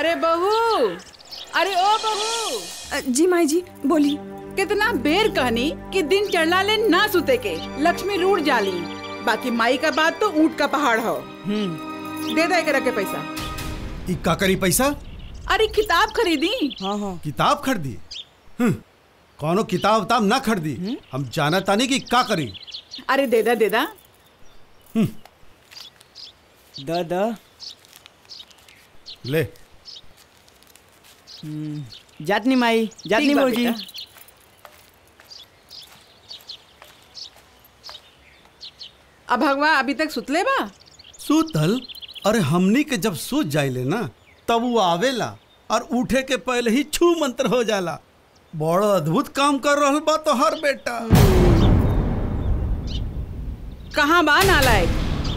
अरे बहू अरे ओ बहू अ, जी माई जी बोली कितना बेर कहनी कि दिन चढ़ला ले ना सुते के लक्ष्मी रूठ जाली बाकी माई का बात तो ऊंट का पहाड़ हो दे दे के रखे पैसा ई का करी पैसा अरे किताब खरीदी हाँ हाँ किताब खरीदी हम्म, कौनो किताब उताब ना खरीदी हम जाना तानी कि का करी अरे दे दा दे दा द द ले जातनी माई जातनी ठीक बा भौजी बेटा। अब भगवा अभी तक सुतले बा सूतल अरे हमनी के जब सूत जाइले ना तब वो आवेला और उठे के पहले ही छू मंत्र हो जाला बड़ा अद्भुत काम कर रहल बा तो हर बेटा कहाँ बा नालायक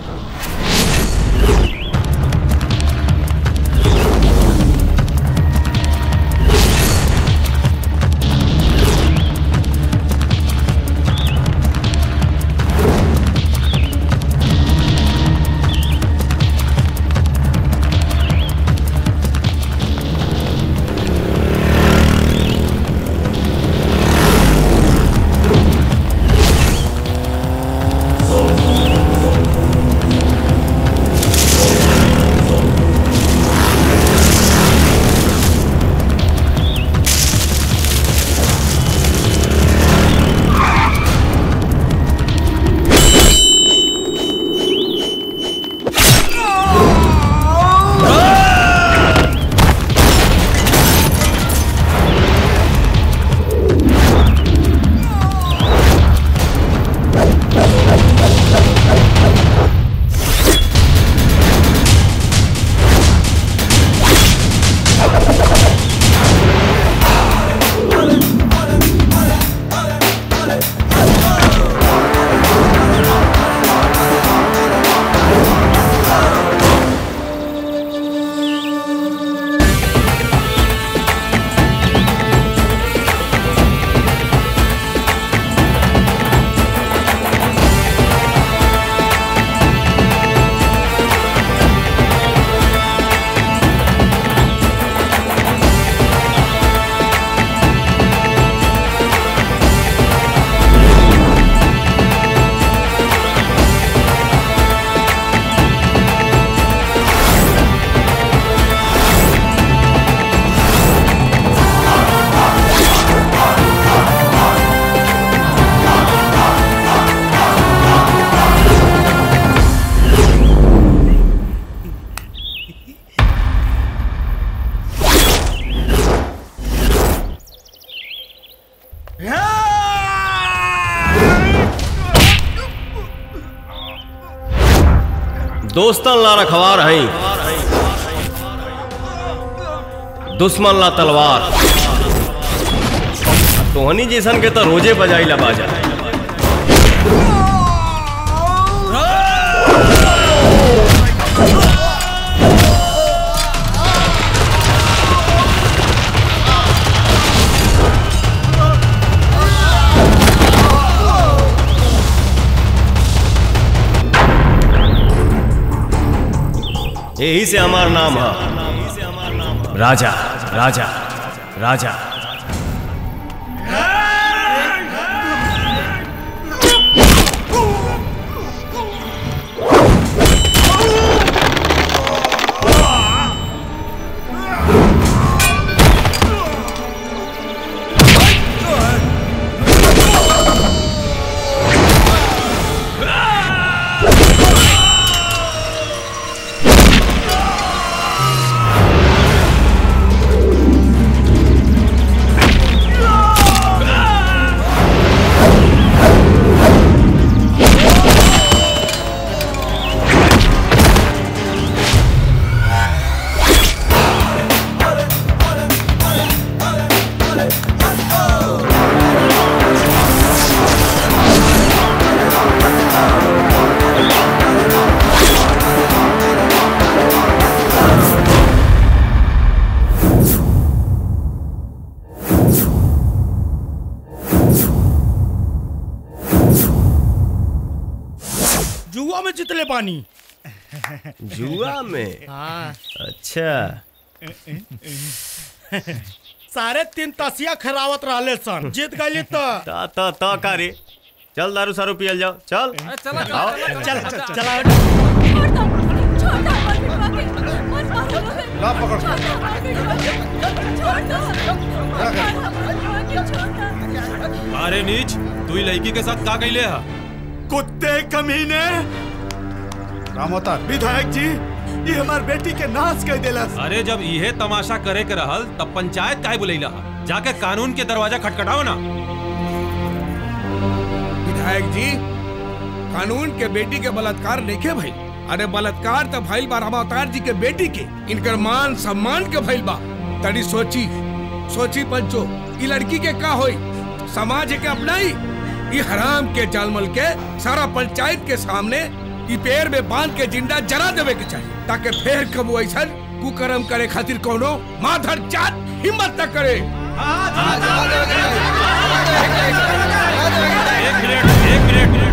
दोस्तन ला रखवार हई दुश्मन ला तलवार तोहनी जैसन के तो रोजे बजाई ला बाजा यही से हमार नाम है राजा राजा राजा जुआ में जितले पानी जुआ में हाँ अच्छा सारे तीन तसिया खरावत रहले सन जीत गई तो ता ता ता का रे चल दारू सारू पियल जाओ चल आओ चल चल चला अरे नीच तू ही लड़की के साथ का कैले हा कुत्ते कमीने रामोतर विधायक जी ये हमार बेटी के नाश कर देला अरे जब इहे तमाशा करे के रहल तब पंचायत काहे बुलैला हा जाके कानून के दरवाजा खटखटाओ ना विधायक जी कानून के बेटी के बलात्कार नहीं भाई अरे बलात्कार तो भइल बा रामा अवतार जी के बेटी के इनकर मान सम्मान के भइल बा तनी सोची सोची पंचो ई लड़की के का होई समाज के अपनाई ई हराम के जालमल के सारा पंचायत के सामने ई पेड़ में बांध के जिंदा जला देवे के चाहिए ताकि फिर कबू ऐसा कुकर्म करे खातिर कोनो माधर जात हिम्मत न करे एक मिनट एक मिनट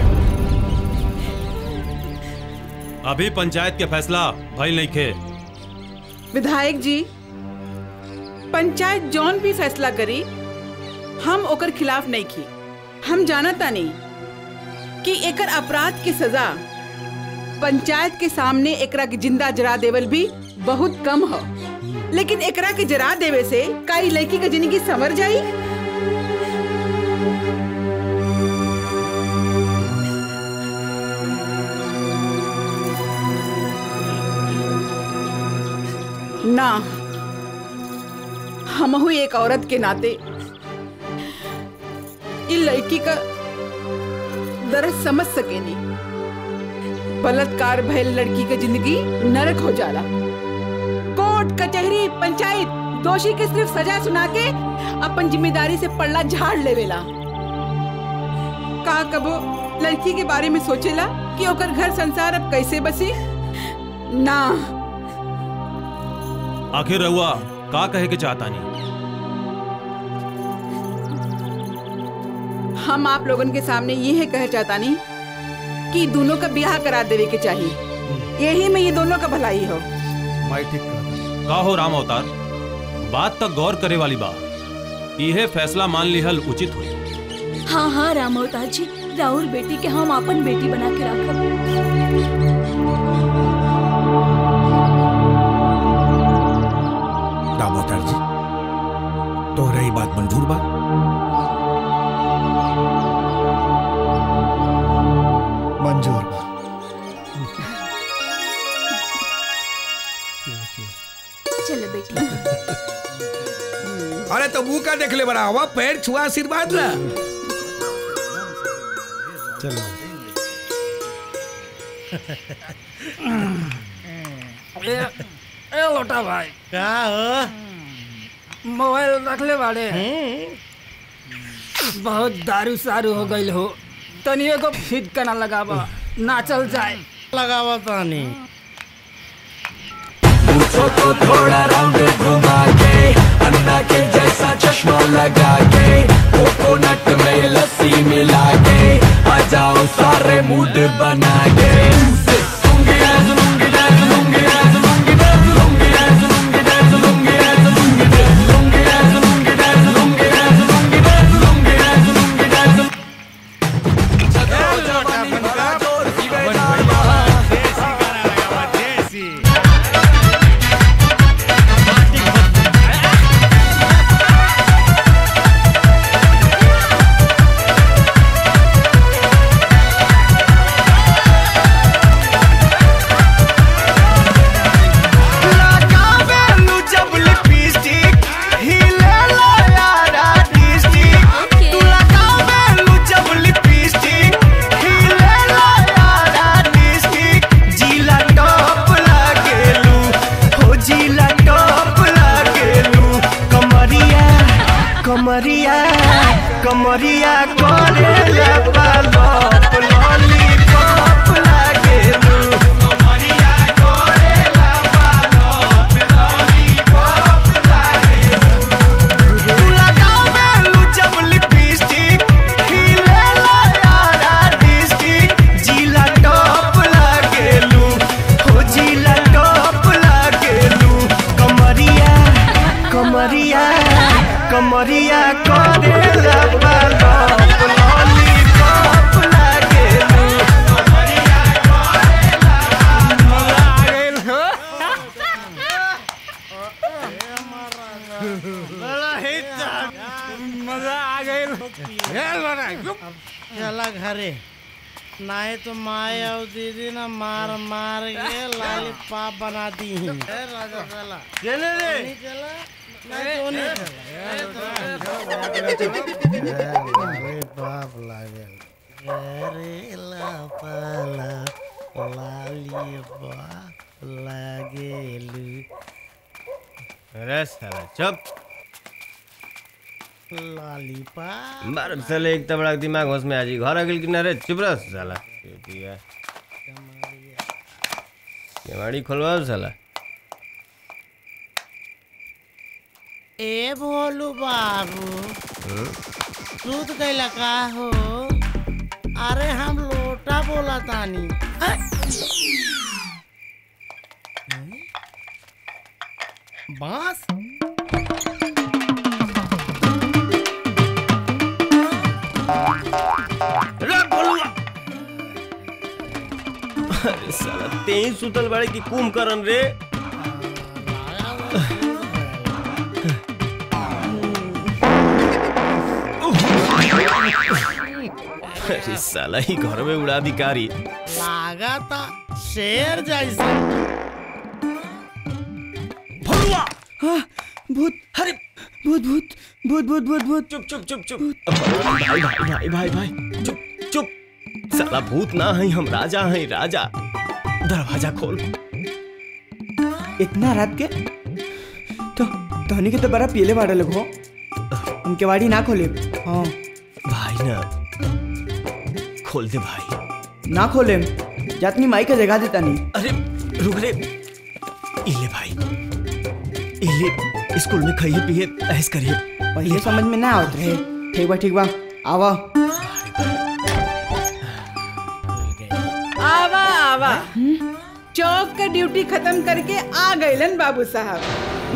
अभी पंचायत के फैसला भइल नहीं खे विधायक जी पंचायत जौन भी फैसला करी हम ओकर खिलाफ नहीं की हम जानता नहीं कि एकर अपराध की सजा पंचायत के सामने एकरा के जिंदा जरा देवल भी बहुत कम हो लेकिन एकरा के जरा देवे से का ई लड़की के जिंदगी संवर जाई ना हमहू एक औरत के नाते इ लड़की का दर्द समझ सकेनी बलात्कार भयल लड़की के जिंदगी नरक हो जाला कोर्ट कचहरी पंचायत दोषी के सिर्फ सजा सुना के अपन जिम्मेदारी से पल्ला झाड़ लेवेला का कबो लड़की के बारे में सोचेला कि ओकर घर संसार अब कैसे बसी ना आखिर रहुआ का कहे के चाहता नहीं हम आप लोगन के सामने ये है कह चाहता नहीं कि दोनों का ब्याह करा देवे के चाहिए यही में ये दोनों का भलाई हो मैं ठीक कर का हो राम अवतार बात तक गौर करे वाली बात इहे फैसला मान लिहल उचित हुई हाँ हाँ राम अवतार जी राहुल बेटी के हम अपन बेटी बना के रखब दामोदर जी तोहरा ई बात मंजूर बा मंजूर बा चलो बेटी अरे तो मुंह का देख ले बड़ा हवा पैर छुआ आशीर्वाद ला चलो ए लोटा भाई का हो मोबाइल रख ले बाड़े बहुत दारू सारू हो गईल हो तनिए को फिट करना लगाबा नाचल जाए लगावा तानी को थोड़ा राउंड घुमा के अन्ना के जैसा चश्मा लगा के कोकोनट में लस्सी मिला के आ जाओ सारे मूड बना के लूंगी डांस, लूंगी डांस, लूंगी डांस, लूंगी डांस, लूंगी डांस, लूंगी डांस, लूंगी डांस, लूंगी डांस, लूंगी डांस, लूंगी डांस, लूंगी डांस, लूंगी डांस, लूंगी डांस, लूंगी डांस। चलो जवानी भरा जोर की बेजाया लगावेलू जब लिपस्टिक हिलेला यारा डिस्ट्रिक्ट तू लगावेलू जब लिपस्टिक हिलेला यारा डिस्ट्रिक्ट जिला टॉप लागेलू हो जिला टॉप लागेलू कमरिया कमरिया कमरिया करेला पालप लॉलीपॉप लागेलू कमरिया करेला तू लगावेलू जब लिपस्टिक हिलेला यारा डिस्ट्रिक्ट जिला टॉप लागेलू हो जिला टॉप लागेलू कमर करेला पालप लॉलीपॉप लागेलू मजा आ गई चला घरे नहीं तो माए और दीदी ना मार मार के लॉलीपॉप बना दी राजा चला चले रे नहीं चला नहीं तो नहीं चला लॉलीपॉप लागल करेला पाला लॉलीपॉप लागेलू अरे साला चुप लॉलीपॉप मार साले एक तबड़ा दिमाग होश में आ जी घर अगल किनारे चुप रह साला चुतिया केवाड़ी खोलवाओ साला ए भोलू बाबू हम्म? सूत गईला का हो अरे हम लोटा बोला तानी बांस रख बोलूंगा अरे साला तेई सुतल बाड़े की कुम करन रे अरे साला ही घर में उड़ा भिकारी लागा था शेर जैसा हाँ, भूत अरे भूत भूत भूत भूत भूत भूत चुप चुप चुप चुप भाई भाई भाई भाई भाई चुप चुप साला भूत ना है हम राजा हैं राजा दरवाजा खोल इतना रात के तो धोनी के तो बड़ा पीले बाड़े लोग हो उनके वाड़ी ना खोले हाँ भाई ना खोल दे भाई ना खोले जातनी माई का जगह देता नहीं अरे रुक रे इले भाई इले स्कूल में खाइए पिए ऐस करिए पहले समझ में ना आवत रहे ठीक बा ठीक बा आवा आवा आवा चौक का ड्यूटी खत्म करके आ गईलन बाबू साहब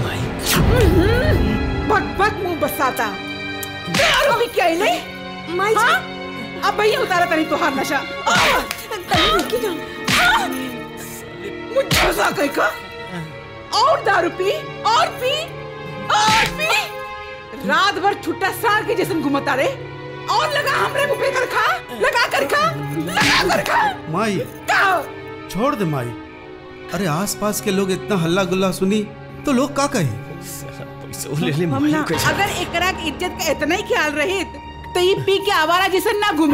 भक भक मुंह बसाता दारू भी क्या ले माई हाँ? अब भैया उतारा तनी तोहार नशा आ! तनी रुकी ना आ! मुझे मजा कहीं का और दारू पी और पी और पी रात भर छुट्टा सार के जैसन घुमता रे और लगा हमरे मुंह पे कर खा लगा कर खा लगा कर खा माई का छोड़ दे माई अरे आसपास के लोग इतना हल्ला गुल्ला सुनी तो लोग का कहे पैसे ले ले हम ना अगर एकरा के इज्जत का इतना ही ख्याल रहे तो ये पी के आवारा जैसे ना घूमे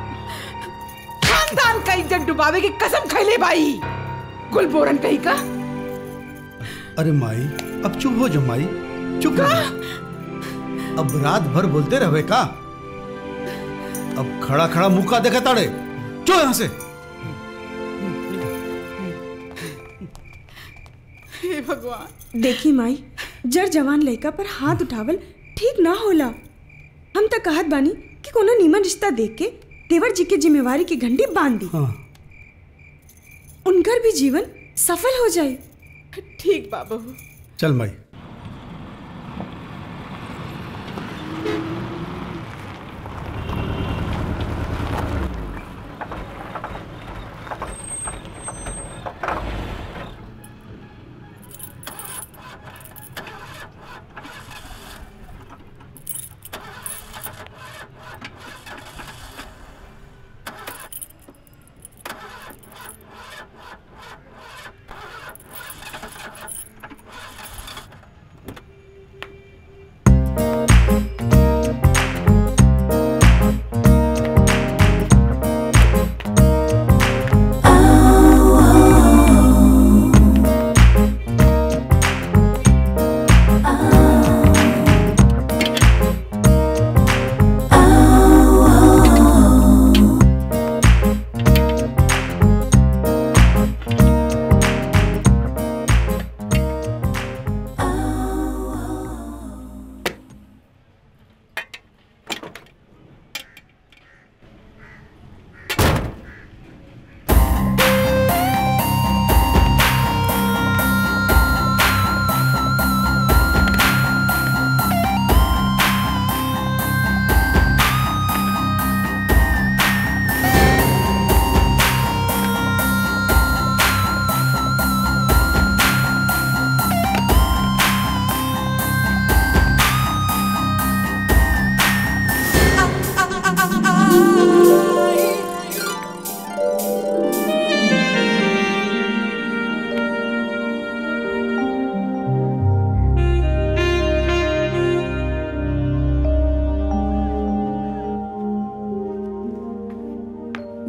खानदान का इज्जत डुबावे की कसम खैले भाई गुलबोरन कहीं का अरे माई अब चुप हो जो माई चुप रहो अब रात भर बोलते रहे का अब खड़ा खड़ा मुंह का देखा ताड़े चो यहाँ से हे भगवान देखी माई जर जवान लड़का पर हाथ उठावल ठीक ना होला हम तो कहत बानी कि कोनो नीमन रिश्ता देख के देवर जी के जिम्मेवारी की घंटी बांध दी हाँ उनकर भी जीवन सफल हो जाए ठीक बाबू चल माई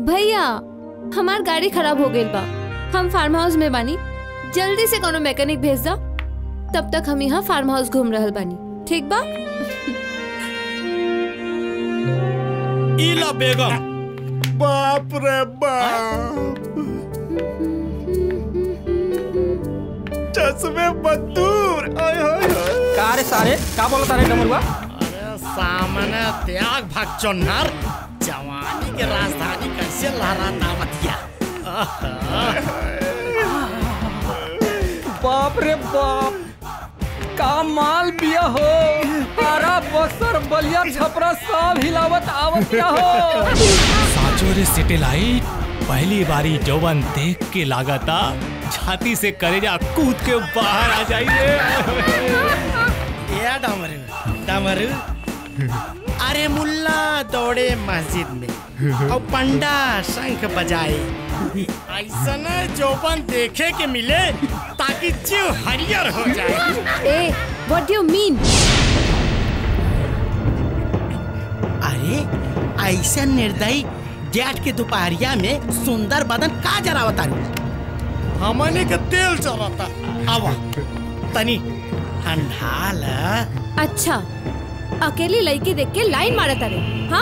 भैया हमार गाड़ी खराब हो गई बा हम फार्म हाउस में बानी जल्दी से कोनो मैकेनिक भेज दो तब तक हम यहाँ फार्म हाउस घूम रहल बानी ठीक बा इला बेगम बाप रे बाप चश्मे बदूर आय हाय हाय का रे सारे का बोलता रे डमरुआ अरे सामने त्याग भाग चोन्नर जवानी के राजधानी कैसे लहराता बतिया बाप रे बाप का माल बिया हो तारा बसर बलिया छपरा सब हिलावत आवत क्या हो साचो रे सिटेलाइट पहली बारी जौवन देख के लागता छाती से करेजा कूद के बाहर आ जाइए या डमरू डमरू अरे मुल्ला दौड़े मस्जिद में और पंडा शंख बजाए ऐसा न जोबन देखे के मिले ताकि जीव हरियर हो जाए ए व्हाट डू मीन अरे ऐसा निर्दयी जेठ के दोपहरिया में सुंदर बदन का जरावता हमने के तेल चलाता आवा तनी ठंडा ला अच्छा अकेली लड़की देख के लाइन मारत अरे हाँ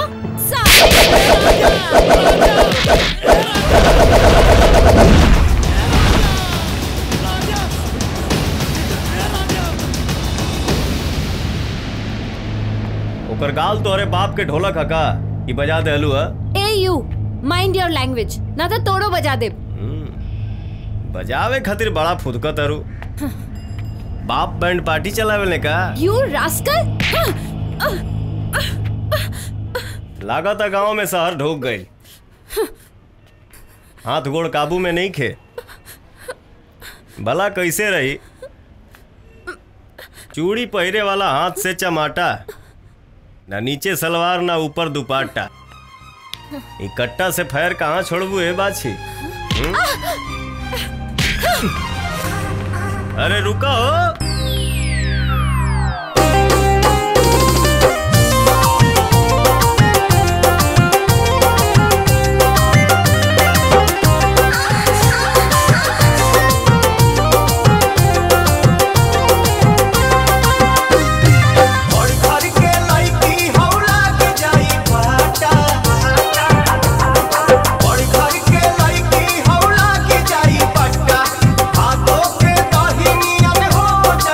ओकर गाल तोहरे बाप के ढोलक हका ई बजा देलू ह ए यू माइंड योर लैंग्वेज ना तो तोड़ो बजा दे बजावे खातिर बड़ा फुदका तारू बाप बैंड पार्टी चलावे ने का यू रास्कल लागत गांव में शहर ढोक गई हाथ गोड़ काबू में नहीं खे भला कैसे रही चूड़ी पहिरे वाला हाथ से चमाटा ना नीचे सलवार ना ऊपर दुपाटा इकट्ठा से फैर कहाँ छोड़बू ए बाछी हम्म? अरे रुका हो और घर के लड़की हौला के जाई फाटा और घर के लड़की हौला के जाई पट्टा हाथों के दहिनियन हो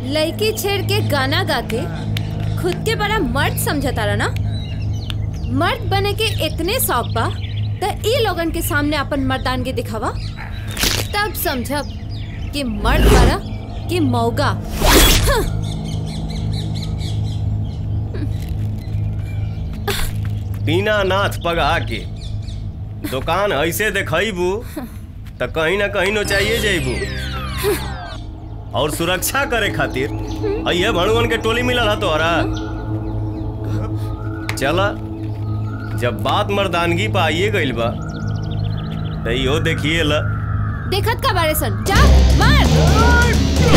लड़की छेड़ के गाना गा के खुद के बड़ा मर्द समझता रहा ना मर्द बने के इतने शौक बा त ई लोगन के सामने अपन मर्दानगी दिखावा तब समझब कि मर्द बारा कि मौगा हाँ। बिना नाथ पगा के दुकान ऐसे देखबू तो कहीं ना कहीं नोचाइए जेबू और सुरक्षा करे खातिर ये भणुअन के टोली मिलल है तोहरा चला जब बात मर्दानगी पे आइए गइल बा तो इहो देखिए ला देखत का बारे सन जा मार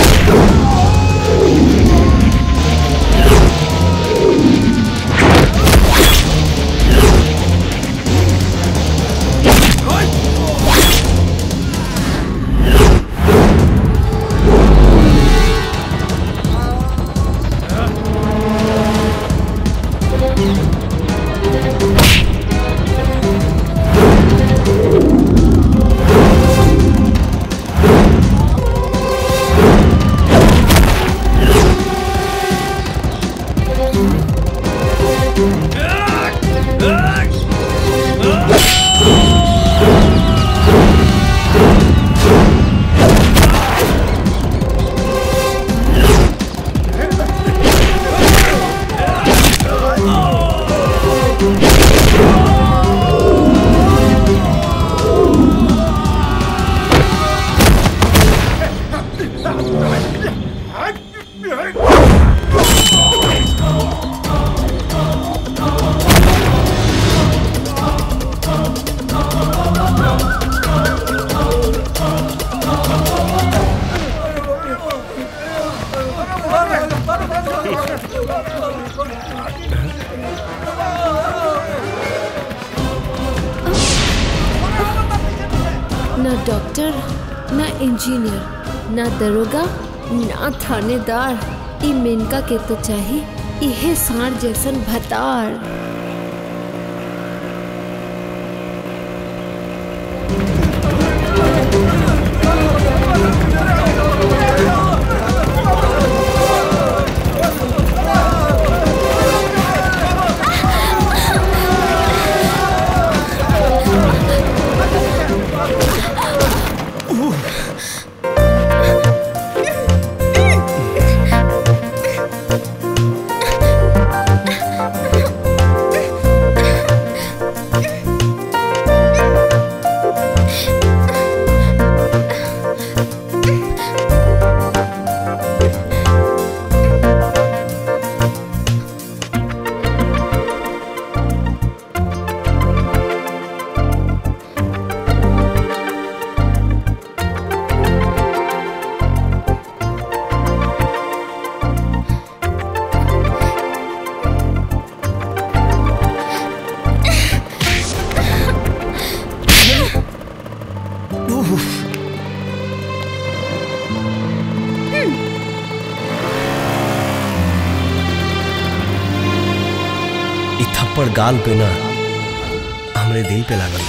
न डॉक्टर न इंजीनियर न दरोगा न थानेदार ई मेनका के तो चाही इहे सांड जैसन भतार इ थप्पड़ गाल पे ना हमरे दिल पे लागल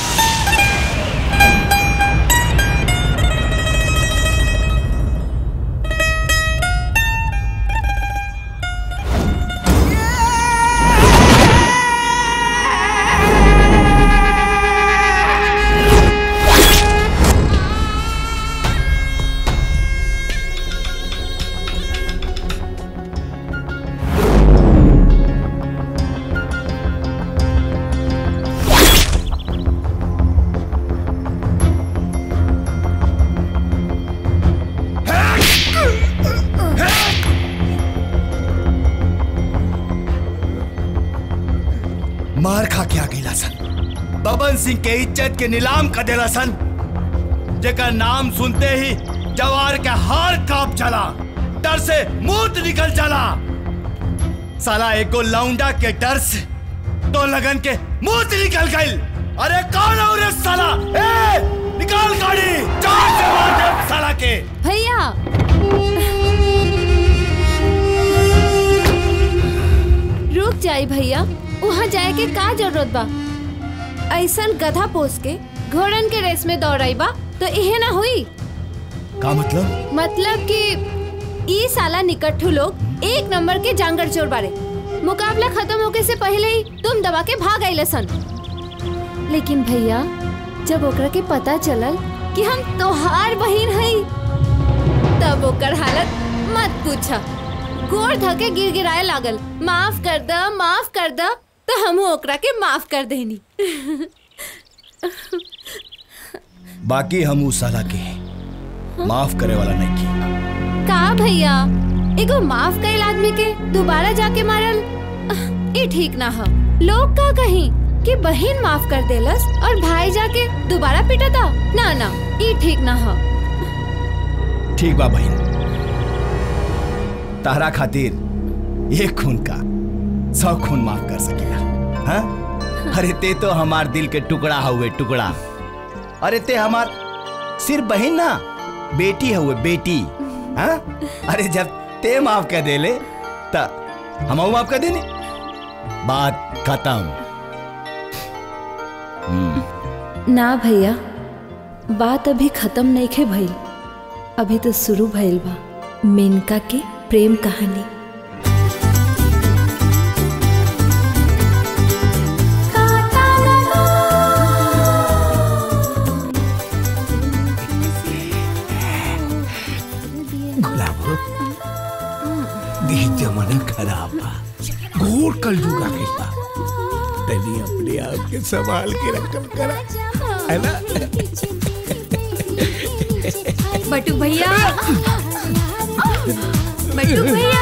मार खा के आ गईला सन बबन सिंह के इज्जत के नीलाम कर देला सन जेकर नाम सुनते ही जवार के हार कांप चला डर से मूत निकल चला साला एको लौंडा के डर से तो लगन के मूत निकल गई अरे कौन हो रे साला ए निकाल गाड़ी चार से मार दे साला के भैया रुक जाई भैया वहाँ जाए के का जरूरत बा ऐसन गधा पोस के घोड़न के रेस में दौड़ाई बा तो इहे ना हुई का मतलब मतलब कि ई साला निकट्ठू लोग एक नंबर के जांगर चोर बारे मुकाबला खत्म होके से पहले ही तुम दबा के भाग आइले सन लेकिन भैया जब ओकरा के पता चलल कि हम तोहार बहिन हई तब ओकर हालत मत पूछा गोर धके गिर गिराए लागल माफ कर द माफ कर द तो हम ओकरा के माफ कर देनी बाकी हम उस साला के माफ करे वाला नहीं की का भैया एगो माफ कइल आदमी के दोबारा जाके मारल ई ठीक ना ह लोग का कहीं कि बहन माफ कर देलस और भाई जाके दोबारा पिटता ना ना ई ठीक ना ह ठीक बा बहन तारा खातिर एक खून का सौ खून माफ कर सकेला हाँ अरे ते तो हमार दिल के टुकड़ा हुए टुकड़ा अरे ते हमार सिर्फ बहन ना बेटी हुए बेटी हाँ अरे जब ते माफ कर देले त हम माफ कर देने बात खत्म हम्म, ना भैया बात अभी खत्म नहीं खे भइल अभी तो शुरू भइल बा मेनका के प्रेम कहानी गुलाब देह जमाना खराब बा घोर कल जुगा के बा तनी अपने आप के संभाल के रखल करा है ना बटू भैया बटू भैया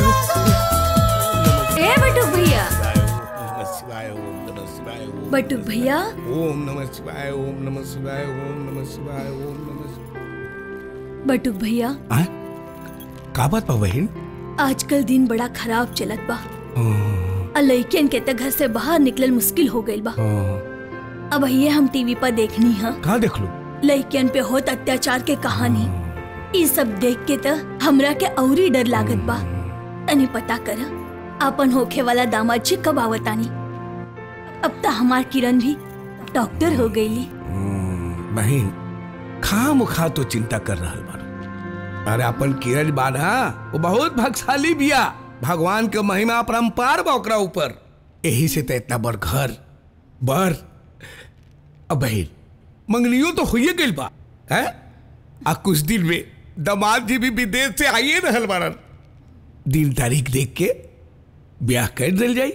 ए बटू भैया नमः शिवाय ओम नमः शिवाय ओम बटू भैया ओम नमः शिवाय ओम नमः शिवाय ओम नमः शिवाय ओम नमः शिवाय बटू भैया का बात बा बहन आजकल दिन बड़ा खराब चलत बा आ लइकन के त घर से बाहर निकलल मुश्किल हो गइल बा अब ये हम टीवी पर देखनी है कहाँ देख लो लइकन पे होत अत्याचार के कहानी ई सब देख के त हमरा के औरी डर लागत बा तनी पता कर अपन होखे वाला दामाद जी कब आवतानी अब त हमार किरण भी डॉक्टर हो गईली बहन खा मुखा तो चिंता कर रहा बार अरे अपन किरण बाना वो बहुत भाग्यशाली बिया भगवान के महिमा अपरंपार बा ओकरा ऊपर यही से तो इतना बड़ घर बर अब बहन मंगनियो तो हुई गई बा है आ कुछ दिन में दामाद जी भी विदेश से आइए रहल बारन दिन तारीख देख के ब्याह कर दिल जाई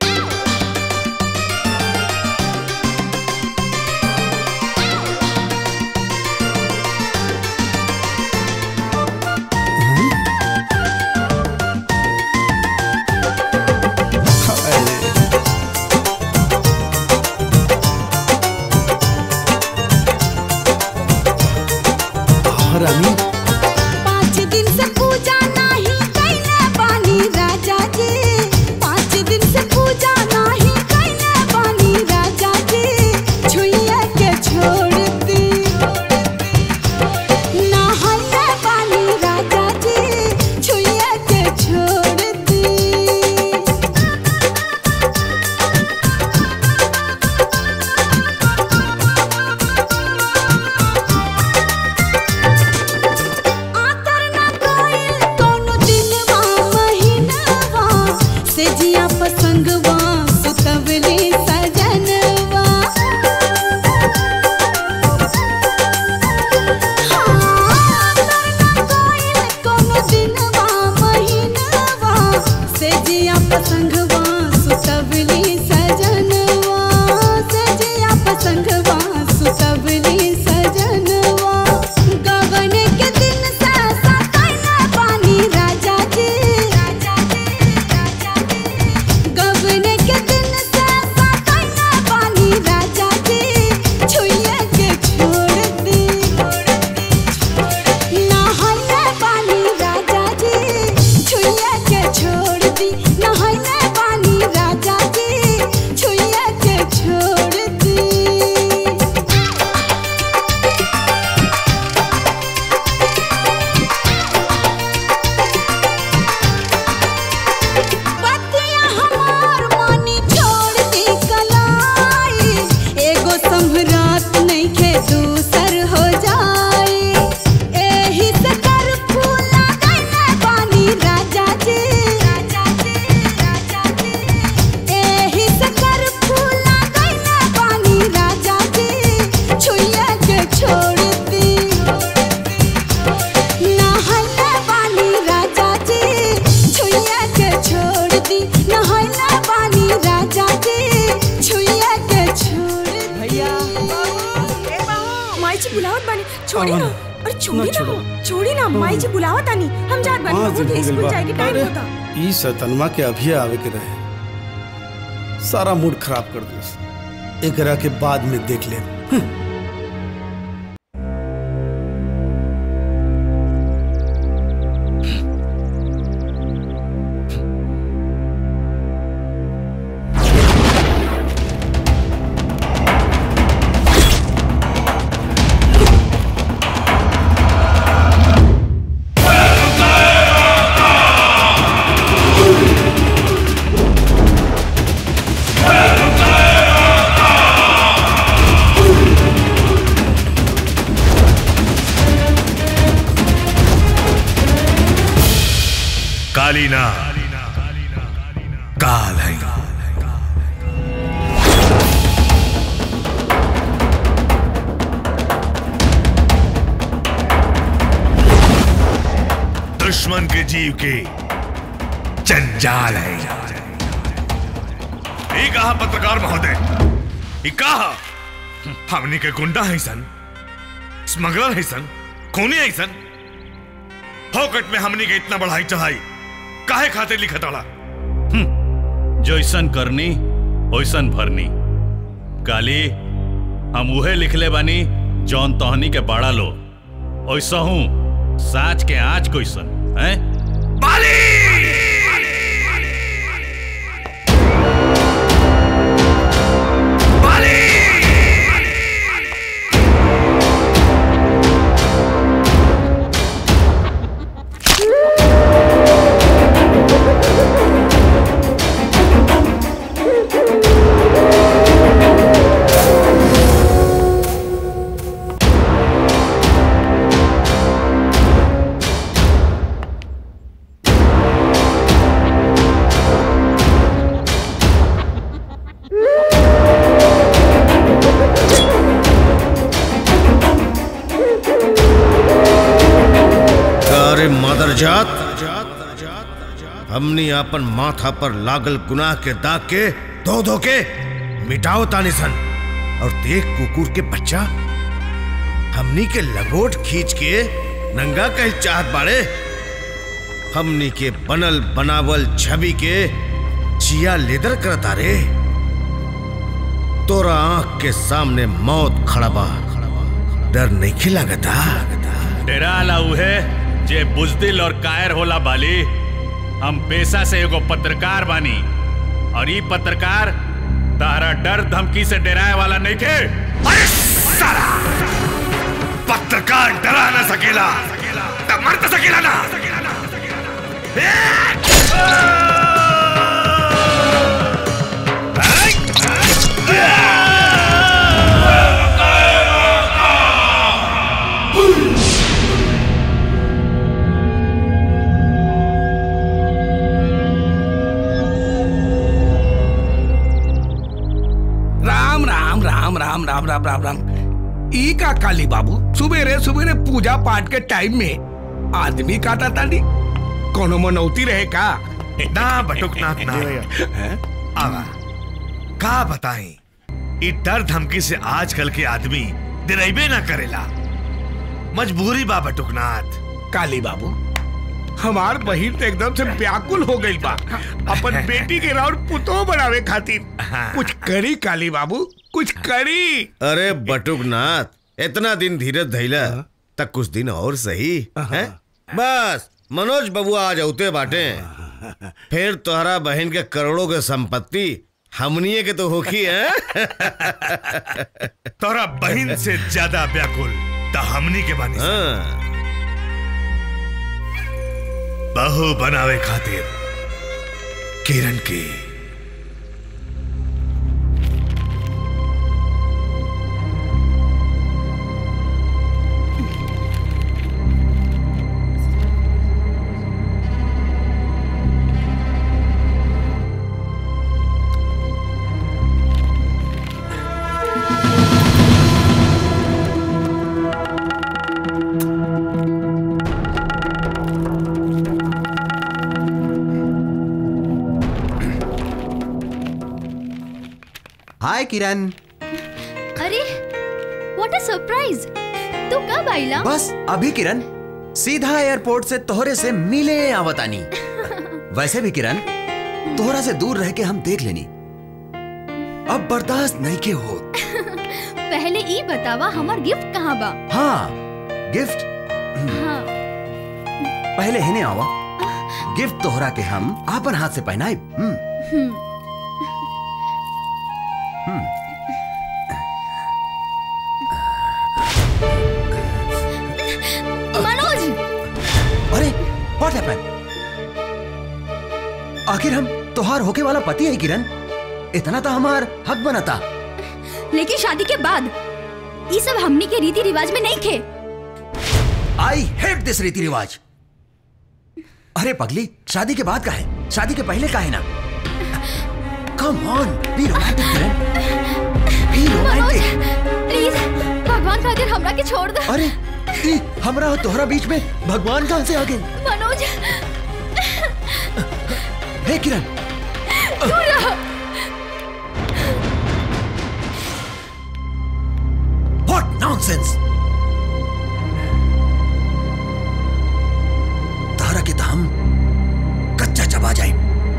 रानी पाँच दिन से पूजा नहीं कैले बानी राजा जी पाँच दिन से पूजा नहीं कैले बानी राजा जी छुइया के छोड़ दी नहाइले बानी राजा जी छुइया के छोड़ दी आतर ना कोइल कोनो दिनवा महीनवा से जिया पसंगवा सुतवली सजनवा कोनो दिनवा महीनवा से जिया पसंगवा सुतवली सजनवा से जिया पसंगवा सुतवली सजनवा गगन के दिन से सताइले पानी राजा जी गगन के दिन से सताइले पानी राजा जी छुइया के छोड़ दी नहाइले पानी राजा जी छुइया के छोड़ दी नहाइले पानी राजा जी छुइया के छोड़ दी छोड़ी ना अरे छोड़ी ना छोड़ी ना माई जी बुलावा तानी हम जात बानी हाँ, बबू के हो गइल स्कूल बा। जाए के टाइम अरे, होता ई सतनमा के अभी आवे के रहे सारा मूड खराब कर दिस एकरा के बाद में देख ले कालीना काल है दुश्मन के जीव के जंजाल है ये कहा पत्रकार महोदय ये कहा हमनी के गुंडा है सन स्मगलर है सन खूनी है सन फोकट में हमनी के इतना बढ़ाई चढ़ाई काहे खातिर लिखत आला जैसन करनी वैसन भरनी काली हम उहे लिखले बानी जौन तहनी के बाड़ा लो वैसा हूँ साच के आज कोइसन हैं अरे मदर जात हमनी अपन माथा पर लागल गुनाह के दाग के धो धो के मिटाओ तानी सन और देख कुकुर के बच्चा हमनी के लगोट खींच के नंगा कह चाहत बाड़े हमनी के बनल बनावल छवि के चिया लेदर करता रे तोरा आंख के सामने मौत खड़ा बा डर नहीं खिलागता डेरा ला उहे जे बुजदिल और कायर होला बाली हम पेशा से एगो पत्रकार बानी और ई पत्रकार तारा डर धमकी से डराए वाला नहीं के पत्रकार डरा ना सकेला तब मर तो सकेला ना राम राम राम राम राम राम राम राम ई का काली बाबू सुबेरे सुबेरे पूजा पाठ के टाइम में आदमी काटा तानी कोनो मनौती रहे का ना बटुकनाथ ना आवा का बताएं ई डर धमकी से आजकल के आदमी दिरेबे ना करेला मजबूरी बा बटुकनाथ काली बाबू हमार बहिन तो एकदम से व्याकुल हो गई बा अपन बेटी के राउर पुतो बनावे खातिर कुछ करी काली बाबू कुछ करी अरे बटुकनाथ इतना दिन धीरज धैला तक कुछ दिन और सही हैं? बस मनोज बबुआ आ जाते बाटे फिर तोहरा बहन के करोड़ों के संपत्ति हमनिए के तो होखी है तोरा बहन से ज्यादा व्याकुल त हमनी के बानी सन। बहू बनावे खातिर किरण की हाय किरण अरे व्हाट अ सरप्राइज तू कब आइला बस अभी किरण सीधा एयरपोर्ट से तोहरे से मिले आवतानी वैसे भी किरण तोहरा से दूर रह के हम देख लेनी अब बर्दाश्त नहीं के हो पहले ई बतावा हमार गिफ्ट कहाँ बा हाँ गिफ्ट हाँ पहले हिने आवा गिफ्ट तोहरा के हम आपन हाथ से पहनाए हम्म हम्म, हम्म मनोज अरे व्हाट हैपेंड आखिर हम तोहार होके वाला पति है किरण इतना तो हमार हक बनता लेकिन शादी के बाद ये सब हमनी के रीति रिवाज में नहीं थे आई हेट दिस रीति रिवाज अरे पगली शादी के बाद का है शादी के पहले का है ना come on be romantic Kiran be romantic please भगवान खातिर हमरा के छोड़ दे अरे ई, हमरा और तोहरा बीच में भगवान कहां से आ गए मनोज हे किरण दूर रहो व्हाट नॉनसेंस तारा के तो हम कच्चा चबा जाए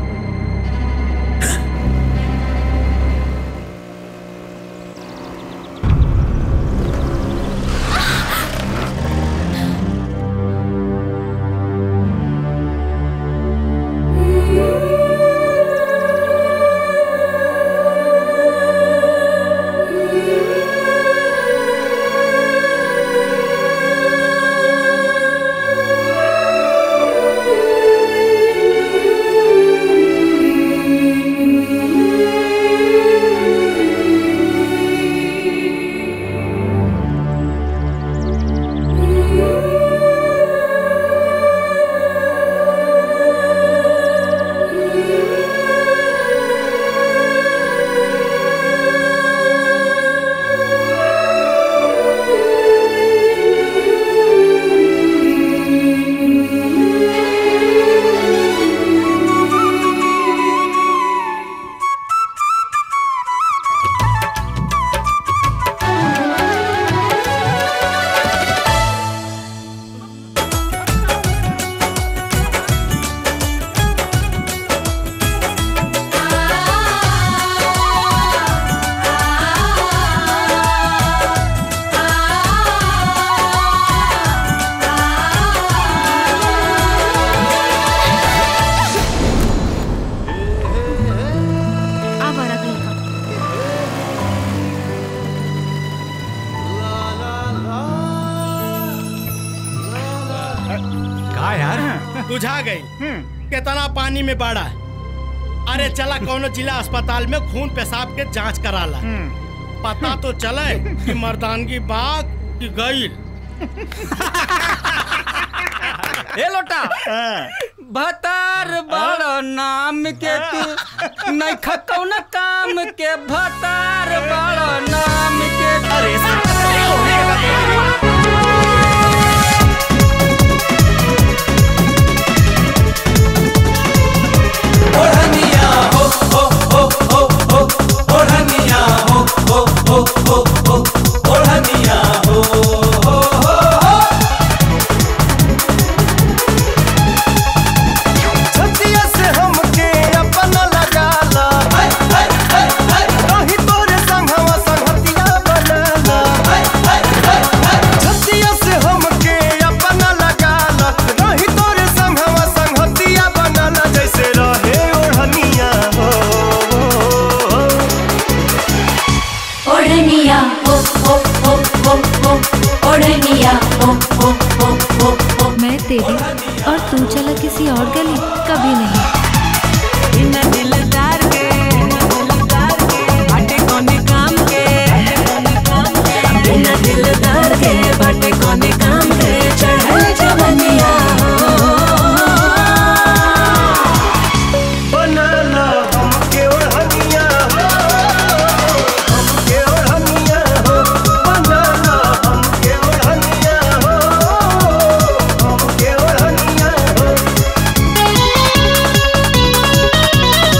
आवारा लड़का का यार बुझा गई कितना पानी में बाड़ा अरे चला कौनो जिला अस्पताल में खून पेशाब के जांच कराला पता तो चले कि मर्दानगी बाग की गईल ए लोटा भतार बड़ नाम के तू नहीं खकौन काम के भतार बड़ नाम के अरे ओढ़निया हो हो हो हो हो ओढ़निया हो हो हो हो हो ओढ़निया हो हो हो हो छतिया से हमके अपना लगाला रही तोरे संगवा संगतिया बनाला छतिया से हमके अपना लगाला रही तोरे संगवा संगतिया बनाला जैसे रहे ओढ़निया हो ओढ़निया हो हो हो हो हो ओढ़निया हो हो हो हो हो मैं तेरी और तू चला किसी और गली कभी नहीं बिना दिलदार के बाटे कोने काम के बिना दिलदार के बाटे कोने काम के चढ़ल जवनिया बनाला हमके ओढ़निया हो हमके ओढ़निया हो बनाला हमके ओढ़निया हो हमके ओढ़निया हो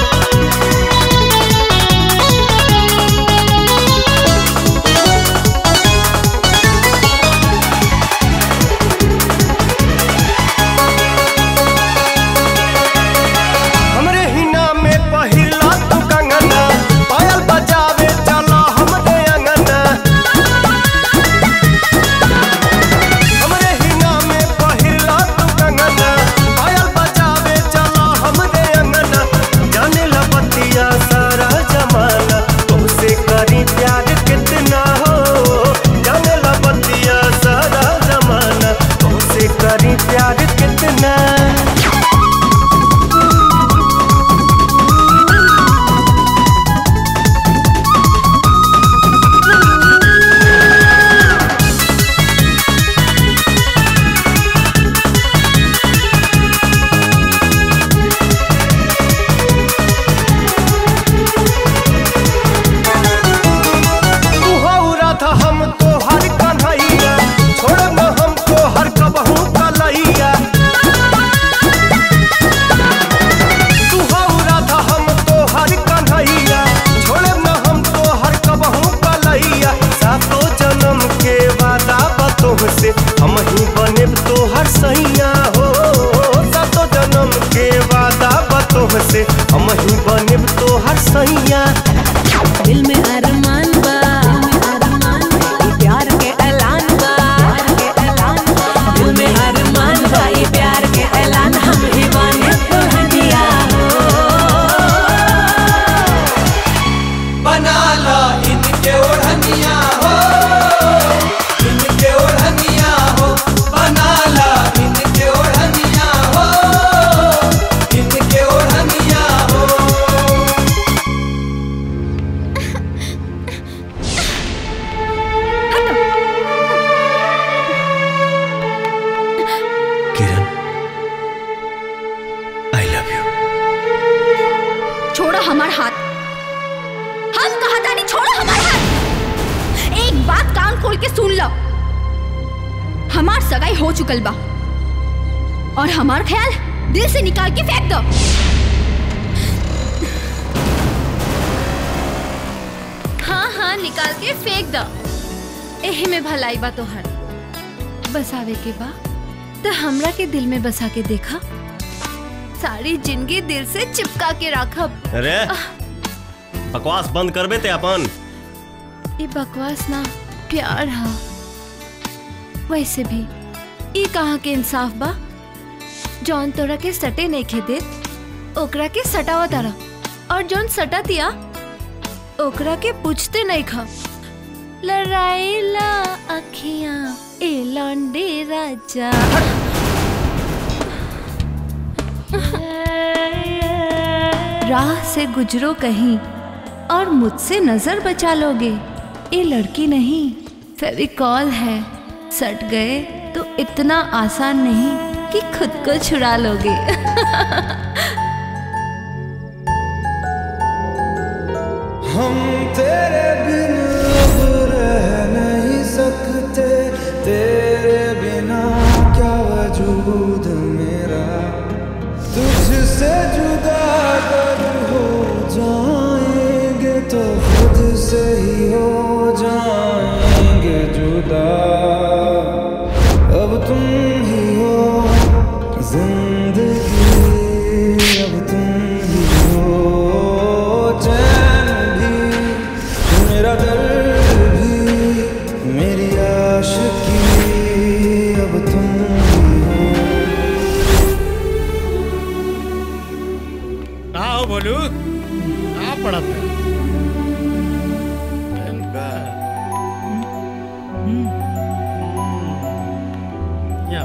तोह से हम ही बनेब तोहर सैया दिल में अरमान बा ई प्यार के ऐलान बा दिल में अरमान बा ई प्यार के ऐलान हम ही बने दुल्हनिया हो बना लो इनके ओढ़निया हो इनके ओढ़निया हो बना लो इनके ओढ़निया हो इनके ओढ़निया हो किरण आई लव यू छोड़ो हमार हाथ हम कहा था नहीं छोड़ो हमार हाथ एक बात कान खोल के सुन लो हमार सगाई हो चुकल बा और हमार ख्याल दिल से निकाल के फेंक दो हाँ हाँ निकाल के फेंक दो एही में भलाई बा तोहर बसावे के बा तो हमरा के दिल में बसा के देखा सारी जिंदगी दिल से चिपका के रखब अरे बकवास बंद करबे ते अपन ये बकवास ना प्यार हा वैसे भी ई कहाँ के इंसाफ बा जौन तोरा के सटे नहीं खे दे ओकरा के सटावा तारा और जौन सटा दिया ओकरा के पूछते नहीं खा लड़ाईला अखियां ए लौंडे राजा राह से गुजरो कहीं और मुझसे नजर बचा लोगे ये लड़की नहीं फेविकॉल है सट गए तो इतना आसान नहीं कि खुद को छुड़ा लोगे हम तेरे बिन अब रह नहीं सकते तेरे बिना क्या वजूद मेरा तुझसे जुदा कब हो जाएंगे तो खुद से ही हो जाएंगे जुदा अब तुम ही हो जिंदगी अब तुम ही हो चैन भी मेरा दर्द भी मेरी आशिकी अब तुम ही हो कहा हो बोलू कहा पड़ा था इनका या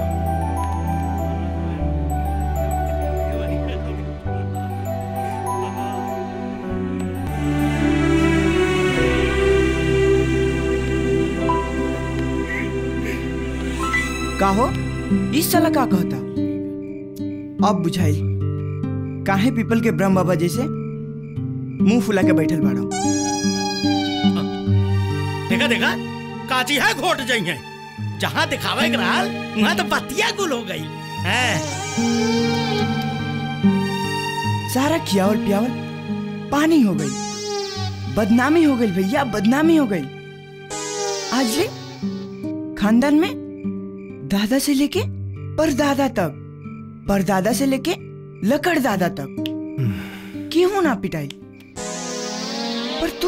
का हो इस साला का कहता अब बुझाई काहे पीपल के ब्रह्म बाबा जैसे मुंह फुला के बैठल बाड़ो देखा देखा काची है घोट जाई है जहाँ दिखावे के रहल वहाँ तो बतिया गुल हो गई है सारा खियावल पियावल पानी हो गई बदनामी हो गई भैया बदनामी हो गई आज ले खानदान में दादा से लेके परदादा तक परदादा से लेके लकड़ दादा तक क्यों ना पिटाई पर तू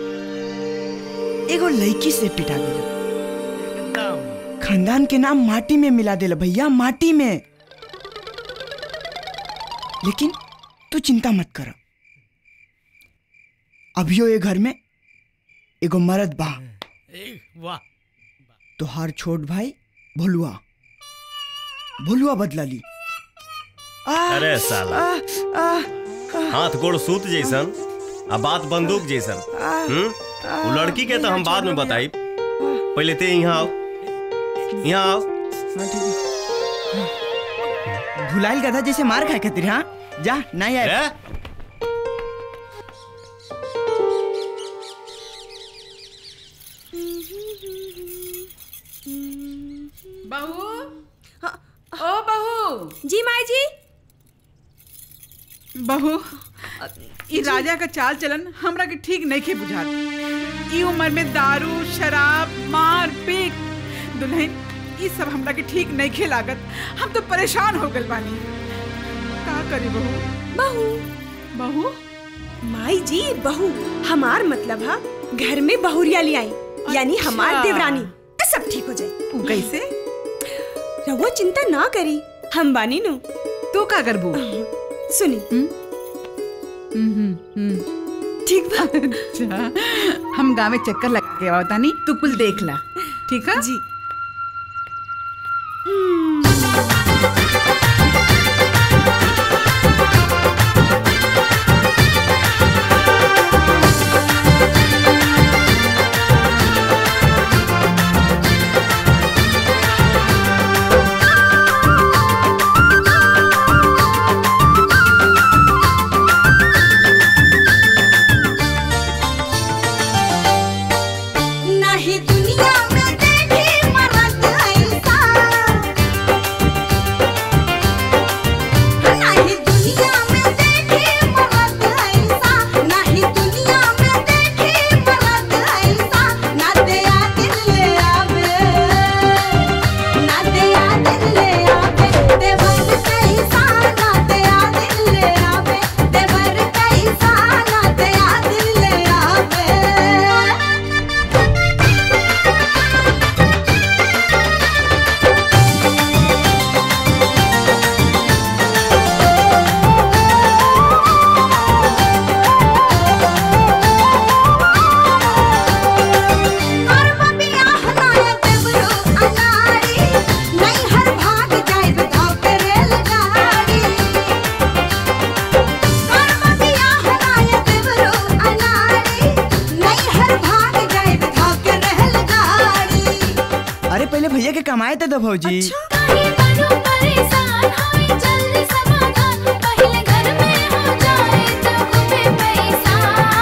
एगो लड़की से पिटा गई खानदान के नाम माटी में मिला देला भैया माटी में लेकिन तू चिंता मत कर अभियो ये घर में एगो मर्द बा वाह तोहार छोट भाई भोलुआ भोलुआ बदला ली आ, अरे साला आ, आ, हाथ गोड़ सूत जैसन आ बात बंदूक जैसन हम्म वो लड़की के तो हम बाद में बताई पहले ते यहाँ आओ यहाँ आओ भुलाइल गधा जैसे मार खाए खातिर हाँ जा नहीं आए बहू ओ बहू जी माई जी बहू ई राजा का चाल चलन हमरा के ठीक नहीं के बुझात ई उम्र में दारू शराब मार पीट दुल्हन ई सब हमरा के ठीक नहीं के लागत हम तो परेशान हो गल बानी का करी बहू बहू बहू माई जी बहू हमार मतलब है घर में बहुरिया ले आई यानी हमार अच्छा। देवरानी तो सब ठीक हो जाए उ कैसे रहुआ चिंता ना करी हम बानी नु तू का करबू सुनी ठीक बा अच्छा हम गाँव में चक्कर लगा के आवता नहीं तू कुल देख ला ठीक है जी नहीं दुनिया में देखी मरद ऐसा नहीं दुनिया में देखी मरद ऐसा नहीं दुनिया में देखी मरद ऐसा ना दया दिल ले आवे ना दया दिल ले आवे देवर कैसा ना दया दिल ले आवे देवर कैसा ना दया दिल ले आवे नहीं हर भाग जाए धाव पे रेलगाड़ी कर्म बियाह नाय देवरो अनाड़ी नहीं हर भाग जाए धाव के रेलगाड़ी अरे पहले भैया के कमाए थे तो भौजी परेशान होई जल्दी समाधान पहले घर में हो जाए तो खूबे पैसा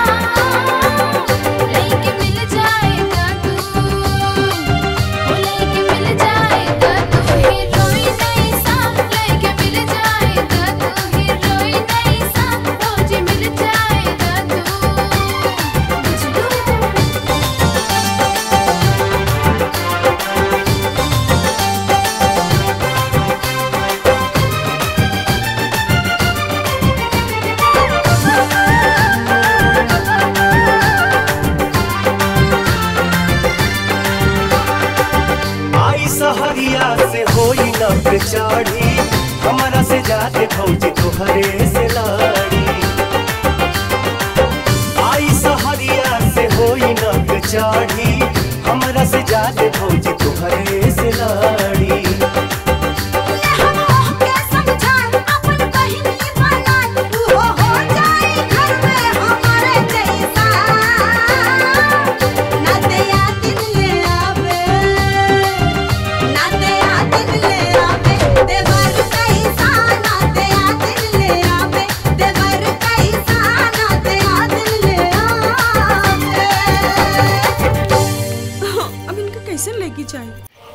लेके मिल जाएगा तू ओ लेके मिल जाएगा तू हीरोइन ऐसा लेके मिल जाएगा तू हीरोइन ऐसा रोज मिल जाएगा तू आई सहरिया से होई न बेचारी हमारा से जाते भौजी तोहरे से लाड़ी आई सहरिया से होई न बेचारी हमारा से जाते भौजी तोहरे से लाड़ी अब इनका कैसे लेके जाए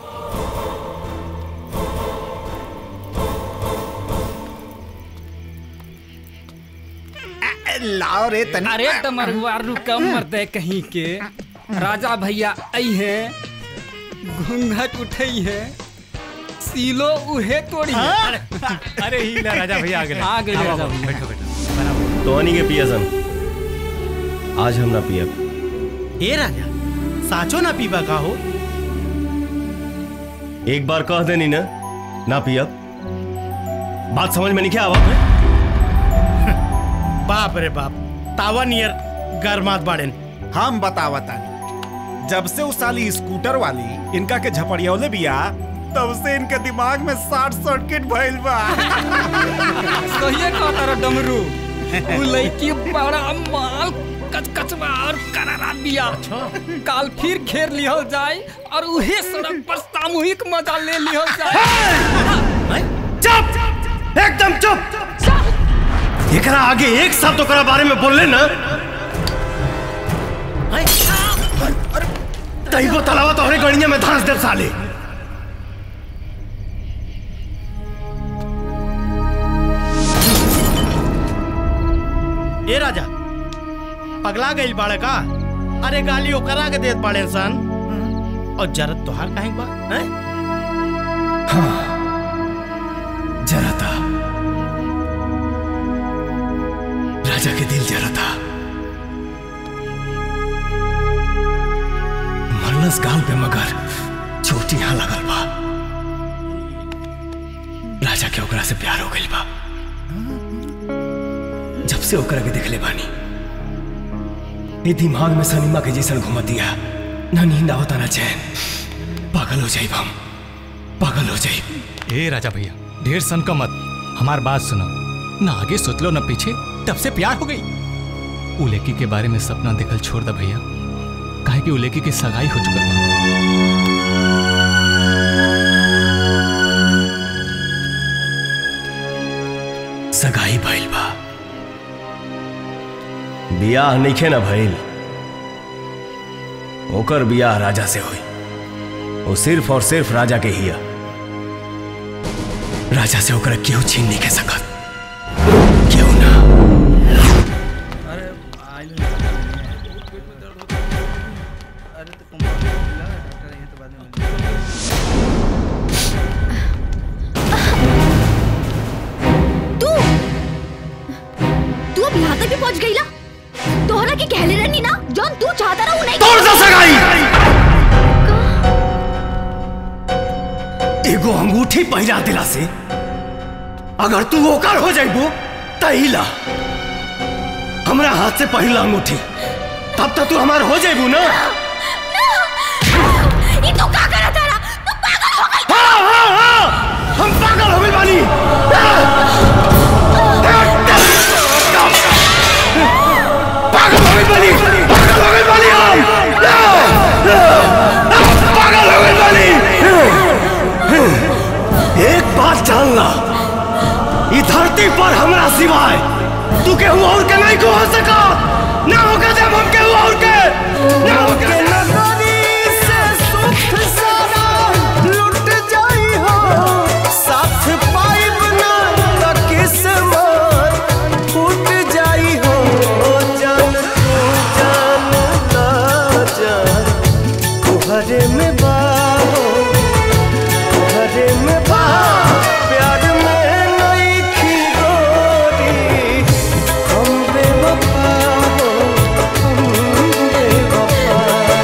लाओ रे तनी अरे तमरुआ रुका मर्दे कहीं के राजा भैया आई है घूंघट उठई है सीलो उहे तोड़ी है अरे ही ला राजा भैया आ गए आ गए आओ, राजा आओ, भैया बैठो बैठो तो के पिया सन आज हम ना पियब ए राजा साचो ना पीबा का हो एक बार कह देनी ना ना पियब बात समझ में नहीं क्या आवा बाप रे बाप तावा नियर गरमात बाड़ेन हम बतावतानी जब से उस साली स्कूटर वाली इनका के झपड़ियौले बिया तब से इनके दिमाग में शॉर्ट सर्किट भइल बा सही कहता रे डमरू उ लड़की बड़ा माल कचकचवा और करारा बिया काल फिर घेर लिहल जाए और उहे सड़क पर सामूहिक मजा ले लिहल जाए चुप एकदम चुप एकरा आगे एक शब्द ओकरा बारे में बोल ना तैको तलावा तोहरे गड़िया में धंस दे साले ए राजा पगला गई बाड़े का अरे गाली ओकरा के देत बाड़े सन और जरत तोहार काहे बा हैं जरा था राजा के दिल जरा था मरलस गाल पे मगर चोट यहाँ लगल बा राजा के ओकरा से प्यार हो गइल बा जब से ओकरा के देखले बानी ये दिमाग में सनीमा के जैसन घुमतिया ना नींद आवता ना चैन पागल हो जाइब हम पागल हो जाइब ए राजा भैया ढेर सन का मत हमार बात सुनो ना आगे सोच लो ना पीछे तब से प्यार हो गई उलेकी के बारे में सपना देखल छोड़ दा भैया काहे कि उलेकी की सगाई हो चुकल बा सगाई भइल बा बियाह नइखे ना भइल ओकर बियाह राजा से होई वो सिर्फ और सिर्फ राजा के हिया राजा से ओकरा केहू छीन नहीं के सकत तू तू अब यहाँ तक भी पहुँच गई ना तोहरा की कहले रहनी ना जौन तू चाहता रहा नहीं तोड़ सा सगाई एगो अंगूठी पहिरा दिला से अगर तू ओकर हो जाइबो तहिला हमरा हाथ से पहिला अंगूठी तब तक तू हमार हो जाइबू ना ये तू का करा तारा तू पागल हो गई हाँ हाँ हाँ हम पागल हो गए बानी पागल हो गए बानी पागल हो गए बानी हम पागल हो गए बानी एक बात जानना ई धरती पर हमरा सिवाय तू केहू और के नहीं को हो सका ना होगा जब हम केहू और के ना होगा लुट जाई हो साथ पाइब ना त किस्मत फूट जाई हो जान तू जान ना जान तुहरे में बा हो तुहरे में बा प्यार में नहीं खी गोरी हम बेवफा हो हम बेवफा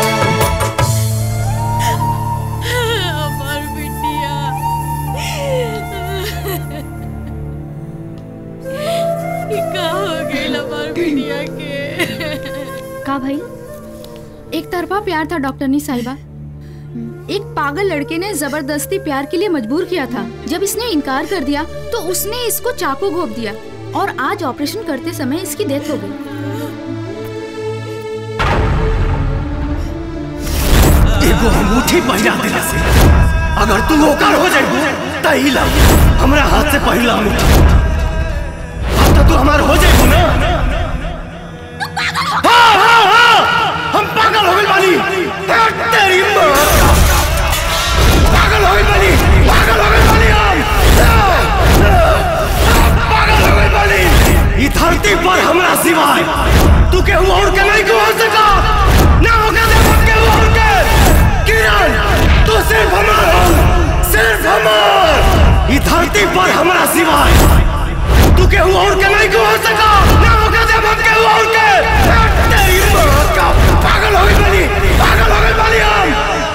हमार बिटिया ई का हो गइल हमार बिटिया के का भाई एक तरफा प्यार था डॉक्टरनी साहिबा एक पागल लड़के ने जबरदस्ती प्यार के लिए मजबूर किया था जब इसने इनकार कर दिया तो उसने इसको चाकू घोप दिया और आज ऑपरेशन करते समय इसकी डेथ हो गई एगो अंगूठी पहिरा दिला से अगर तू ओकर हो जाइबू तहिला हमरा हाथ से पहिला अंगूठी अब तो तू हमार हो जाइबू ना हाँ हाँ हाँ हम पागल हो गइल बानी हे तेरी माँ पागल हो गइल बानी पागल हो गइल बानी हम पागल हो गइल बानी ई धरती पर हमरा सिवाय तू केहू और के नहीं को हो सका ना होगा जब हम केहू और के किरण तू सिर्फ हमार हो सिर्फ हमार ई धरती पर हमरा सिवाय तू केहू और के नहीं को हो सका ना होगा जब हम केहू और के तेरी माँ का पागल हो गई बनी पागल हो गई बनी हम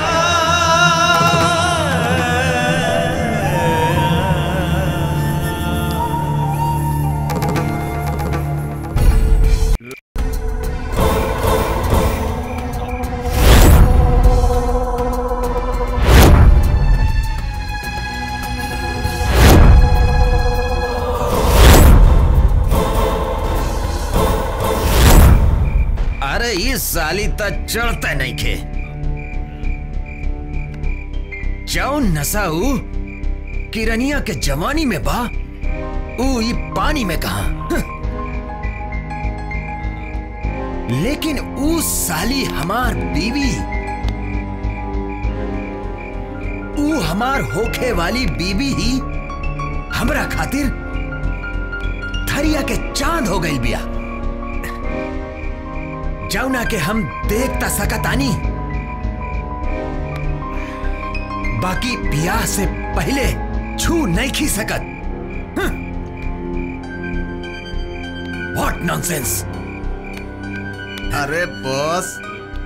अरे ये साली त चढ़ते नहीं खे जाओ नशा ऊ किरनिया के जवानी में बा ऊ ई पानी में कहा लेकिन ऊ साली हमार बीवी ऊ हमार होखे वाली बीवी ही हमरा खातिर थरिया के चांद हो गई बिया जौना के हम देखता सकतानी बाकी ब्याह से पहले छू नहीं खी सकत व्हाट नॉनसेंस अरे बॉस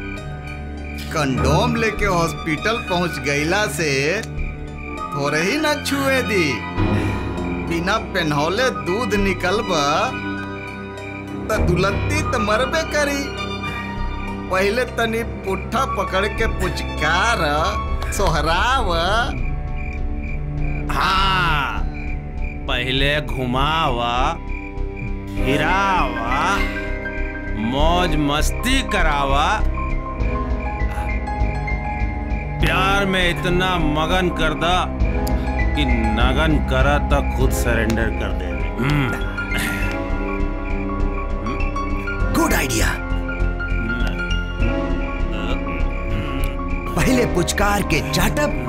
कंडोम लेके हॉस्पिटल पहुंच गईला से थोड़े ही ना छुए दी बिना पेन्हौले दूध निकलबा त दुलत्ती त मरबे करी पहले तनी पुट्ठा पकड़ के पुचकार सोहराव हाँ पहले घुमावा हिरावा मौज मस्ती करावा प्यार में इतना मगन कर दा कि नगन करा तो खुद सरेंडर कर दे गुड आइडिया पहले पुचकार के चाटब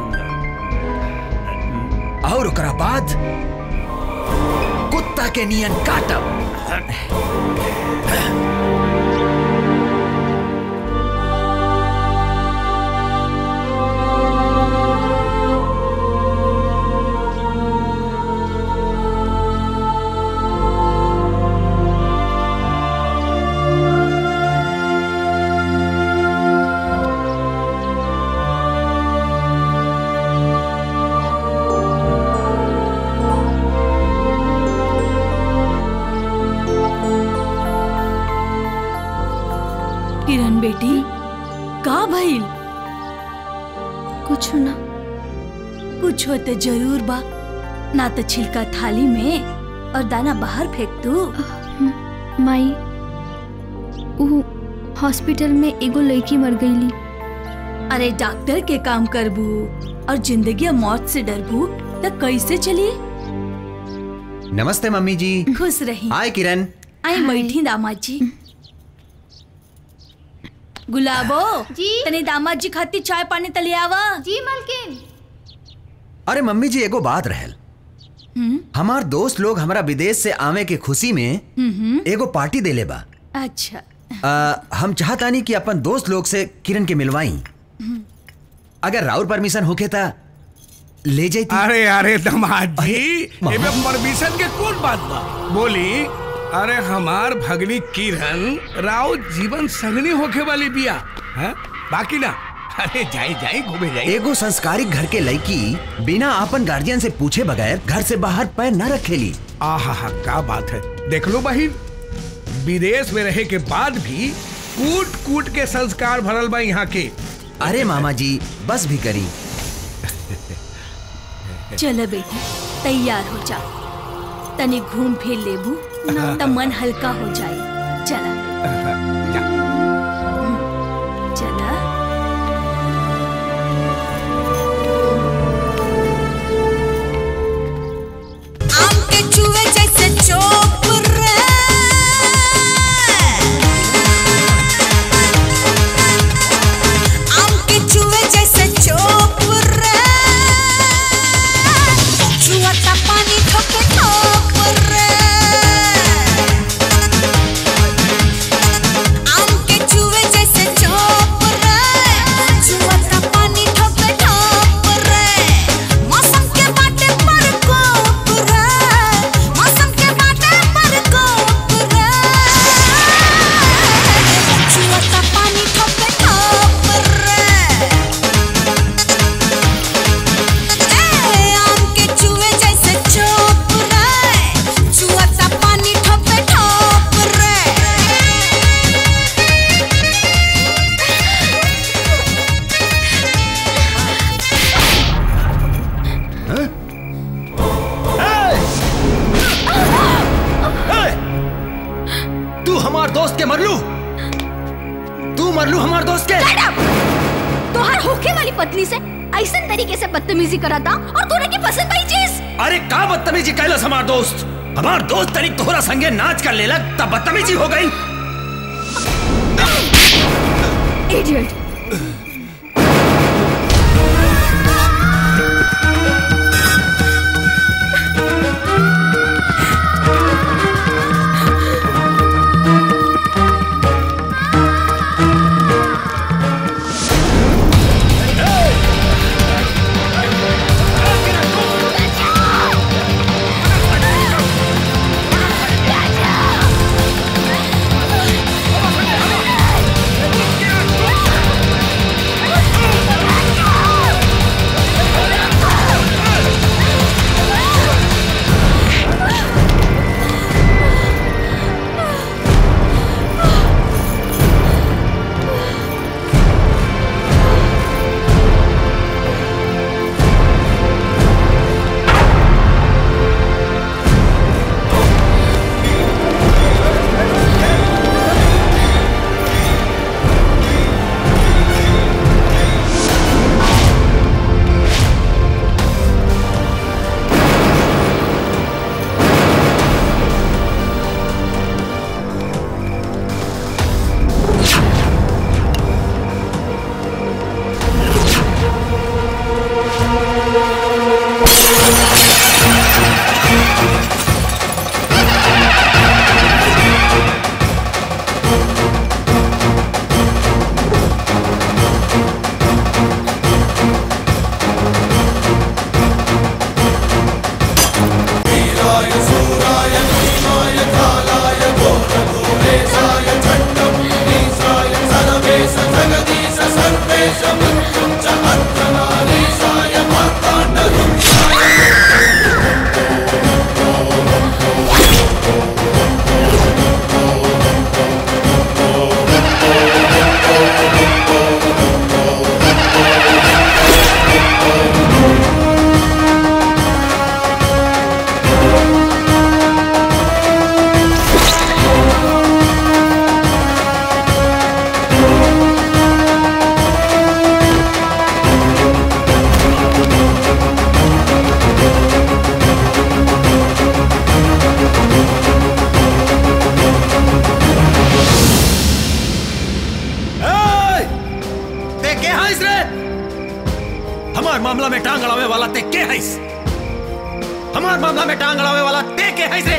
और ओकरा बाद कुत्ता के नियन काटब किरण बेटी का भइल कुछ ना कुछ होते जरूर बा ना तो छिलका थाली में और दाना बाहर फेंक दू माई ऊ हॉस्पिटल में एगो लड़की मर गईली अरे डॉक्टर के काम करबू और जिंदगी और मौत से डरबू तो कैसे चली नमस्ते मम्मी जी खुश रही हाय किरण आई बैठी दामाद जी गुलाबो जी तने दामाद जी खातिर चाय पानी तले आवा जी मलकिन अरे मम्मी जी एगो बात रहल हम्म हमार दोस्त लोग हमारा विदेश से आवे के खुशी में हम्म एगो पार्टी देले बा अच्छा आ, हम चाहतानी कि अपन दोस्त लोग से किरण के मिलवाई हम्म। अगर राउर परमिशन होके ता ले जाती अरे अरे दामाद जी एमे परमिशन के कौन बात बा बोली अरे हमार भगनी किरण राव जीवन संगनी होके वाली बिया है बाकी ना अरे जाई जाई घूमे जाई एगो संस्कारिक घर के लड़की बिना अपन गार्जियन से पूछे बगैर घर से बाहर पैर न रखेली आहा हा क्या बात है देख लो बहिन विदेश में रहे के बाद भी कूट कूट के संस्कार भरल बा यहाँ के अरे मामा जी बस भी करी चलो बेटी तैयार हो जा तने घूम फिर लेबू तो मन हल्का हो जाए चला चला आम के चूहे जैसे चोप रे आम के चूहे जैसे चोप रे चुआता पानी ठोके ठोप रे आम के चूहे जैसे चोप रे चुआता पानी ठोके ठोप रे मौसम के बाटे पर कोप रे मौसम के बाटे पर कोप रे चुआता पानी ठोके ठोप रे ए आम के चूहे जैसे चोप रे चुआता पानी ठोके ठोप रे तू हमार दोस्त के मरलू तू मरलू हमार दोस्त के तोहर होके वाली पत्नी से ऐसा तरीके से बदतमीजी कराता और तूने की पसंद आई चीज अरे का बदतमीजी कैलस हमार दोस्त हमार दोस्त तनिक तोहरा संगे नाच कर लेलक तब बदतमीजी हो गई इडियट Gotcha! मामला में टांग अड़ावे वाला ते के हैस हमार मामला में टांग अड़ावे वाला ते के हैस रे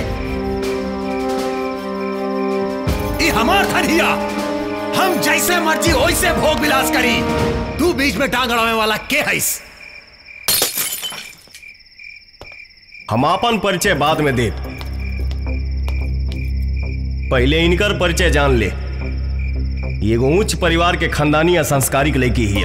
ई हमार धरिया हम जैसे मर्जी वैसे भोग विलास करी तू बीच में टांग अड़ावे वाला के हैस हम अपन परिचय बाद में दे पहले इनकर परिचय जान ले ये एगो उच्च परिवार के खानदानी या संस्कारिक लड़की हिया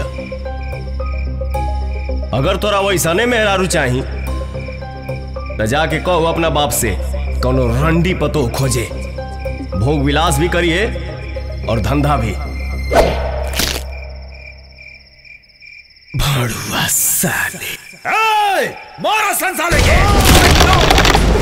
अगर तोरा वैसने मेहरारू चाही तो जाके कहो अपना बाप से कोनो रंडी पतो खोजे भोग विलास भी करिए और धंधा भी भड़ुआ साले ए, मारो संसाले के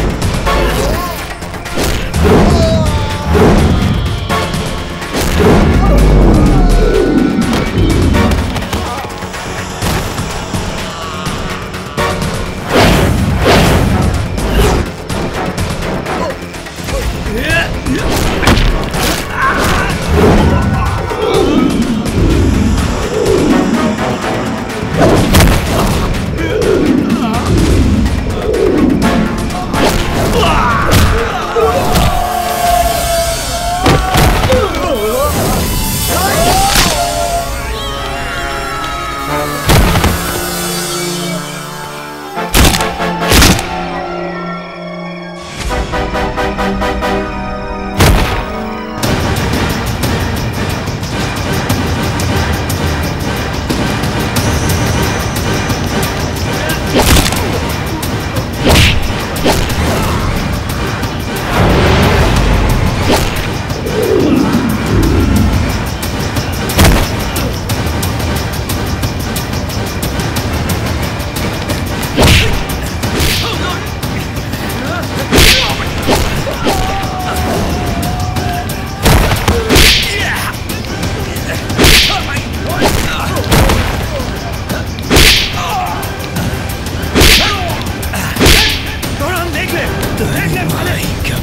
थोड़ा हम देख ले देख ले भाले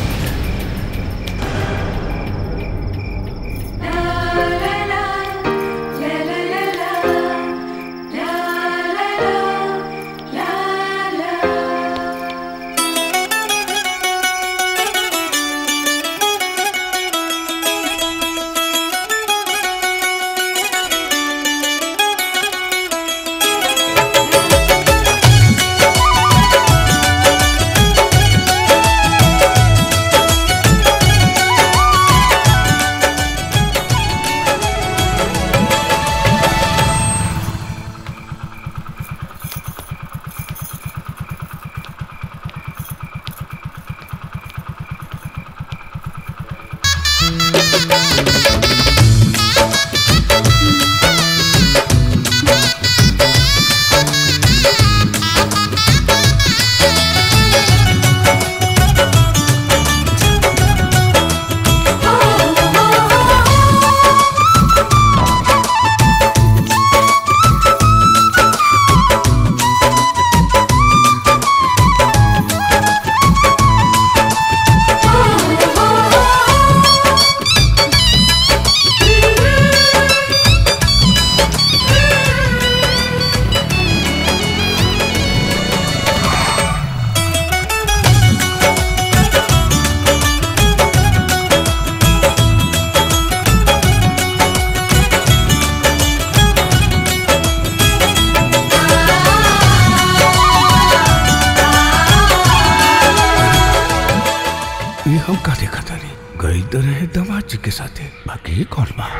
ये हम का देखा तारी गई तो रहे दमाद जी के साथे बाकी ये कौन बा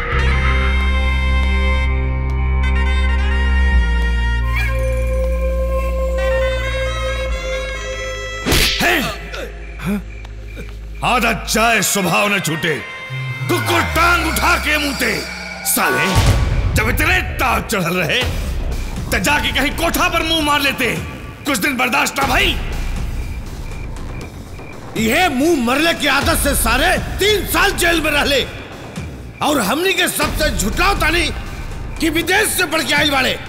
आदत जाए स्वभाव न छूटे कुकुर टांग उठा के मुंहते साले जब इतने ताव चढ़ल रहे तो जाके कहीं कोठा पर मुंह मार लेते कुछ दिन बर्दाश्त ना भाई ये मुंह मरले की आदत से सारे तीन साल जेल में रहले और हमनी के सबसे झुटलाओ तानी कि विदेश से बढ़ के आइल वाले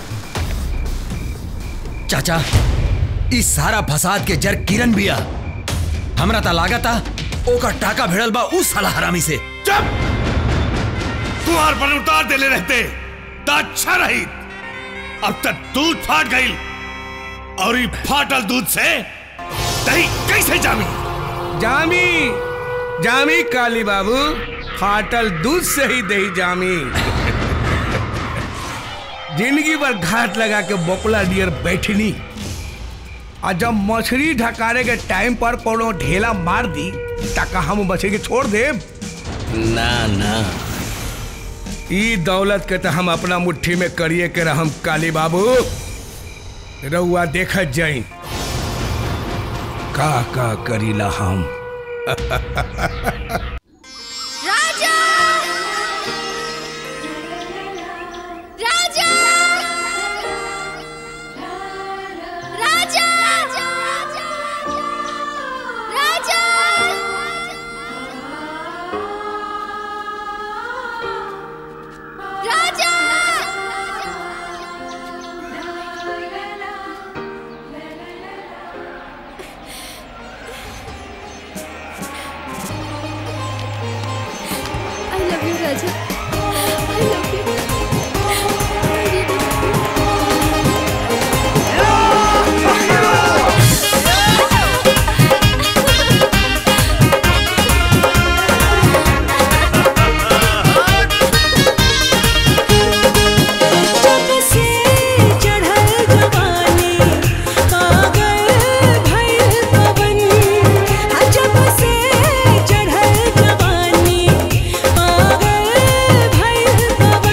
चाचा इस सारा फसाद के जर किरण बिया हमरा ता लागता ओकर टाका भिड़ल बा उस साला हरामी से चुप! 'तुम्हार पर उतार देले रहते तो अच्छा रही अब तक दूध फाट गई और ये फाटल दूध से दही कैसे जामी जामी जामी काली बाबू फाटल दूध से ही दही जामी जिंदगी भर घाट लगा के बोकला डियर बैठनी और जब मछली ढकारे के टाइम पर कोनो ढेला मार दी तका हम मछली के छोड़ दे ना ना ई दौलत के तो हम अपना मुट्ठी में करिए के रहम काली बाबू रउआ देखत जाई का का करीला हम राजा राजा राजा राजा राजा I love you, Raja. I love you. जब से चढ़ल जवानी पागल भइल पवन हाँ जब से चढ़ल जवानी पागल भइल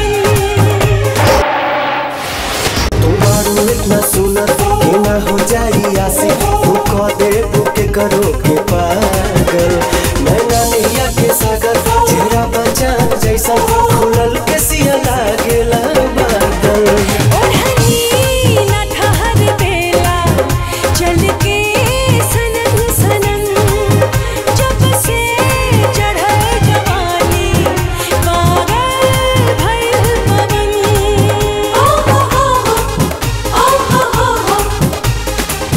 तुम्हारू इतना सुनत कि ना हो जाई आसी तू कह दे बुके करो के पागल नैना नैया के सागर चेहरा बचान जैसा खुलल के सिया लागेला बादल ओढ़नी ना ठहर बेला चल के सनन सनन जब से चढ़ल जवानी पागल भइल पवन ओ हो हो हो ओ हो हो हो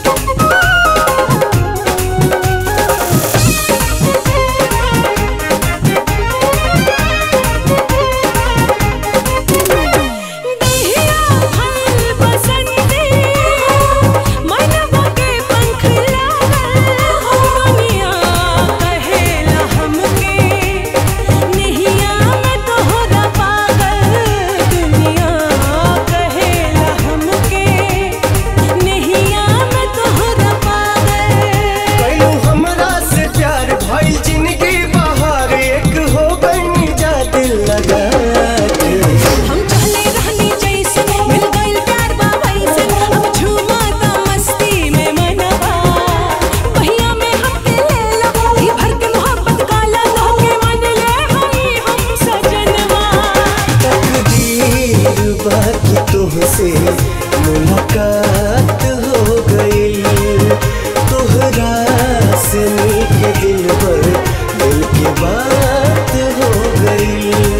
देहिया फल बसंती मनवा के पंख लागल हो दुनिया कहेला हमके नहिया में तोहरा पागल दुनिया कहेला हमके नहिया में तोहरा पागल कैलू हमरा से प्यार भइल जिंदगी बाहर एक हो गई जा दिल लगा के हम चले रहनी जैसे मिल गइल प्यार बा वैसे अब झूमा ता मस्ती में मनवा भैया में हमके ले लो ही भर के मोहब्बत काला लो के मन ले हमी हम सजनवा तकदीर बाकी तुमसे मुलाकात हो गई तोहरा से नीक दिल पर दिल की बात हो गई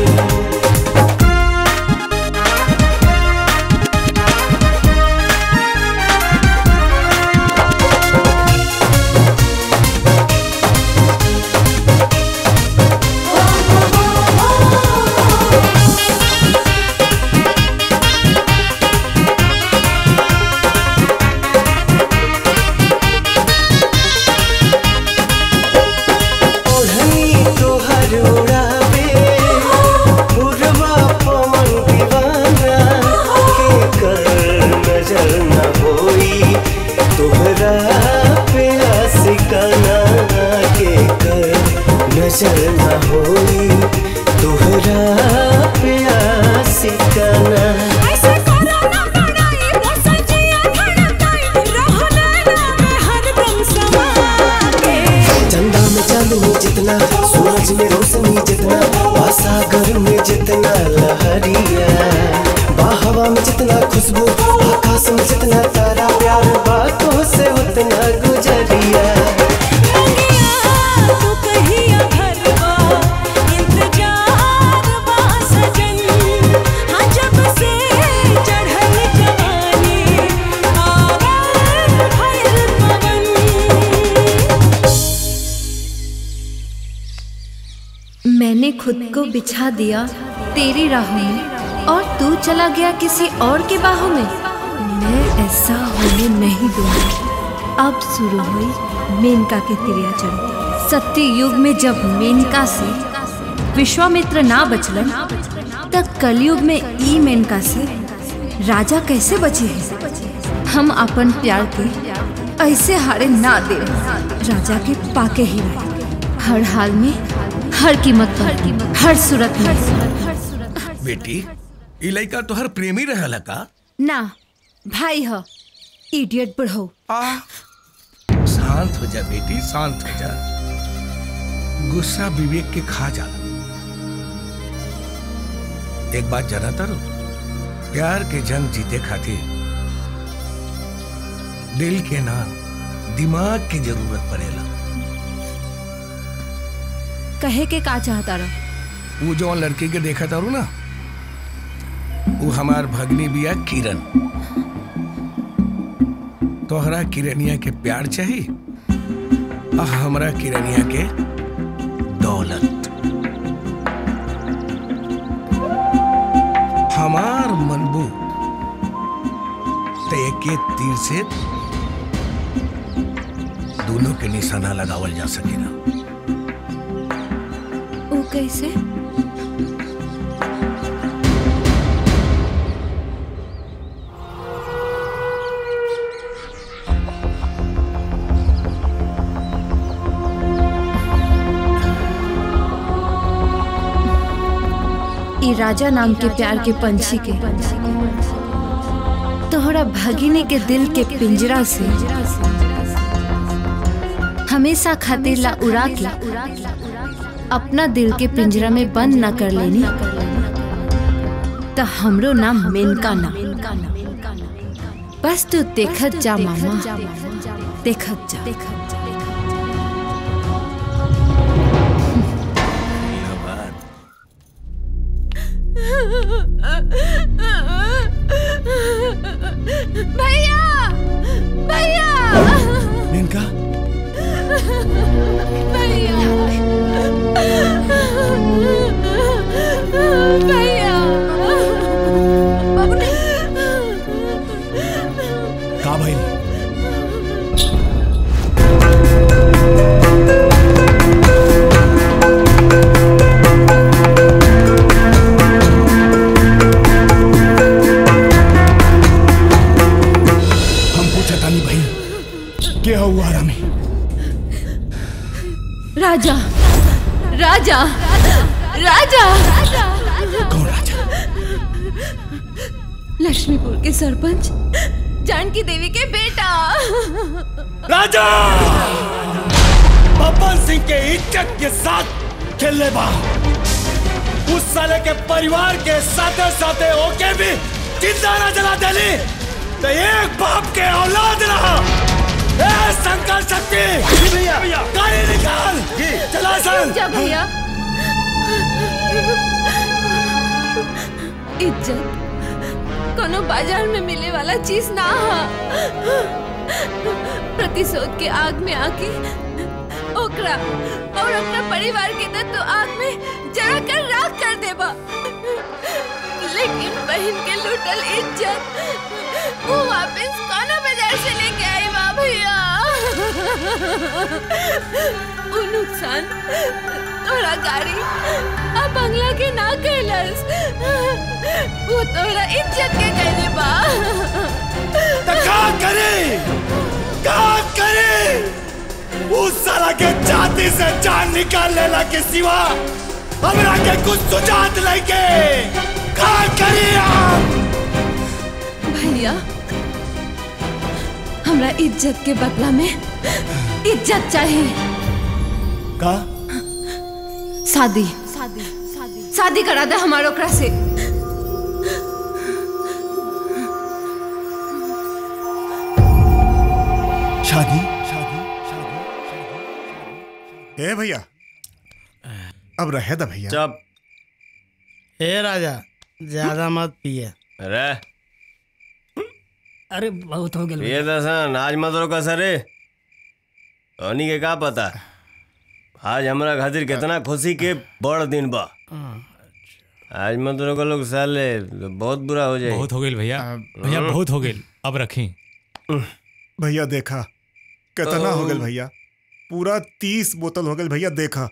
ओढ़नी तोहर उड़ावे उड़वा पवन दीवाना के कर नजर न होई तोहरा पे आशिकाना के कर नजर न होई तोहरा पे आशिकाना ऐसे करो ना बनाई वो सजिया धड़काई रहना ना मैं हरदम समा के चंदा में चांदनी जितना सूरज में रोशनी जितना सागर में जितना लहरिया बाहवा में जितना खुशबू आकाश में जितना तारा प्यार बातों से उतना गुजरिया तू कहिया भरवा इंतजार बा सजन हाँ जब से चढ़ल जवानी पागल भइल पवन मैंने खुद को बिछा दिया तेरी राहों में और तू चला गया किसी और के बाहों में मैं ऐसा होने नहीं दूंगी अब शुरू हुई मेनका के तिरिया चढ़ता सत्य युग में जब मेनका से विश्वामित्र ना बचलन तब कलयुग में ई मेनका से राजा कैसे बचे हैं हम अपन प्यार के ऐसे हारे ना दे राजा के पाके ही रहे हर हाल में हर कीमत पर हर सूरत में बेटी ई लड़का तोहर प्रेमी रहल का ना भाई ह इडियट बढ़ो शांत हो जा बेटी शांत हो जा गुस्सा विवेक के खा जाला एक बात जाना तारो प्यार के जंग जीते खातिर दिल के ना दिमाग की जरूरत पड़ेला कहे के का चाहता रहा वो जो लड़की के देखा तारू ना वो हमार भगनी बिया किरण तोहरा किरनिया के प्यार चाहिए आ हमरा किरनिया के दौलत हमार मनबू ते के तीर से दोनों के निशाना लगावल जा सकेला वो कैसे ई राजा नाम के प्यार के पंछी के तोहरा भगिनी के दिल के पिंजरा से हमेशा खातिर ला उड़ा के अपना दिल के पिंजरा में बंद ना कर लेनी तो हमरो नाम मेनका ना बस तू देखत जा मामा देखत जा भैया भैया मेनका भैया भैया का भाई हम पूछा तानी भाई के हुआ रामी राजा राजा राजा कौन राजा लक्ष्मीपुर के सरपंच जानकी देवी के बेटा राजा बब्बन सिंह के इज्जत के साथ खेलने बा उस साले के परिवार के साथे साथे ओके भी जिंदा न जला देली तो एक बाप के औलाद रहा ए संकल्प शक्ति भैया गाड़ी निकाल चला सन जा भैया इज्जत कोनो बाजार में मिले वाला चीज ना हा प्रतिशोध के आग में आके ओकरा और अपना परिवार के न तो आग में जला कर राख कर देबा लेकिन बहन के लूटल इज्जत वो वापस कोनो बाजार से लेके आई बा भैया वो नुकसान तोरा गाड़ी आ बंगला के ना कैलस वो तोरा इज्जत के कैले बा तो का करे का करे उस साला के जाति से जान निकाल लेला के सिवा हमरा के कुछ सुझात लेके का करी हम भैया हमरा इज्जत के बदला में इज्जत चाहिए का शादी शादी करा दे हमारे ओकरा से शादी ए भैया अब रहे दा भैया चुप ए राजा ज्यादा मत पिए अरे अरे बहुत हो गया ये दसन आज मत रोका सरे ओनी के का पता आज हमरा खातिर कितना खुशी के बड़ दिन बा आज मत रोको लोग साले बहुत बुरा हो जाए बहुत हो गई भैया भैया बहुत हो गई अब रखें भैया देखा कितना हो गया भैया पूरा तीस बोतल हो गई भैया देखा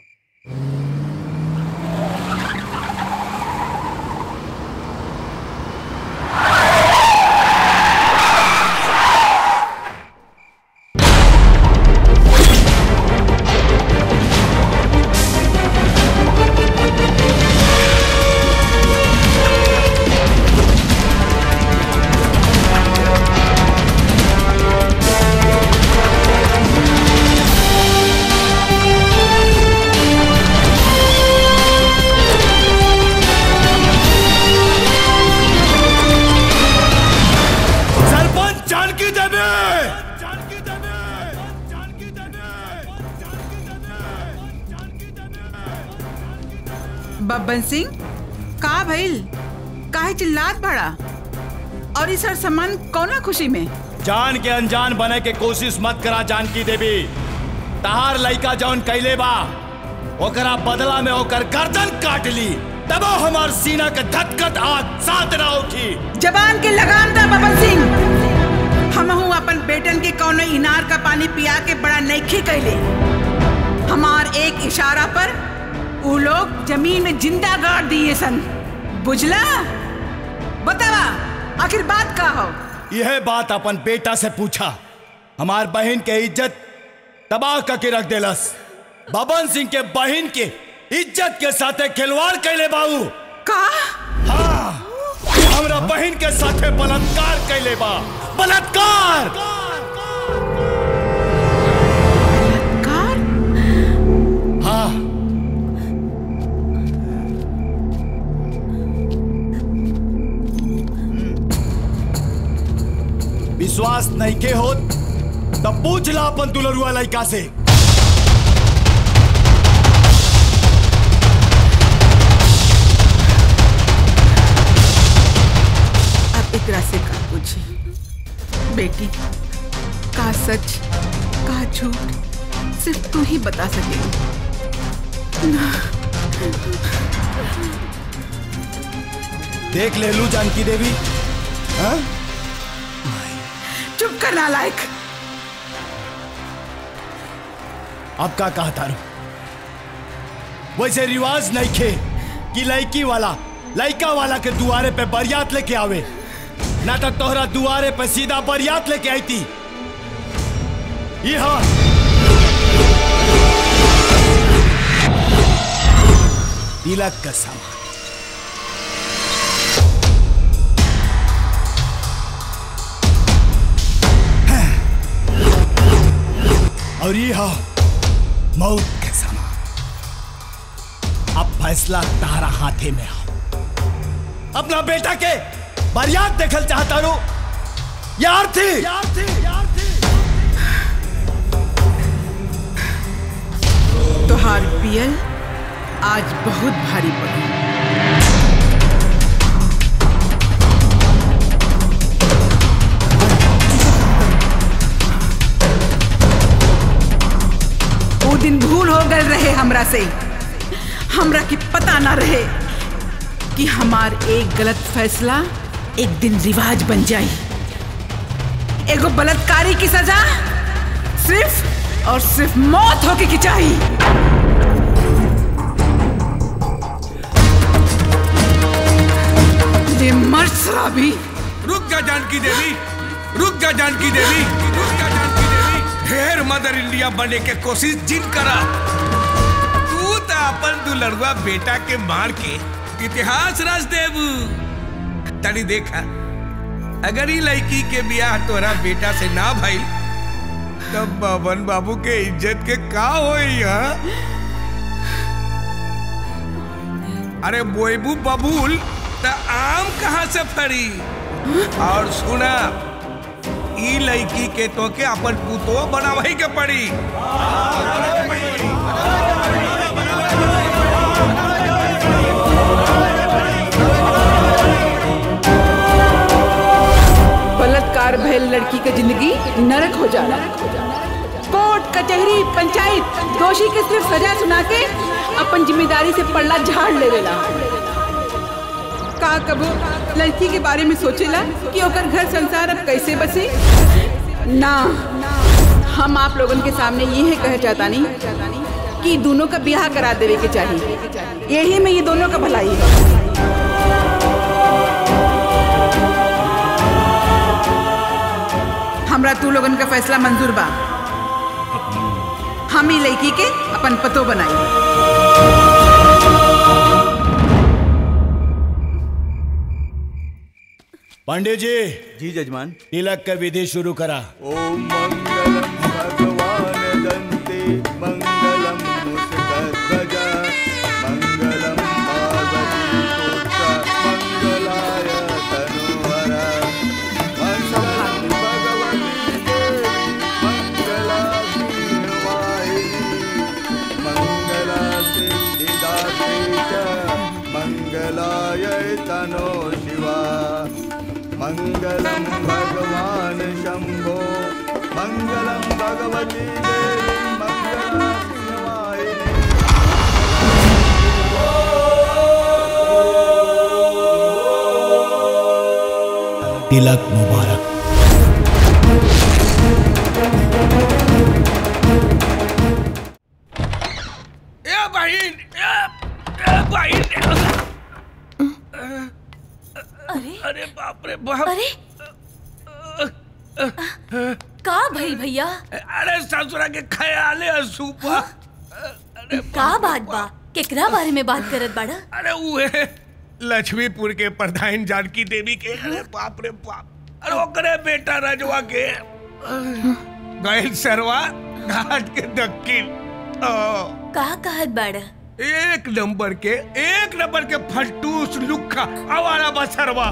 सरपंच जानकी देवी बब्बन सिंह का भइल काहे चिल्लात बड़ा और इस हर सामान कौना खुशी में जान के अनजान बने के कोशिश मत करा जानकी देवी तहार लइका जौन कैले बा ओकरा बदला में ओकर गर्दन काट ली तबो हमार सीना के धकधक आग साथ ना उठी जबान के लगाम दा बब्बन सिंह हम हूँ अपन बेटन के कौनो इनार का पानी पिया के बड़ा नईखे कैले हमार एक इशारा पर उ लोग जमीन में जिंदा गाड़ दिए सन बुझला बतावा आखिर बात का हो यह बात अपन बेटा से पूछा हमार बहन के इज्जत तबाह करके रख देलस बबन सिंह के बहन के इज्जत के साथे खिलवाड़ कैले बाबू का हाँ हमरा बहन के साथे बलात्कार कैले बा बलात्कार हाँ विश्वास नहीं के होत तब पूछ ला अपन दुलरुआ लड़का से अब एकरा से का पूछी बेटी का सच का झूठ सिर्फ तू ही बता सकेगी देख ले लू जानकी देवी हाँ? चुप कर नालायक अब का कहा तारू वैसे रिवाज नहीं खे कि लड़की वाला लड़का वाला के दुआरे पे बरियात लेके आवे ना तो तोहरा दुआरे पे सीधा बरियात लेके आई थी ये हाँ तिलक का सामान और ये हाँ मौत के समान अब फैसला तारा हाथे में हो अपना बेटा के बरियात देखल चाहता रो यार थी तोहार पियल आज बहुत भारी पड़ी वो दिन भूल हो गए रहे हमरा से हमरा की पता ना रहे कि हमार एक गलत फैसला एक दिन रिवाज बन जाई एगो बलात्कारी की सजा सिर्फ और सिर्फ मौत होके की चाहिए ये मर्द शराबी रुक जा जानकी देवी रुक जा जानकी देवी रुक जा जानकी देवी ढेर मदर इंडिया बनने के कोशिश जिन करा तू तो अपन दुलड़ुआ बेटा के मार के इतिहास रच देबू तनी देखा अगर ही लड़की के ब्याह तोरा बेटा से ना भइल तब बबन बाबू के इज्जत के का होई हा? अरे बोएबू बबूल त आम कहाँ से फरी और सुना ई लड़की के तो के अपन पुतो बनावही के पड़ी बलात्कार भयल लड़की के जिंदगी नरक हो जाला कोर्ट कचहरी पंचायत दोषी के सिर्फ सजा सुना के अपन जिम्मेदारी से पल्ला झाड़ लेवेला का कबो लड़की के बारे में सोचेला कि ओकर घर संसार अब कैसे बसे ना हम आप लोगन के सामने ये है कह चाहता नहीं कि दोनों का ब्याह करा देवे के चाहिए यही में ये दोनों का भलाई है हमरा तू लोगन का फैसला मंजूर बा हम ही लड़की के अपन पतो बनाई पांडे जी जी जजमान तिलक का विधि शुरू करा ओम मंगलम भगवान दंते मंगलम मुस्कध्वज मंगलम पार्वती पुत्र मंगलाय तनुहर मंगलम भगवती देवी मंगला मंगला सिद्धिदात्री च मंगलाय तनो शिवा मङ्गलं भगवान् शम्भो मङ्गलं भगवती देवी मङ्गलाशिवायिनी तिलक मुबारक ए बहन ए, ए बहन अरे अरे बाप रे बाप अरे का भई भैया अरे ससुरा के ख्याले असूपा का बात बा केकरा बारे में बात करत बाड़ा अरे उहे लक्ष्मीपुर के प्रधान जानकी देवी के अरे बाप रे बाप अरे ओकरे बेटा रजवा के गैल सरवा घाट के दक्षिण ओ, का कहत बाड़ा एक नंबर के एक नंबर के फटूस लुखा आवारा बसरवा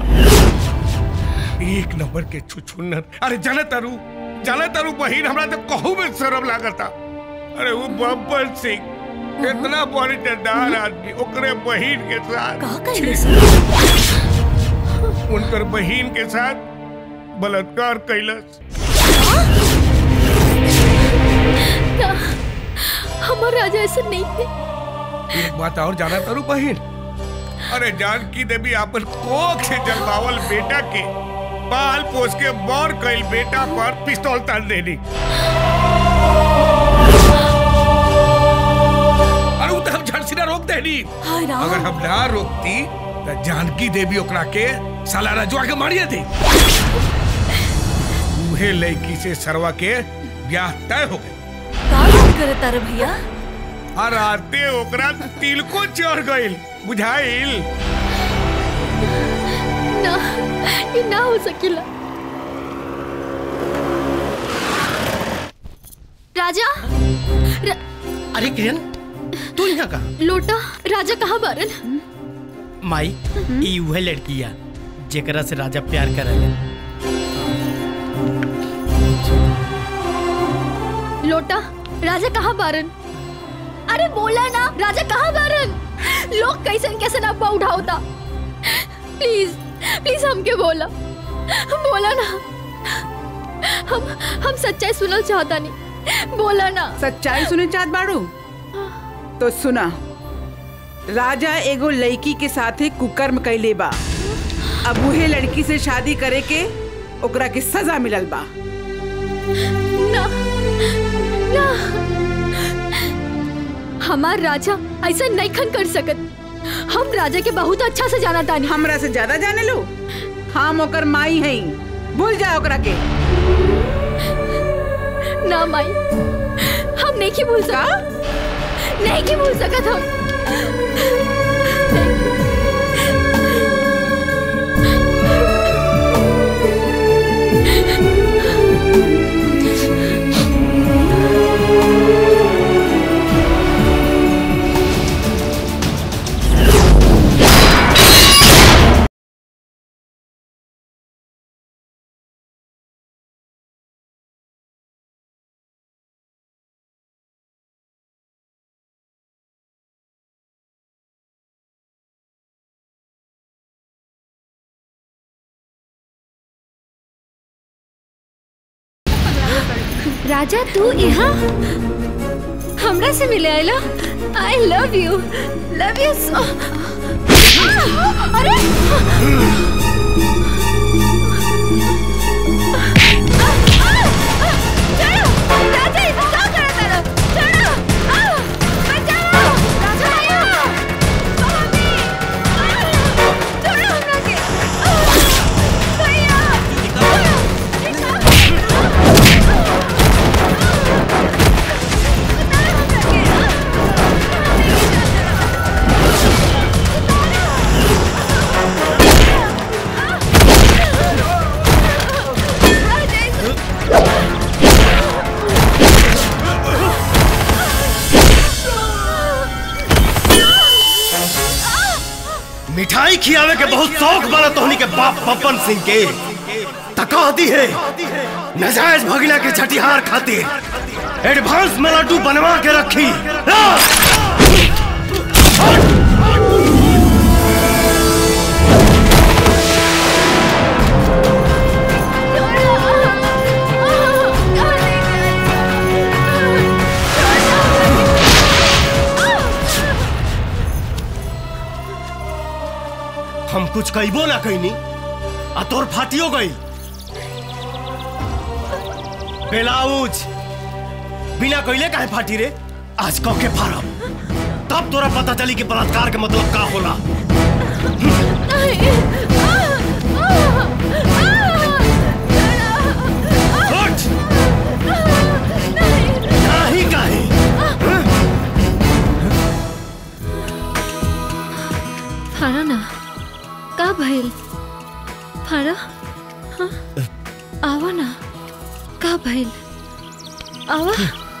एक नंबर के छुछुन्नर अरे जले तरु जले तरु बहिन हमरा तो कहू में शर्म लागता अरे वो बब्बर सिंह इतना बॉडीदार आदमी ओकरे बहिन के साथ उनकर बहिन के साथ बलात्कार कैलस ना हमार राजा ऐसे नहीं थे एक बात और जाना तारू बहिन अरे जानकी देवी अपन कोख से जलवावल बेटा के बाल पोस के बौर कैल बेटा पर पिस्तौल तान देनी अरे वो तो हम झट से ना रोक देनी हाय राम अगर हम ना रोकती तो जानकी देवी ओकरा के साला रजवा के मारिए थी उहे लड़की से सरवा के ब्याह तय हो गए का बात करत तारे भैया और आते ओकरा तिल को चढ़ गइल बुझाइल ना ये ना हो सकेला राजा र... अरे किरण तू यहाँ कहा लोटा राजा कहाँ बारन माई ई वह लड़किया जेकरा से राजा प्यार करेले लोटा राजा कहाँ बारन अरे बोला ना राजा कहाँ बारन लोग कैसे कैसे ना अफवाह उठाओता प्लीज प्लीज हमके बोला बोला ना हम हम सच्चाई सुनल चाहता नहीं बोला ना सच्चाई सुने चाहत बाड़ू तो सुना राजा एगो लड़की के साथे कुकर्म कैले बा अब उहे लड़की से शादी करे के ओकरा के सजा मिलल बा ना ना हमार राजा ऐसा नहीं खन कर सकत हम राजा के बहुत अच्छा से जाना तानी हमरा से ज्यादा जाने लो हम ओकर माई हई भूल जा ओकरा के ना माई हम नहीं की भूल सकत नहीं की भूल सकत हम राजा तू यहाँ हमरा से मिले आयला I love you love you so अरे मिठाई खियावे के बहुत शौक बना तोहनी के बाप बब्बन सिंह के तका दी है नजायज भगना के छठिहार खातिर एडवांस में लड्डू बनवा के रखी ला! हम कुछ कहबो ना कहनी आ तोर फाटियो गई बेलाउज बिना कहले काहे फाटी रे आज कह के फाड़ब तब तोरा पता चली कि बलात्कार के मतलब का होला उठ! नाही काहे फाड़ा ना का भइल फाड़ा हाँ? आवा ना का भइल आवा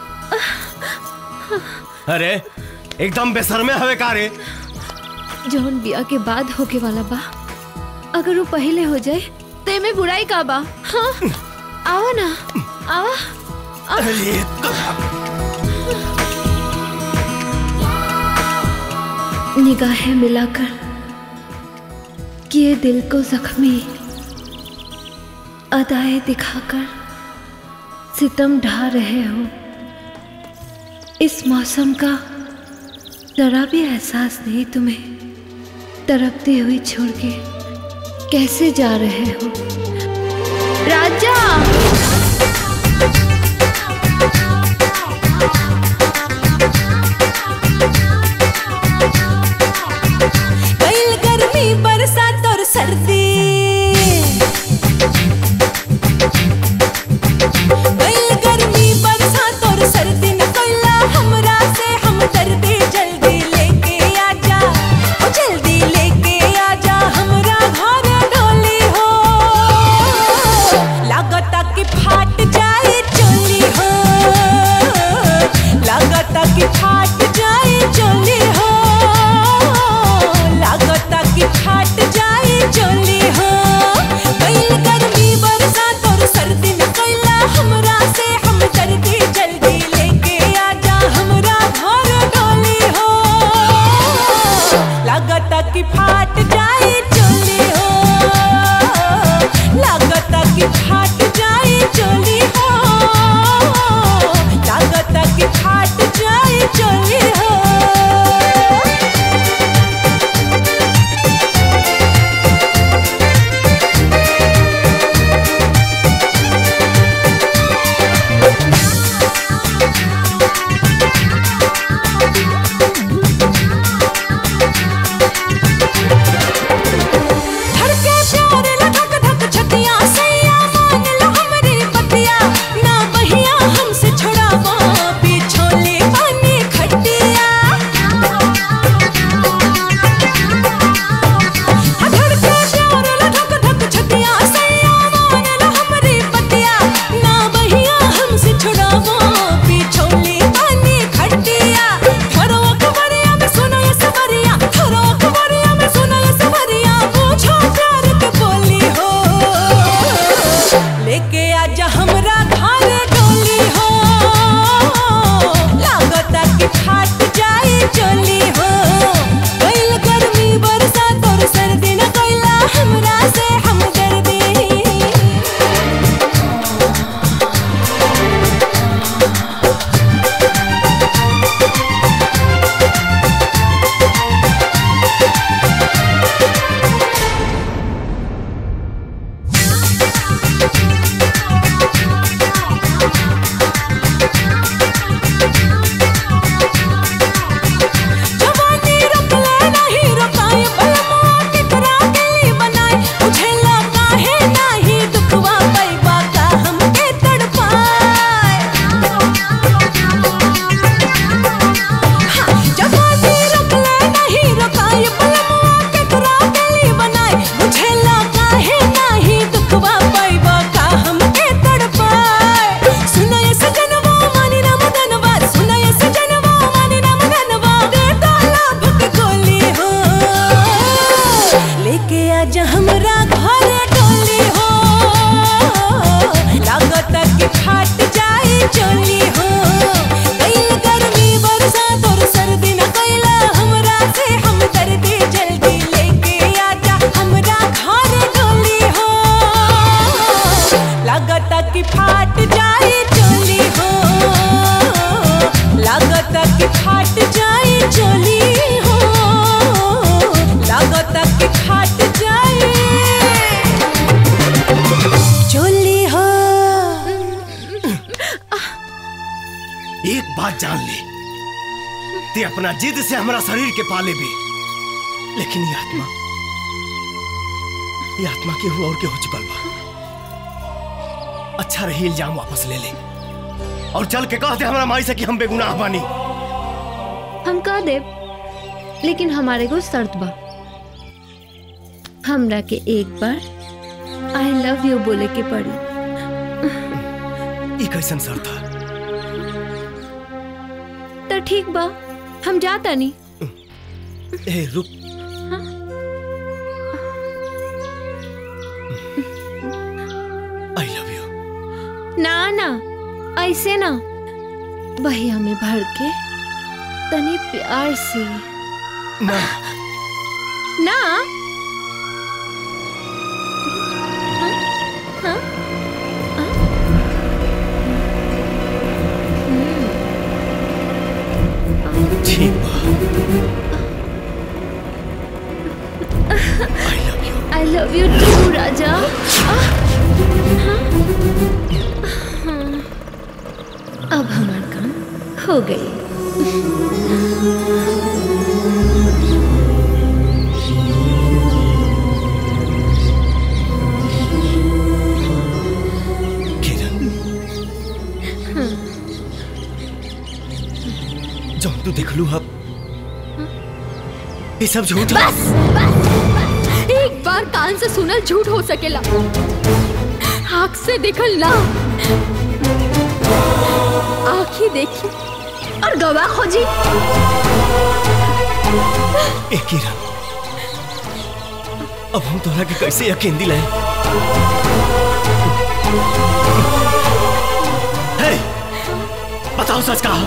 अरे एकदम बेसरमे हवे का रे जौन बिया के बाद होके वाला बा अगर वो पहले हो जाए तो एमे बुराई का बा हाँ आवा ना आवा अरे निगाहें मिलाकर किए दिल को जख्मी अदाएं दिखाकर सितम ढा रहे हो इस मौसम का जरा भी एहसास नहीं तुम्हें तड़पती हुई छोड़ के कैसे जा रहे हो राजा कैल गर्मी बरसात और सर्दी कैल गर्मी बरसात और सर्दी न कैला हमरा से हम दर्दी जल्दी लेके आजा ओ जल्दी लेके आजा हमरा घर डोली हो लागता कि ते अपना जिद से हमारा शरीर के पाले भी लेकिन ये आत्मा ये आत्मा के हुआ और के हो चुकल बा अच्छा रही इल्जाम वापस ले ले और चल के कह दे हमारा माई से कि हम बेगुनाह बानी हम कह दे लेकिन हमारे को शर्त बा हमरा के एक बार आई लव यू बोले के पड़ी ई कैसन सर था तो ठीक बा हम जाता नहीं ए रुक आई लव यू ना ना ऐसे ना भैया में भर के तनी प्यार से ना ना हाँ? ठीक बा आई लव यू टू राजा आह! हाँ? हाँ। अब हमार काम हो गई हाँ। जो तू देख लू अब ये सब झूठ है। बस बस एक बार कान से सुनल झूठ हो सकेला आँख से देखल ना आँखी देखी और गवाह खोजी ए किरण अब हम तोरा के कैसे यकीन दिलाए हे बताओ सच कहा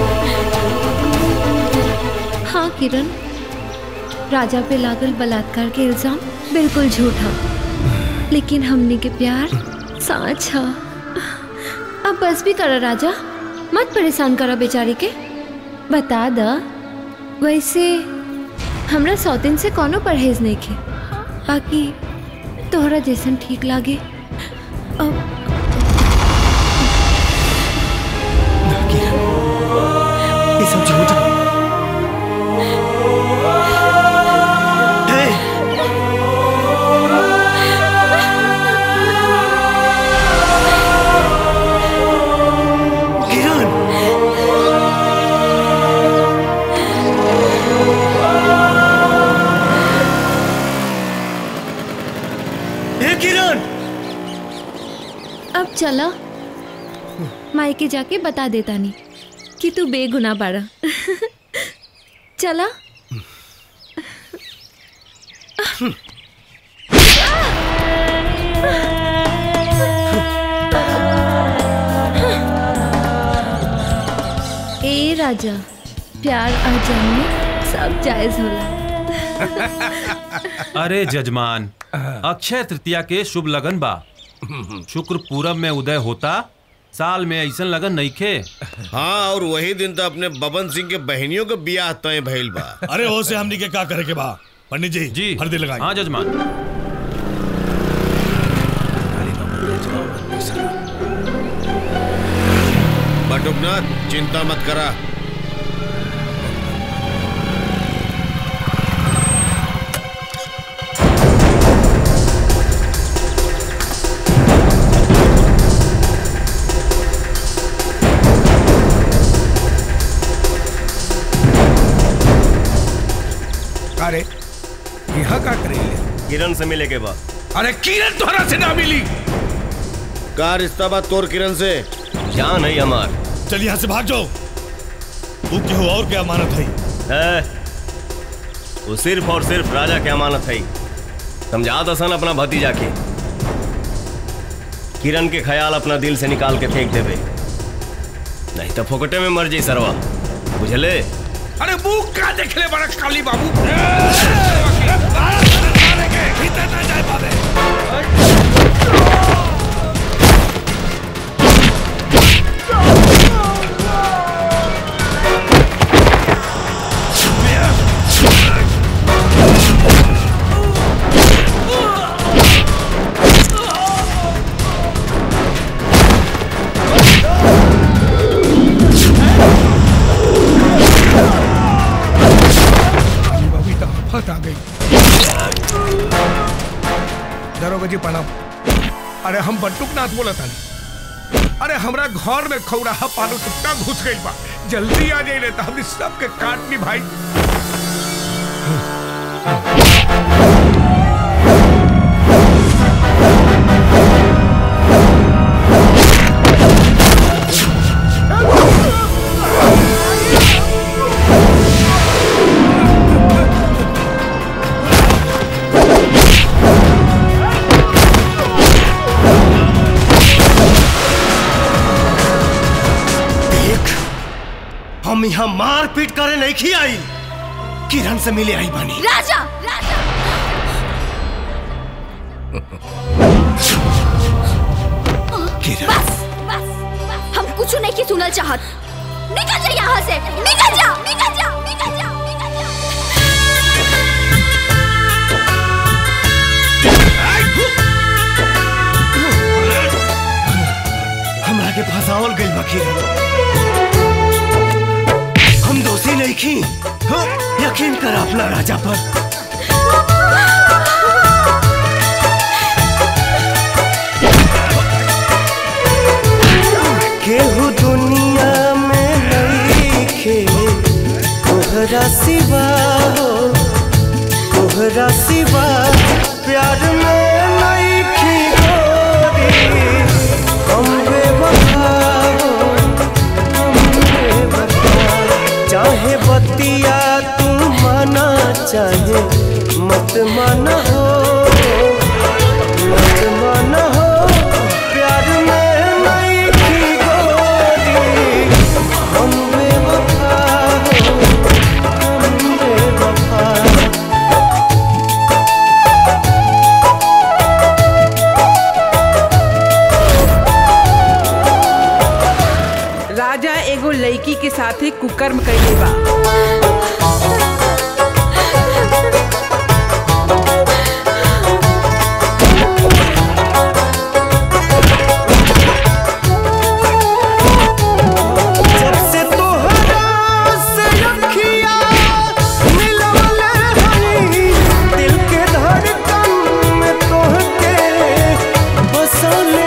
हाँ किरण राजा पे लागल बलात्कार के इल्जाम बिल्कुल झूठा लेकिन हमने के प्यार साँच हा अब बस भी करा राजा मत परेशान करा बेचारी के बता द वैसे हमरा सौतिन से कोनो परहेज नहीं खे बाकी तोहरा जैसन ठीक लागे अब ये सब झूठ है। हे! किरण हे किरण अब चला मायके जाके बता देता नहीं कि तू बेगुना बाड़ा चला ए राजा प्यार और जन्म सब जायज होला अरे जजमान अक्षय तृतीया के शुभ लगन बा शुक्र पूरब में उदय होता साल में ऐसन लगन नइखे हाँ और वही दिन तो अपने बबन सिंह के बहनियों के बियाह तय भइल बा अरे हो से हमनी के का करे के बा पंडित जी जी हल्दी लगाई हाँ जजमान बटुकनाथ चिंता मत करा अरे यहाँ का करेले किरण से मिले के बाद अरे किरण तोहरा से ना मिली का रिश्ता बा तोर किरण से क्या नहीं हमार चल यहाँ से भाग जाओ तू केहू और क्या अमानत है है वो सिर्फ और सिर्फ राजा की अमानत है समझा दसन अपना भतीजा के किरण के ख्याल अपना दिल से निकाल के फेंक देवे नहीं तो फोकटे में मर जाई सरवा बुझले अरे मुंह का देख ले बड़ा काली बाबू भीतर ना जाए पावे Ah! हिम्मत आ गई दरोगा जी प्रणाम अरे हम बंटुक नाथ बोला था अरे हमरा घर में खौराहा पालो टुकटा घुस गई बा जल्दी आ जाइए तो हमने सबके काटनी भाई देख हम यहाँ मार पीट करे नहीं खी आई किरण से मिले आई बनी राजा राजा बस बस हम कुछ नहीं की सुनल चाहत निकल जा यहाँ से निकल जा निकल जा निकल जा निकल जा हमरा के फंसावल गइल बा किरण हम दोषी नहीं खी हाँ, यकीन कर अपना राजा पर केहू दुनिया में नहीं खे तोहरा सिवा हो तोहरा सिवा प्यार में नहीं खी गोरी हम बेवफा हो हम बेवफा चाहे बतिया तू माना चाहे मत माना हो मत माना हो प्यार में नहीं थी गोरी हम बेवफा हो हम बेवफा राजा एगो लड़की के साथे कुकर्म कैले बा जब से तोहरा से अखियाँ मिलवले हई, दिल के धड़कन में तोहके बसौले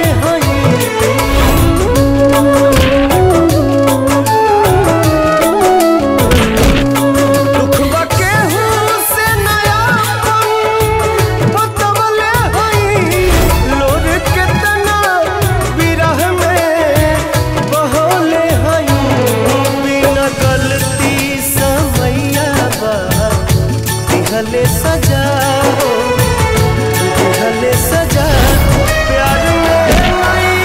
हई। दुखवा केहू से नयापन बतवले हई, लोर केतना विरह में बहौले हई बिना गलती समैया बा दिहले सजा हो दिहले सजा प्यार में नहीं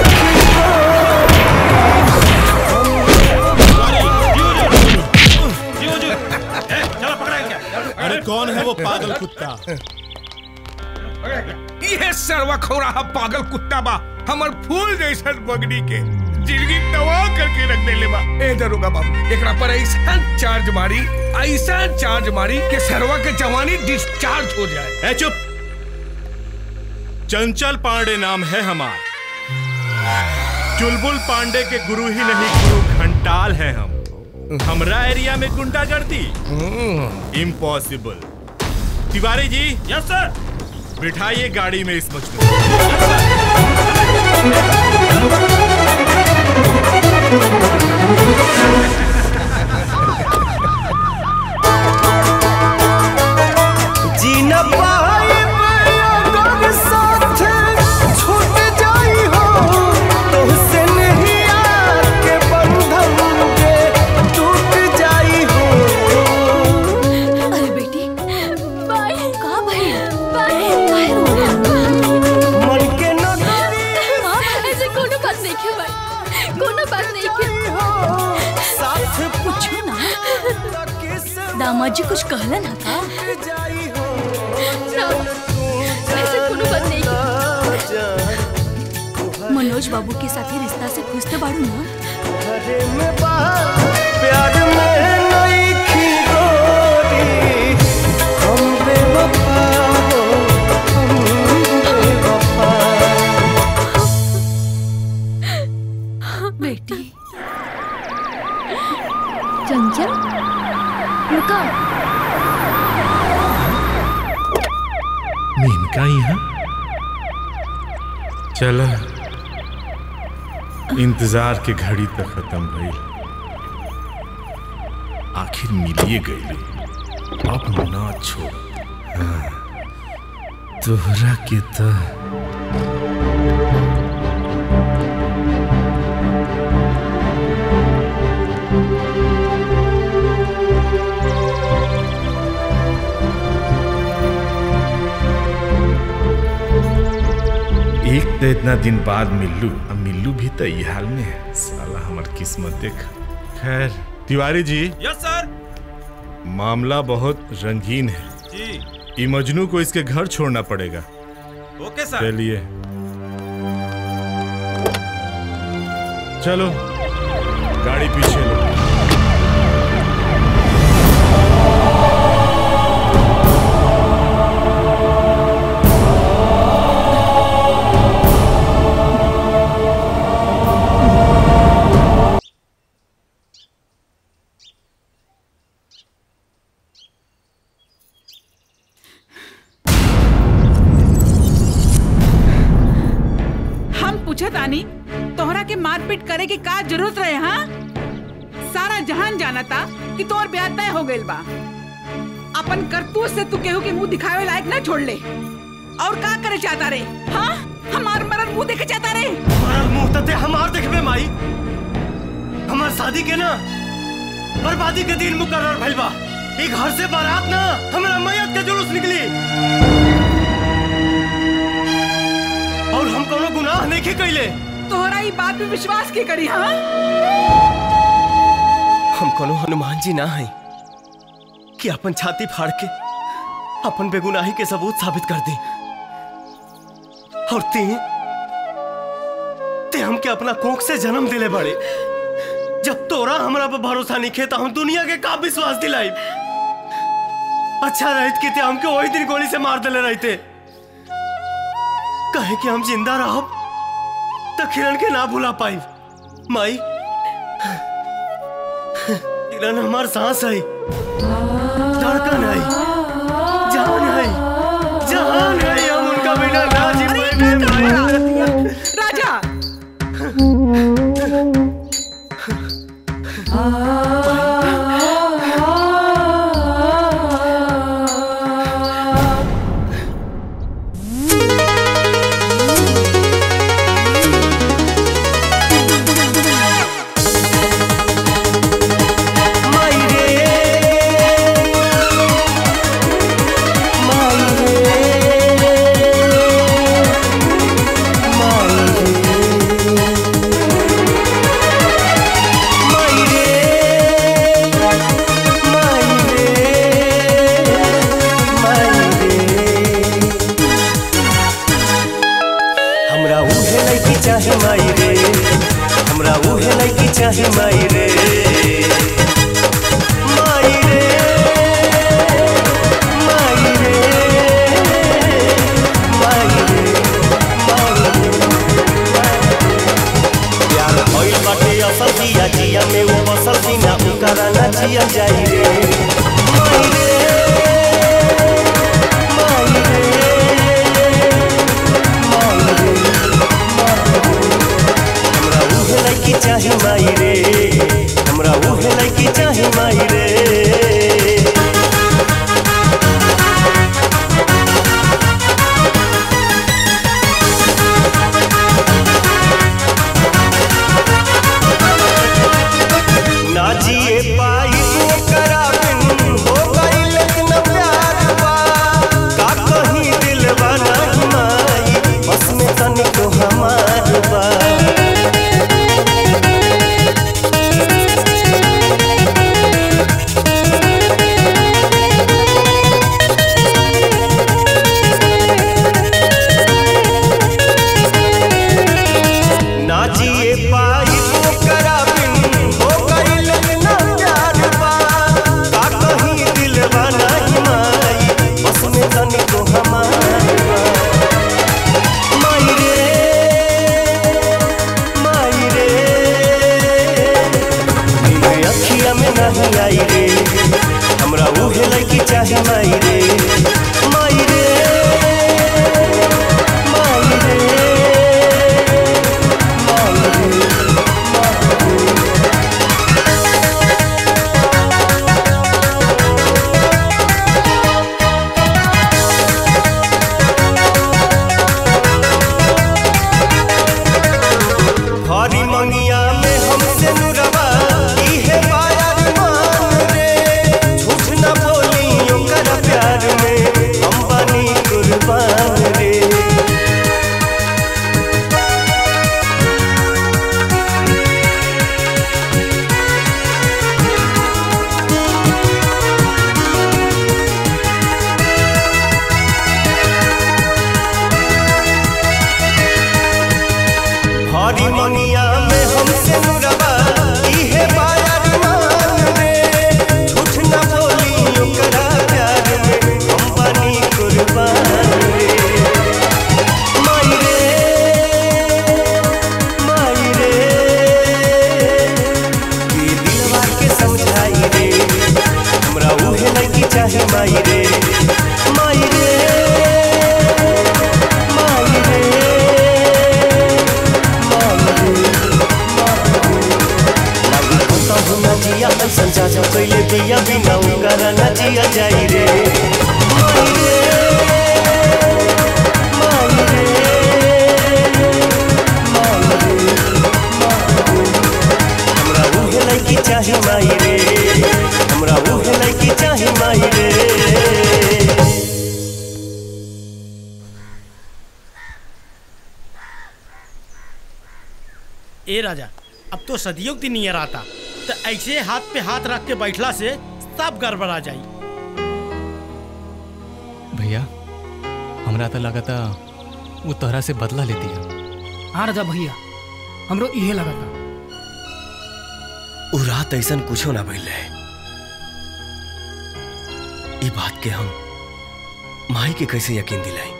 अरे कौन है वो पागल कुत्ता ये सरवा खौराहा पागल कुत्ता बा हमर फूल जैसन बगड़ी के जिंदगी तबाह करके रख देले बा ए दरोगा बाबू एकरा पर ऐसा चार्ज मारी ऐसा चार्ज मारी कि सरवा के जवानी डिस्चार्ज हो जाए ए चुप चंचल पांडे नाम है हमार चुलबुल पांडे के गुरु ही नहीं गुरु घंटाल है हम हमरा एरिया में गुंडागर्दी इम्पॉसिबल तिवारी जी यस सर बिठाइए गाड़ी में इस मजनू जी न पाए अगर साथ छूट जाई हो तुझसे नहीं आके बंधन के टूट जाई हो अरे बेटी बाय कहाँ भाई बाय काहे रो रहा मन के न माँ ऐसे कोनो बात नहीं क्यों भाई कोनो बात नहीं क्यों साथ पूछो ना दामाद जी कुछ कहलन है का ना, ऐसे कोनो बात नहीं क्यों मनोज बाबू के साथ रिश्ता से खुश तो बाड़ू ना घरे में बाहर प्यार में नहीं खी गोरी हम बेवफा हो हम बेवफा बेटी चंचल रुका मेनका यहाँ चला इंतजार के घड़ी तक खत्म भई आखिर मिलिए गई अब ना छोड़ हाँ, तोहरा के तो एक तो इतना दिन बाद मिल्लू अब मिल्लू भी तो ये हाल में है साला हमार किस्मत देख खैर तिवारी जी यस सर मामला बहुत रंगीन है जी ई मजनू को इसके घर छोड़ना पड़ेगा ओके सर चलिए चलो गाड़ी पीछे लो हम पूछत आनी तोहरा के मारपीट करे की का जरूरत रहे हाँ सारा जहान जाना था कि तोर ब्याह तय हो गइल बा अपन करतूत से तू केहू के मुंह दिखावे लायक ना छोड़ ले और का करे चाहता रे हाँ हमार मरद मुंह देखे चाहता रे हमारा मुंह तते हमार देखबे माई हमार शादी के ना बर्बादी के दिन मुकर्रर भइल बा ई घर से बारात ना हमरा मैयत के जुलूस निकली और हम कोनो गुनाह नहीं के कैले तोहरा ई बात पे विश्वास के करी हाँ हम कोनो हनुमान जी ना हैं कि अपन छाती फाड़ के अपन बेगुनाही के सबूत साबित कर दी और ती ते हमके अपना कोख से जन्म दिले बड़े जब तोरा हमरा पर भरोसा नहीं खे तो हम दुनिया के का विश्वास दिलाई अच्छा रहत कि ते हमके वही दिन गोली से मार दिले रहते कहे कि हम जिंदा रहो तो किरण के ना भुला पाई माई किरण हमार सांस है धड़कन है जान है जहान है हम उनका बिना ना जी पाएंगे राजा हमरा उहे लड़की चाहे माई रे हमरा उहे लड़की चाहे माई रे माई रे माई रे माई रे प्यार भइल बाटे असल जिया जिया में वो बसल सीना उकरा ना जिया जाई रे माई रे माई रे हमरा उहे लड़की चाहे माई रे चाहे माई रे माई रे माई रे कहू ना जिया ऐसा जाजा कैले बिया बिना उकर ना जिया जाई रे माई रे माई रे हमरा उहे लड़की चाहे माई रे हमरा उहे लड़की चाहे माई रे ए राजा अब तो सदियों की नियर आता तो ऐसे हाथ पे हाथ रख के बैठला से सब गड़बड़ा जाई भैया हमरा तो लगा था वो तोहरा से बदला लेती है हाँ राजा भैया हमरो इहे लगा था उ रात ऐसा कुछो ना भइल रहे ई बात के हम माई के कैसे यकीन दिलाई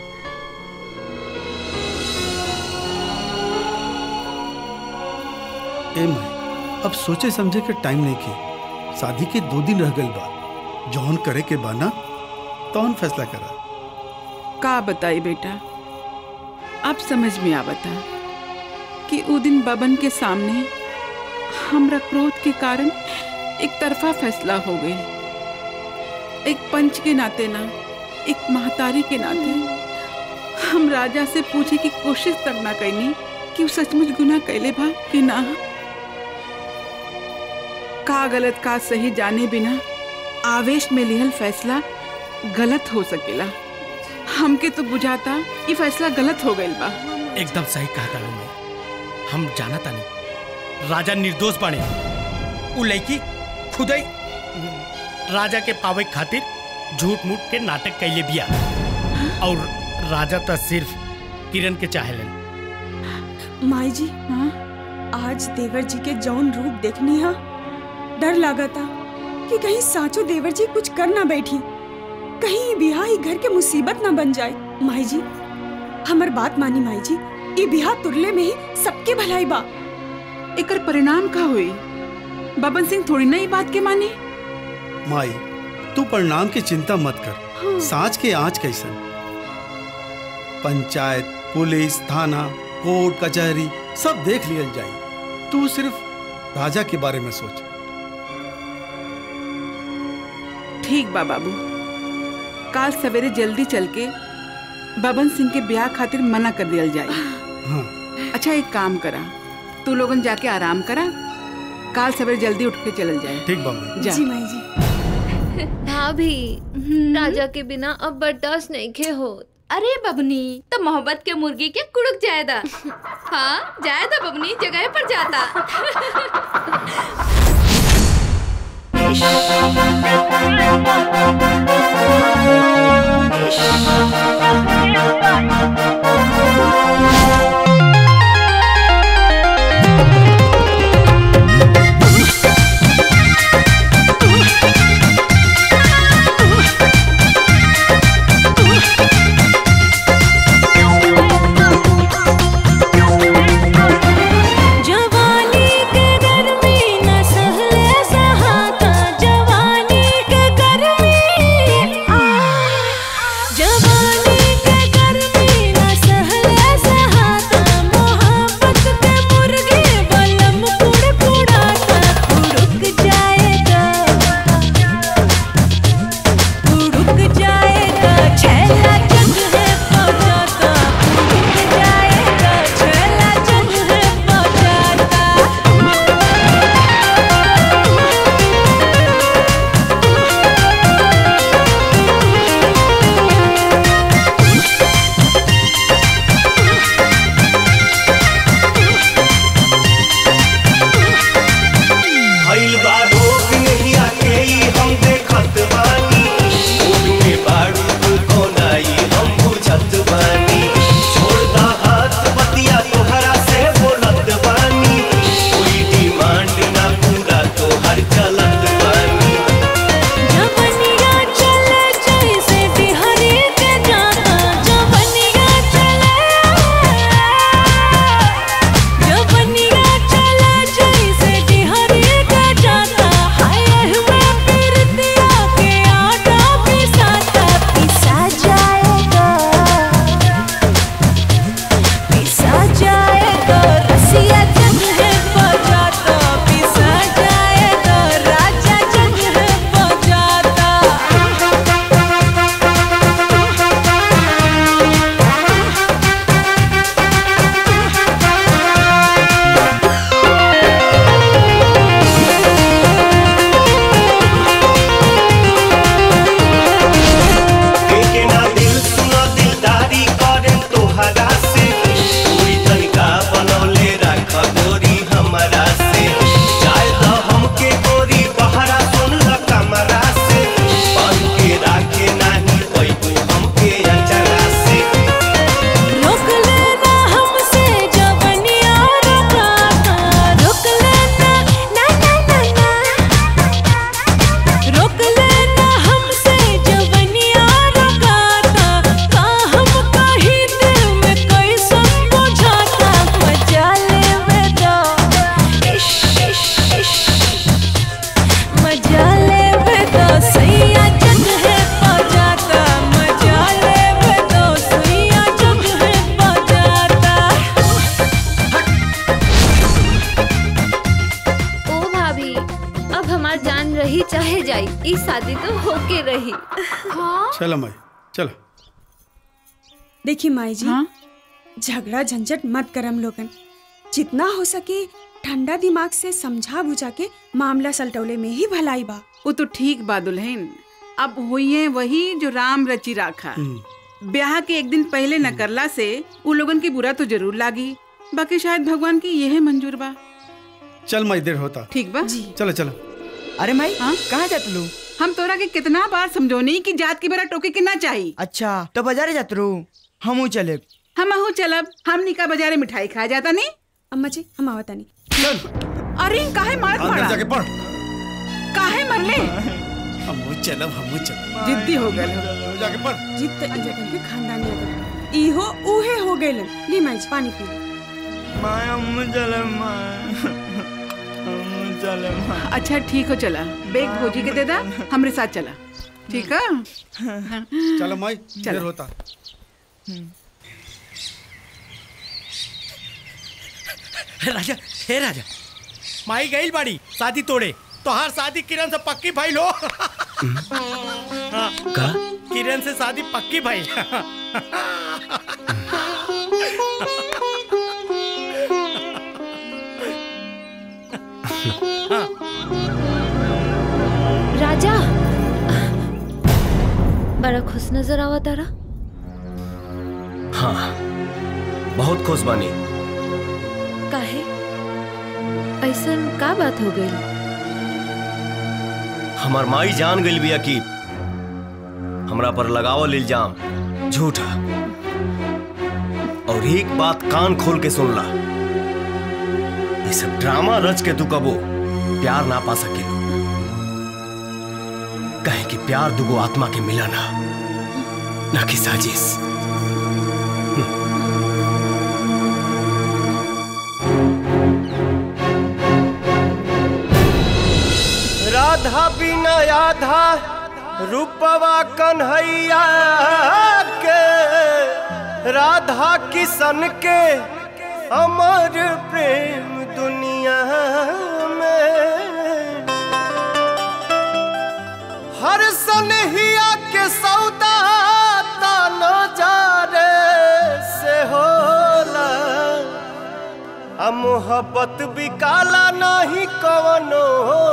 ए माई अब सोचे समझे के टाइम नहीं के शादी के दो दिन रह गइल बा जौन करे के बा ना तौन फैसला करा का बताई बेटा अब समझ में आवता कि उ दिन बबन के सामने हमरा क्रोध के कारण एक तरफा फैसला हो गई एक पंच के नाते ना एक महतारी के नाते हम राजा से पूछे की कोशिश तक ना कैनी कि उ सचमुच गुनाह कैले बा कि ना का गलत का सही जाने बिना आवेश में लिहल फैसला गलत हो सकेला हमके तो बुझाता ये फैसला गलत हो गइल बा एकदम सही कहता हूँ मैं हम जाना तानी राजा निर्दोष बने उ लड़की खुद ही राजा के पावे खातिर झूठ मूठ के नाटक कैले बिया और राजा तो सिर्फ किरण के चाहेलन माई जी आज देवर जी के जौन रूप देखनी हा डर लागता कि कहीं साचो देवर जी कुछ कर ना बैठी कहीं ये बिहा ही घर के मुसीबत ना बन जाए माई जी हमर बात मानी माई जी ये बिहा तुरले में ही सबके भलाई बा एकर परिणाम का हुई बबन सिंह थोड़ी ना ये बात के माने माई तू परिणाम की चिंता मत कर सांच के आँच कैसन पंचायत पुलिस थाना कोर्ट कचहरी सब देख लिया जाए तू सिर्फ राजा के बारे में सोच ठीक बा बाबू काल सवेरे जल्दी चल के बबन सिंह के ब्याह खातिर मना कर दिया जाए हाँ। अच्छा एक काम करा तू लोगन जाके आराम करा काल सवेरे जल्दी उठ के चलल जाए ठीक बाबू जा जी माई जी भाभी राजा के बिना अब बर्दाश्त नहीं खे हो अरे बबनी तो मोहब्बत के मुर्गी के कुड़क जायदा हाँ जायदा बबनी जगह पर जाता जवानी के गर्मी न सहले सहाता जवानी के गर्मी रही चलो माई चलो देखिए माई जी झगड़ा झंझट मत करम लोगन जितना हो सके ठंडा दिमाग से समझा बुझा के मामला सलटौले में ही भलाई बा वो तो ठीक बा दुल्हन अब हुई वही जो राम रची राखा ब्याह के एक दिन पहले न करला से उ लोगन के बुरा तो जरूर लागी बाकी शायद भगवान की यह मंजूर बा चल माई देर होता ठीक बा चलो चलो अरे माई कहाँ जात लू हम तोरा के कितना बार समझौनी कि जात की बेरा टोके के ना चाहिए अच्छा तो बाजारे जात रू हमू चले हम अहू चलब हमनी का बाजारे मिठाई खा जाता नहीं अम्मा जी हम आवता नहीं अरे काहे मारत अंदर मारा जाके पढ़ काहे मरले हमू चलब हमू चलब जिद्दी हो गए जाके पढ़ जीत तो ई जगन के खानदानी अगर इहो उहे हो गइलन ली माई जी पानी पी लो। माय हमू चले माय हमू चले माय अच्छा ठीक हो चला बेग भोजी के दे दा हमरे साथ चला ठीक है चलो माई देर होता राजा हे राजा माई गई बाड़ी शादी तोड़े तो हर शादी किरण से पक्की भाई लो का किरण से शादी पक्की भाई राजा बड़ा खुश नजर आवा तारा हाँ बहुत खुश बानी काहे ऐसन का बात हो गई हमार माई जान गई बिया कि हमरा पर लगावल इल्जाम झूठा और एक बात कान खोल के सुन ला ये सब ड्रामा रच के तू कबो प्यार ना पा सके कहे कि प्यार दुगो आत्मा के मिला ना ना कि साजिश राधा बिना आधा रूपवा कन्हैया के राधा किशन के अमर प्रेम दुनिया में हर सनहिया के सौदा तानो जारे से होला आ मोहब्बत भी काला नहीं कवनो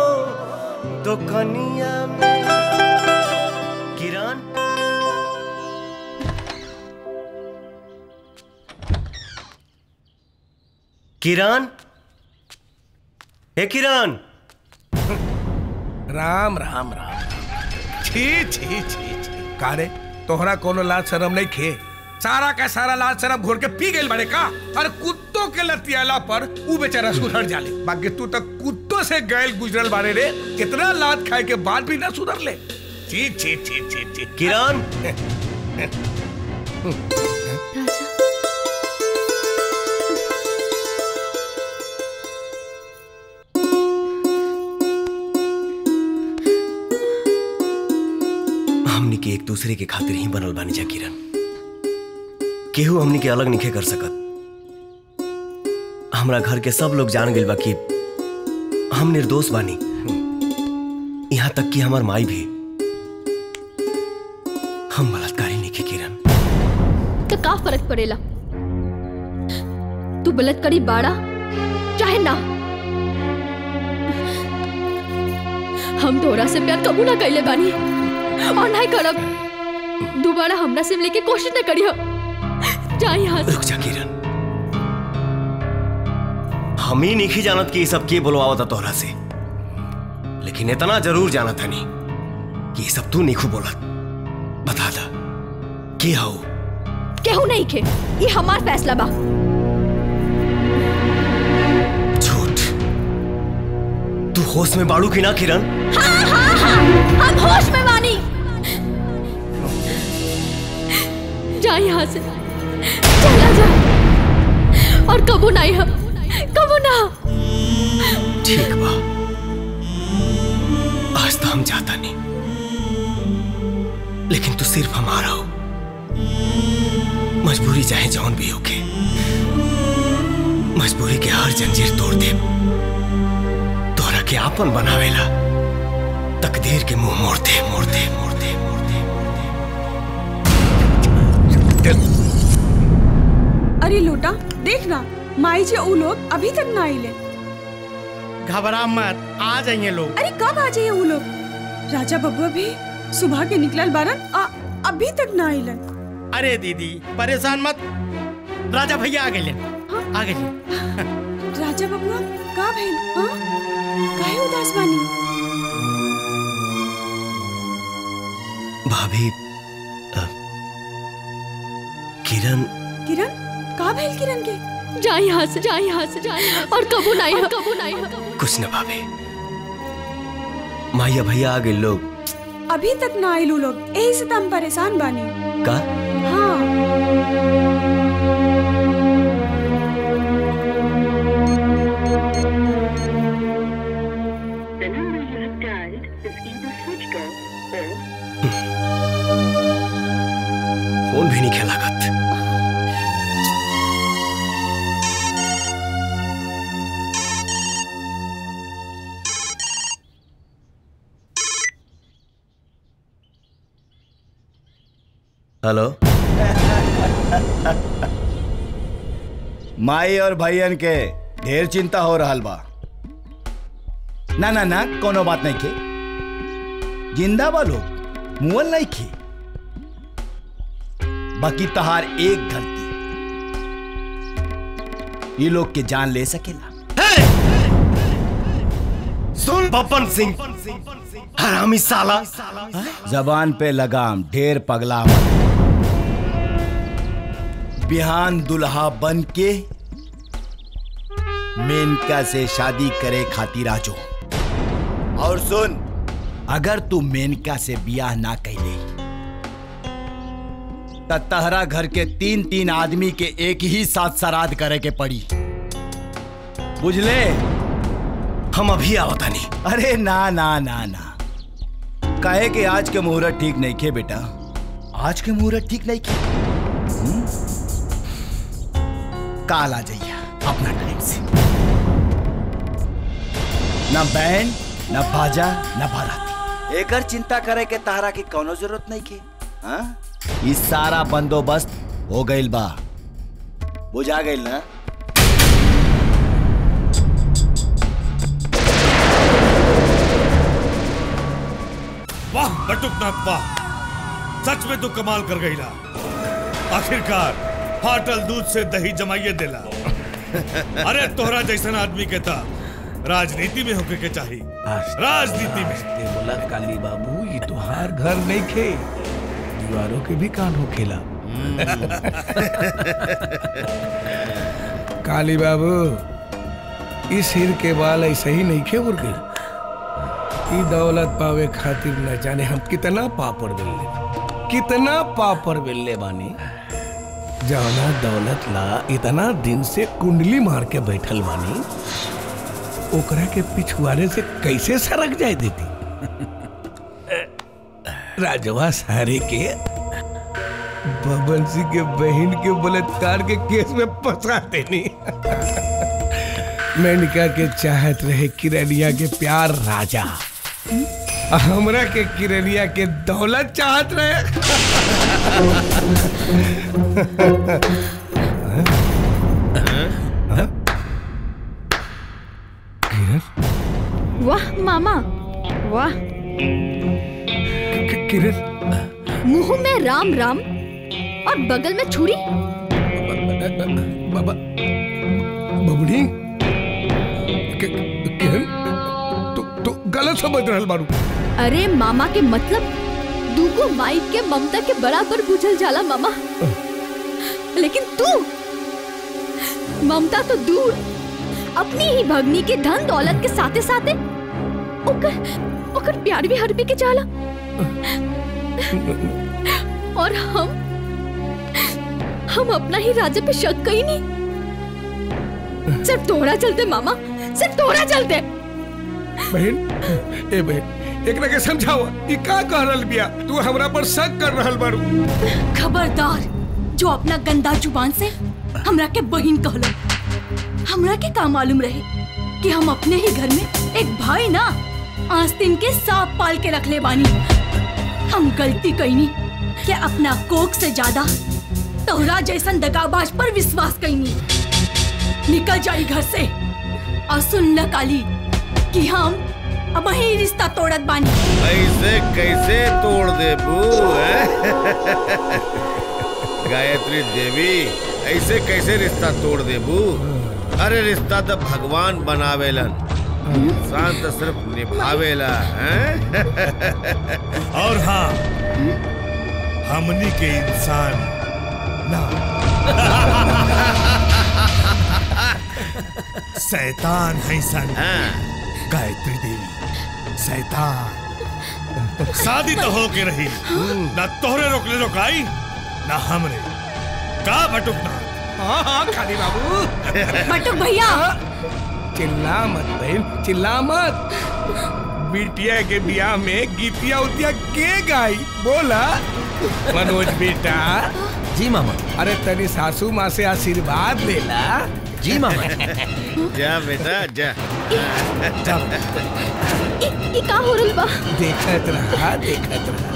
दुकनिया में किरण किरण हे किरण राम राम राम छी छी छी छी का रे तोहरा कोनो लाज शरम नहीं खे सारा का सारा लाज शरम घोर के पी गइल बड़े का और कुत्तों के लतियाला पर ऊ बेचारा सुधर जाले बाकी तू तक कुत्तों से गैल गुजरल बारे रे कितना लात खाए के बाद भी ना सुधर ले छी छी छी छी छी किरण हमनी के एक दूसरे के खातिर ही बनल बानी जा किरण केहू हमनी के अलग निखे कर सकत हमरा घर के सब लोग जान गइल बा कि हम निर्दोष बानी यहाँ तक कि हमार माई भी हम बलात्कारी निखे किरण तो का फर्क पड़ेला तू बलात्कारी बाड़ा चाहे ना हम तोरा से प्यार कबू ना कैले बानी और नहीं करब दोबारा हमरा से मिले के कोशिश न करियो जा यहाँ से रुक जा किरण हम ही नहीं जानत कि ये सब के बोलवावता तोहरा से लेकिन इतना जरूर जाना था नहीं कि ये सब तू नहीं बोलत बता दा के हो केहू नहीं खे ये हमार फैसला बा झूठ तू होश में बाड़ू की ना किरण हाँ हाँ हाँ हम होश में बानी जा यहाँ से चला जा और कबू नहीं हम कबू ना ठीक बा आज तो हम जाता नहीं लेकिन तू सिर्फ हमारा हो मजबूरी चाहे जौन भी होके मजबूरी के हर जंजीर तोड़ दे तोरा के आपन बनावेला तकदीर के मुंह मोड़ दे मोड़ दे मोड़ दे ना माई जी उ लोग अभी तक ना आइले घबरा मत आ जाइए लोग अरे कब आ जाइए वो लोग राजा बबुआ भी सुबह के निकलल बारन आ, अभी तक ना आइलन अरे दीदी परेशान मत राजा भैया आ गए आ गए राजा बबुआ का भइल हाँ काहे उदास बानी भाभी अ, किरण किरण का भइल किरण के जा यहाँ से जा यहाँ से जा यहाँ से। और कबू नहीं और कबू नहीं कुछ न भाभी माया भैया आ गए लोग अभी तक ना आइल उ लोग यही से तो हम परेशान बानी का हाँ फोन भी नहीं खेला लागत हेलो माई और भैयन के ढेर चिंता हो रहा बा ना ना ना कोनो बात नहीं के जिंदा बा लोग मुअल नहीं खे बाकी तहार एक गलती ये लोग के जान ले सकेला सुन बपन सिंह हरामी साला जबान पे लगाम ढेर पगला मत बिहान दुल्हा बन के मेनका से शादी करे खातिर आजो और सुन अगर तू मेनका से बियाह ना कैले त तहरा घर के तीन तीन आदमी के एक ही साथ श्राद्ध करे के पड़ी बुझले हम अभी आवतानी अरे ना ना ना ना कहे कि आज के मुहूर्त ठीक नहीं खे बेटा आज के मुहूर्त ठीक नहीं खे हम्म? काल आ जाइए अपना टाइम से न बैंड न बाजा न बाराती एकर चिंता करे के तारा की कोनो जरूरत नहीं के हाँ? ई सारा बंदोबस्त हो गइल बा बुझा गइल ना वाह बटुकनाथ वाह सच में तू कमाल कर गई ला आखिरकार फाटल दूध से दही जमाइए देला अरे तोहरा जैसन आदमी के था राजनीति में होके के चाहिए राजनीति में बोला काली बाबू ये तुहार घर नहीं खे दीवारों के भी कान हो खेला काली बाबू इस हिर के बाल ऐसे ही नहीं खे उड़ गए ई दौलत पावे खातिर न जाने हम कितना पापड़ बेलले कितना पापड़ बेलले बानी जौना दौलत ला इतना दिन से कुंडली मार के बैठल बानी ओकरा के पिछुआरे से कैसे सरक जाए देती राजवा सारे के बबन सिंह के बहन के बलात्कार के केस में फंसा देनी मेनका के चाहत रहे किरनिया के प्यार राजा हमरा के किरनिया के दौलत चाहत रहे वाह मामा वाह किरण मुंह में राम राम और बगल में छुरी बाबा बबड़ी कि- किरण तू तू गलत समझ रहल बारू अरे मामा के मतलब दूगो माई के ममता के बराबर बुझल जाला मामा लेकिन तू ममता तो दूर अपनी ही भगनी के धन दौलत के साथे साथे ओकर ओकर प्यार भी हरबी के जाला और हम हम अपना ही राजा पे शक कहीं नहीं सिर्फ तोड़ा चलते मामा सिर्फ तोड़ा चलते बहन ए बहन एकरा के समझाओ ई का कह रहल बिया तू हमरा पर शक कर रहल बारू खबरदार जो अपना गंदा जुबान से हमरा के बहिन कहलो हमरा के का मालूम रहे कि हम अपने ही घर में एक भाई ना आस्तीन के सांप पाल के रख ले बानी हम गलती कईनी कि अपना कोक से ज्यादा तोहरा जैसन दगाबाज पर विश्वास कईनी निकल जाई घर से और सुन ल काली कि हम अब ही रिश्ता तोड़त बानी ऐसे कैसे तोड़ दे बू गायत्री देवी ऐसे कैसे रिश्ता तोड़ दे बू अरे रिश्ता तो भगवान बनावेलन इंसान तो सिर्फ निभावेला हैं? और हाँ हमनी के इंसान ना शैतान है सन गायत्री देवी शैतान शादी तो हो के रही ना तोहरे रोकले रोकाई ना हमरे का भटुकना हाँ हाँ खाली बाबू बटुक भैया चिल्ला मत बहन चिल्ला मत बिटिया के बियाह में गीतिया उतिया के गाई बोला मनोज बेटा जी मामा अरे तनी सासू माँ से आशीर्वाद लेला जी मामा जा बेटा जा ई का हो रहल बा देखत रहा देखत रहा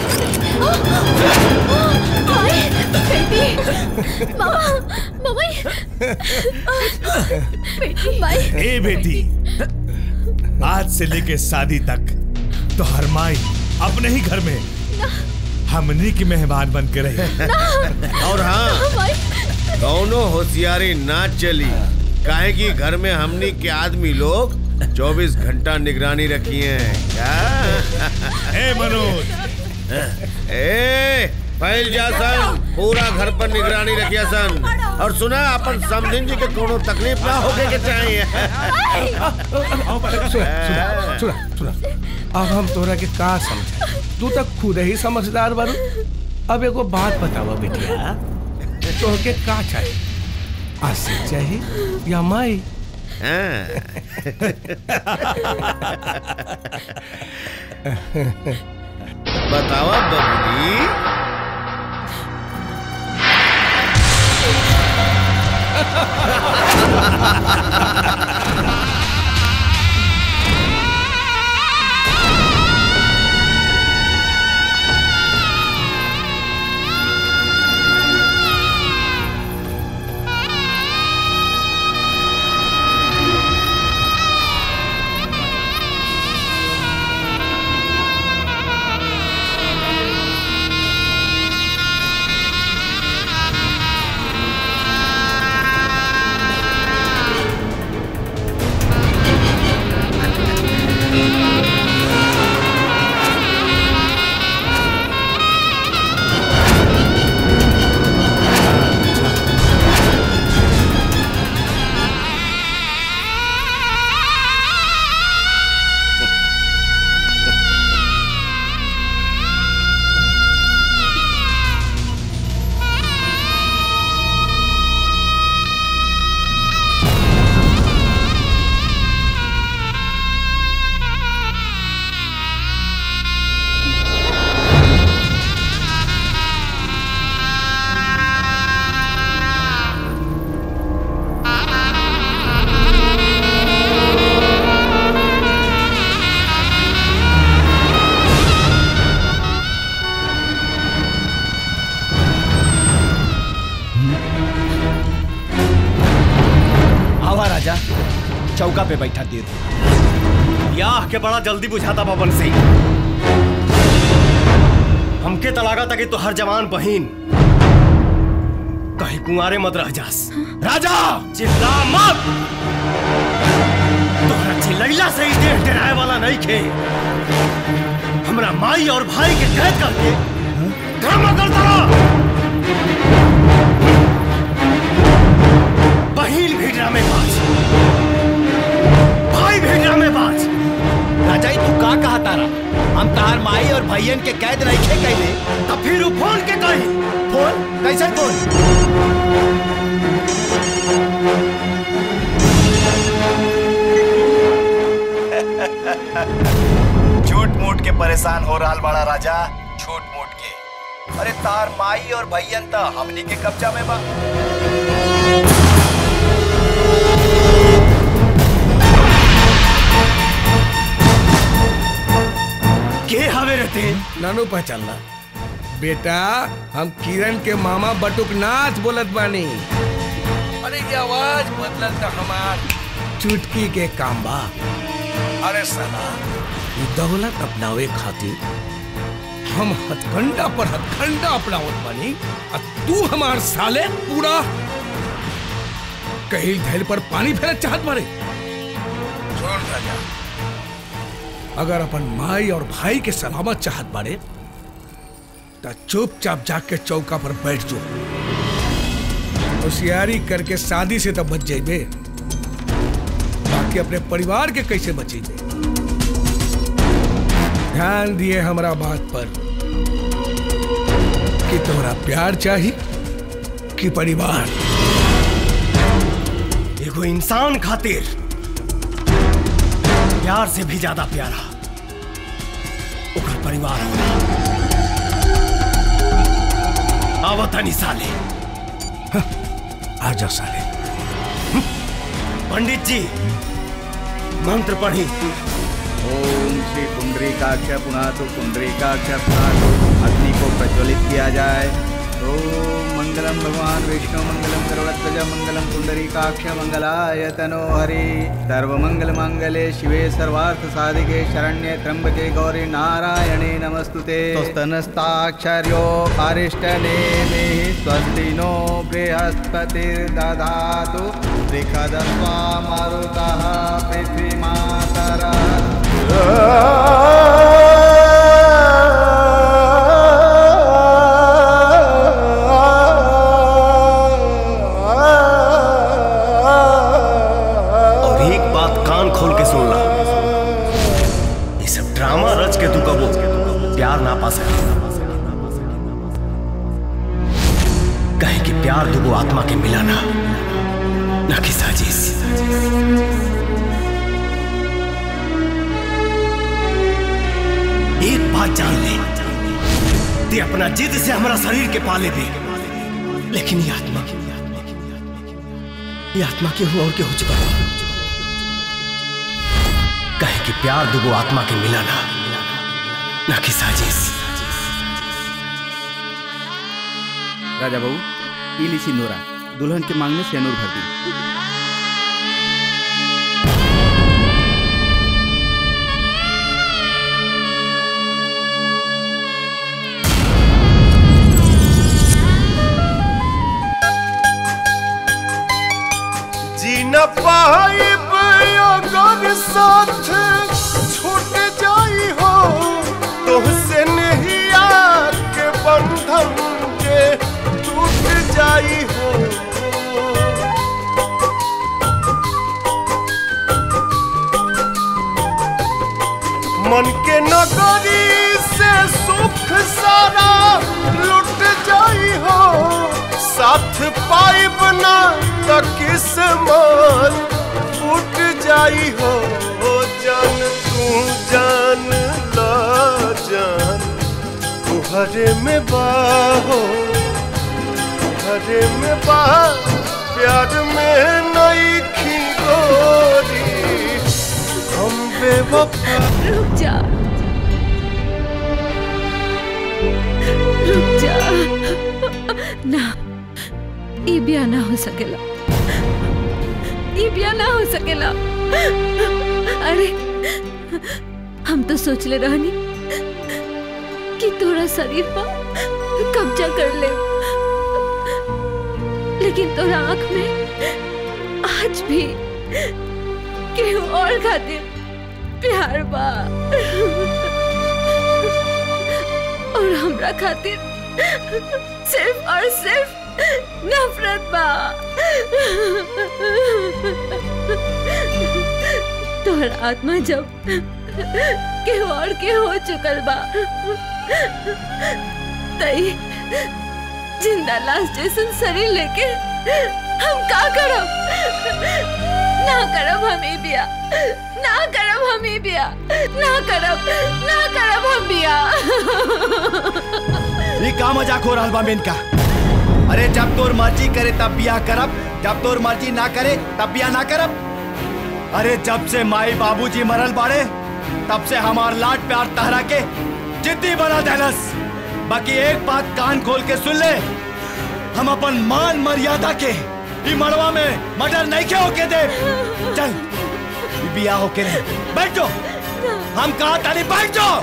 हाय बेटी मामा मामा बेटी माई ए बेटी आज से लेके शादी तक तो हर माई अपने ही घर में हमनी की मेहमान बन के रही और हाँ माई दोनों होशियारी ना चली काहे कि घर में हमनी के आदमी लोग 24 घंटा निगरानी रखी है क्या ए मनोज ए फैल जा सन पूरा घर पर निगरानी रखिया सन और सुना अपन समधिन जी के कोनो तकलीफ ना होके के चाहिए सुना सुना सुना सुना अब हम तोरा के का समझा तू तक खुद ही समझदार बारू अब एगो बात बतावा बेटिया तोहके का चाहिए आशिक चाहिए या माई बतावा बबली आवा राजा चौका पे बैठा तीर ब्याह के बड़ा जल्दी बुझाता पवन सिंह हमके तलागा तक तो हर जवान बहिन कहीं कुंवारे मत रह जास राजा चिल्ला मत तोहरा चिल्लैला से ही देह डराए वाला नहीं खे हमरा माई और भाई के कैद करके ड्रामा करता रहा बहिन भी ड्रामेबाज भाई भी ड्रामेबाज राजा ई तू का कहा तारा हम तार माई और भैयन के कैद रखे कैले तब फिर वो फोन के कही फोन कैसे फोन झूठ मूठ के परेशान हो रहा बड़ा राजा झूठ मूठ के अरे तार माई और भैयन त हमनी के कब्जा में बा के हवे रहते नानू पहचानला बेटा हम किरण के मामा बटुकनाथ बोलत बानी अरे ये आवाज बदलल तो हमार चुटकी के काम बा अरे साला ये दौलत अपनावे खातिर हम हथकंडा पर हथकंडा अपनावत बानी और तू हमार साले पूरा कहीं धैल पर पानी फेरत चाहत बारे छोड़ राजा अगर अपन माई और भाई के सलामत चाहत बारे तो चुपचाप जाके चौका पर बैठ जो होशियारी करके शादी से तो बच जाइबे बाकी अपने परिवार के कैसे बचेबे ध्यान दिए हमरा बात पर कि तोरा प्यार चाहिए कि परिवार एगो इंसान खातिर प्यार से भी ज्यादा प्यारा ओकर परिवार होला आवतनी साले आजा साले पंडित जी मंत्र पढ़ी ओम श्री पुंडरीकाक्ष पुनः तो पुंडरीकाक्ष पुनः तो अग्नि को प्रज्वलित किया जाए ओम मंगलम भगवान विष्णु मंगलम करुणध्वज मंगलम पुंडरीकाक्ष मंगलाय तनो हरि सर्वमंगल मंगले शिवे सर्वार्थ साधिके शरण्ये त्र्यंबके गौरी नारायणे नमस्तुते स्तनस्ताक्षर्यो अरिष्टनेमि स्वस्ति नो बृहस्पतिर्दधातु त्रिखदस्वा मरुतः और एक बात कान खोल के सुन ला ये सब ड्रामा रच के तू कबो प्यार ना पा सके कहे कि प्यार दुगो आत्मा के मिलाना ना कि साजिश एक बात जान ले ते अपना जिद से हमारा शरीर के पाले भी लेकिन ये आत्मा ये आत्मा के हुआ और के हो चुका कहे कि प्यार दुगो आत्मा के मिलाना ना कि साजिश राजा बाबू इली सिंदूरा दुल्हन के मांग में सेनूर भर दी जी न पाइब अगर साथ छूट जाई हो तुहसे नहीं के बंधन के टूट जाई हो मन के नगरी से सुख सारा लुट जाई हो साथ पाइब ना तो किस्मत फूट जाई हो ओ जान तू जान ला जान तुहरे में बाहो तुहरे में बा प्यार में नई खी गोरी हम बेवफा रुक जा रुक जा ना ई ब्याह ना हो सकेला ई ब्याह ना हो सकेला अरे हम तो सोच ले रहनी कि तोरा शरीर पर कब्जा कर ले लेकिन तोरा आंख में आज भी केहू और खातिर प्यार बा और हमरा खातिर सिर्फ और सिर्फ नफरत बा तोहर आत्मा जब के और के हो चुकल बा तई जिंदा लाश जैसन शरीर लेके हम का करब ना करब हम ई बिया ना करब हम ई बिया ना करब ना करब हम बिया ये का मजाक हो रहा बा मेनका अरे जब तोर मर्जी करे तब बियाह करब जब तोर मर्जी ना करे तब बियाह ना करब अरे जब से माई बाबूजी मरल बाड़े तब से हमार लाड प्यार तहरा के जिद्दी बना देलस बाकी एक बात कान खोल के सुन ले हम अपन मान मर्यादा के ई मड़वा में मर्डर नहीं के होके दे चल ई बिया होके रे बैठ जाओ हम कहा ताली बैठ जाओ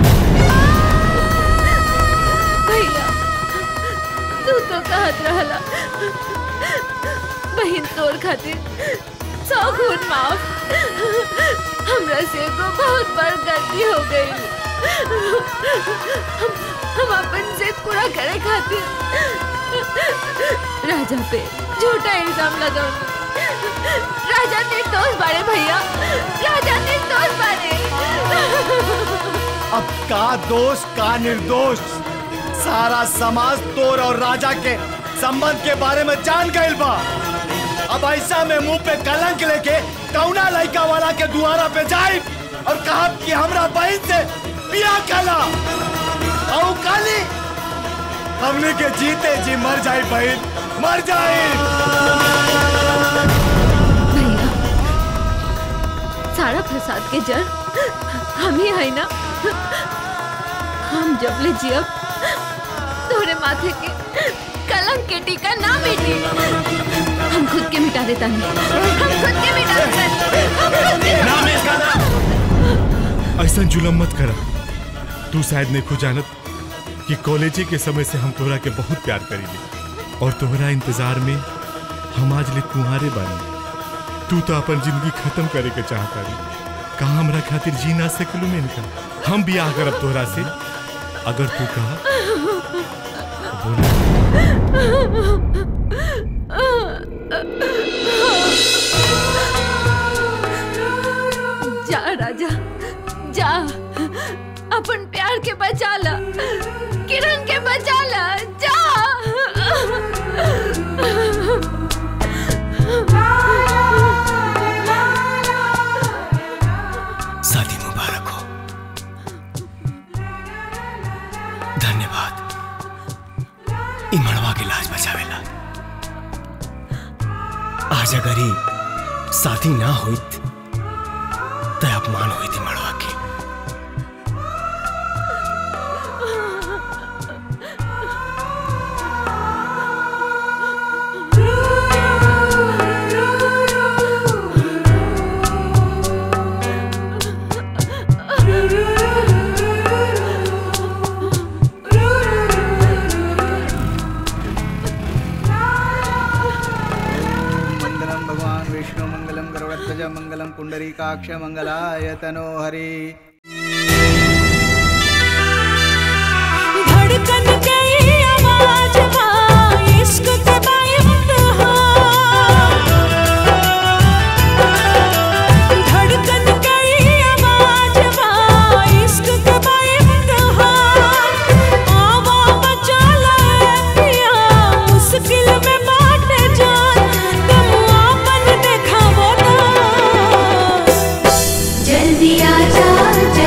भैया तू तो कहत रहला बहन तोर खातिर सौ खून माफ हमरा से एगो बहुत बड़ गलती हो गई हम हम अपन से पूरा करे खातिर राजा पे झूठा इल्जाम लगाऊंगी राजा निर्दोष बारे भैया राजा निर्दोष बारे अब का दोष का निर्दोष सारा समाज तोर और राजा के संबंध के बारे में जान गइल बा अब ऐसा में मुंह पे कलंक लेके कौना लड़का वाला के दुआरा पे जाए और कहा कि हमरा बहन से बिया कला और काली हमने के जीते जी मर जाए बहन मर जाए भैया सारा फसाद के जड़ हम ही है ना हम जब ले जियब तोरे माथे के कलंक के टीका ना मिटी हम खुद के मिटा देता नहीं हम खुद के मिटा देता हम खुद के ऐसा जुलम मत करा तू शायद नहीं खो जानत कि कॉलेजे के समय से हम तोहरा के बहुत प्यार करीले और तोहरा इंतजार में हम आज ले कुंवारे बानी तू तो अपन जिंदगी खत्म करे के चाहता रही कहा हमरा खातिर जी ना सकलू में इनका हम बियाह करब तोहरा से अगर तू कहा जा राजा जा अपन प्यार के बचा ला किरण के बचा ला जा शादी मुबारक हो धन्यवाद ई मड़वा के लाज बचावेला आज अगर ही शादी ना होइत तो अपमान हुई थी मड़वा के मंगलम भगवान विष्णु मंगलम गरुड़ध्वज मंगलम पुंडरीकाक्ष मंगलाय तनो हरि धड़कन गई आवाज माँ इश्क के बाइम्तिहा धड़कन गई आवाज माँ इश्क के बाइम्तिहा आवा बचा ले पिया मुश्किल में बाटे जान तुम आपन देखावो ना जल्दी आजा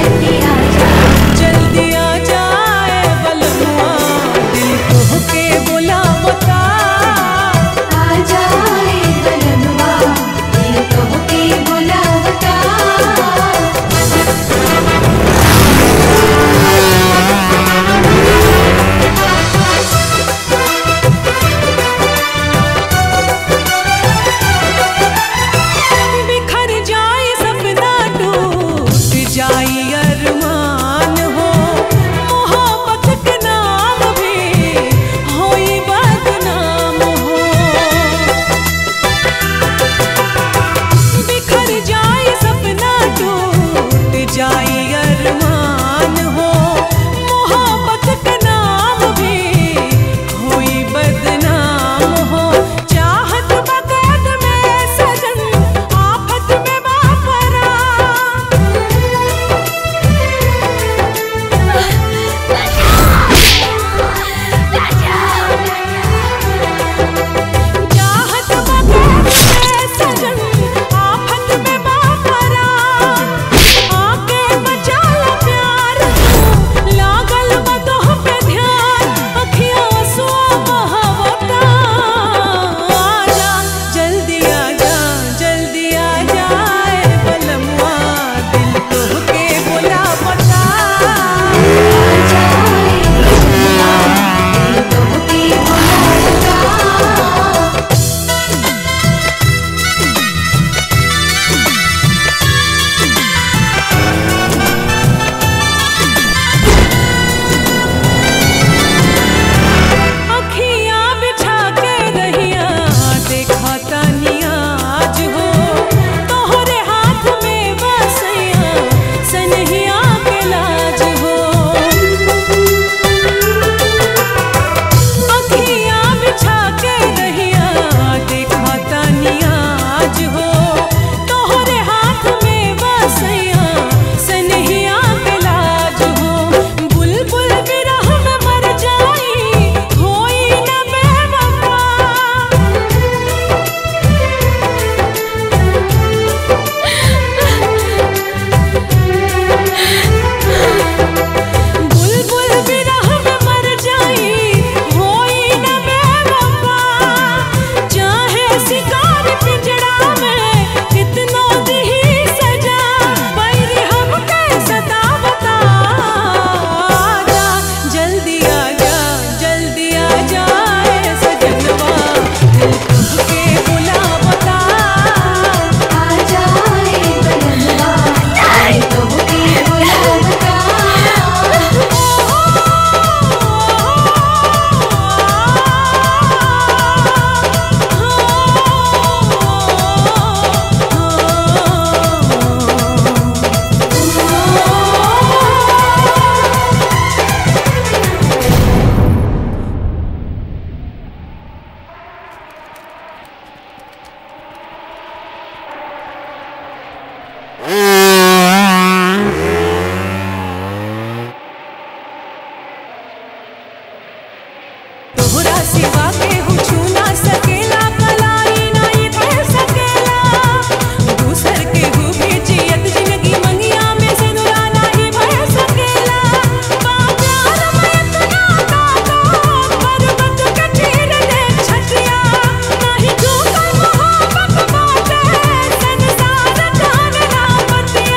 सिवा के हूँ छू ना सकेला कलाई नहीं कर सकेला दूसर के हूँ भी जियत जिंदगी मंगिया में से नुरा नहीं भर सकेला बाजार में इतना ताकत पर्वत के चीर दे छतिया नहीं झूठा मोहब्बत बाटे संसार जानना बतिया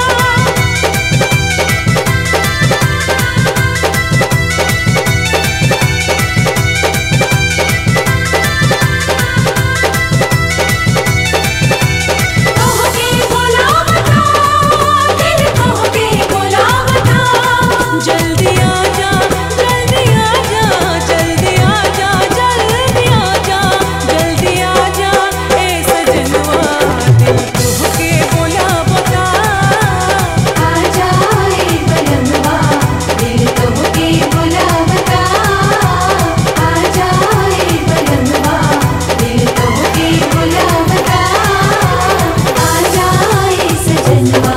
कहो के बोला बता दिल कहो के बोला बता जल्दी आ जा जल्दी आ जा जल्दी आ जा जल्दी आ जा जल्दी आ जा ए सजनवा दिल कहो के बोला बता आ जा ए बलमवा दिल कहो के बोला बता आ जा ए बलमवा दिल कहो के बोला बता आ जाए सजनवा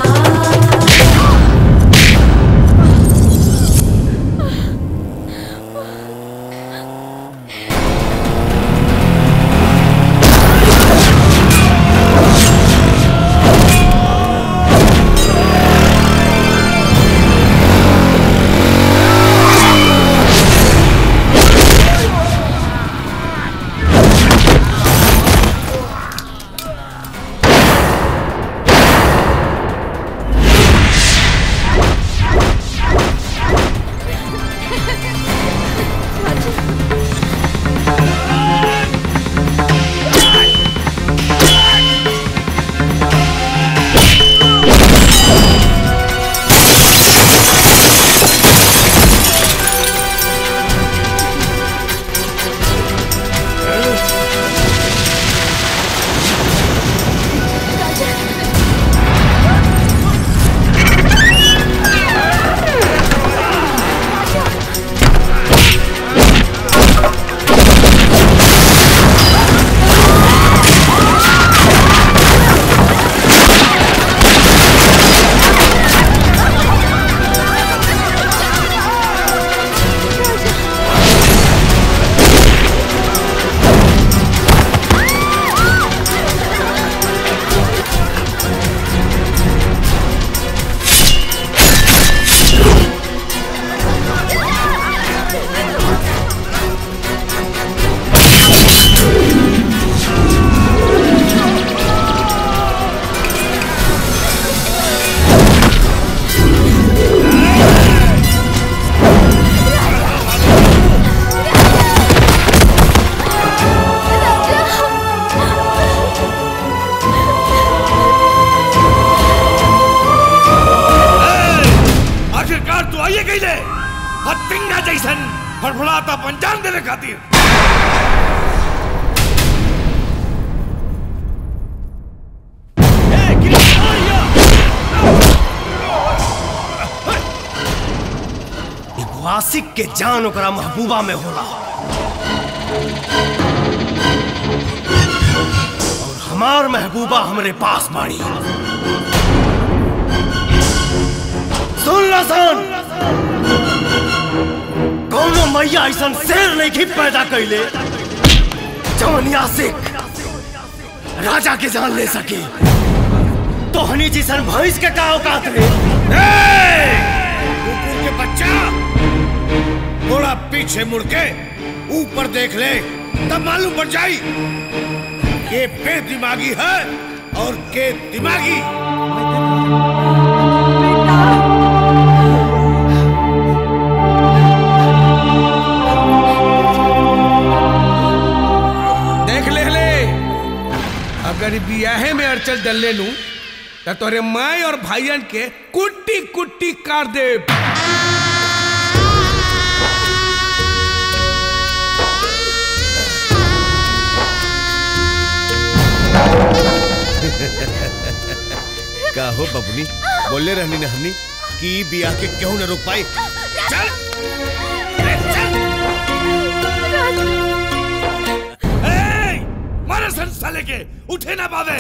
आखिरकार तू आइए गई ले हत्तिंगा जैसन फड़फड़ाता पंचांग देने खातिर एगो आशिक के जान ओकरा महबूबा में होला और हमार महबूबा हमरे पास बाड़ी सुन ला सन कौनो मैया ऐसा शेर नहीं की पैदा कैले जवन आशिक राजा के जान ले सके तो हनी जिसन भैंस के का औकात रे कुकुर के बच्चा थोड़ा पीछे मुड़ के ऊपर देख ले तब मालूम पड़ जाई ये बेदिमागी है और के दिमागी देख ले ले अगर बियाहे में अड़चल डल लू तो तोरे माई और भाईयन के कुट्टी कुट्टी काट दे का हो बबनी बोले रहनी न हमनी कि ई बियाह के क्यों न रोक पाई चल मारे सन साले के उठे ना पावे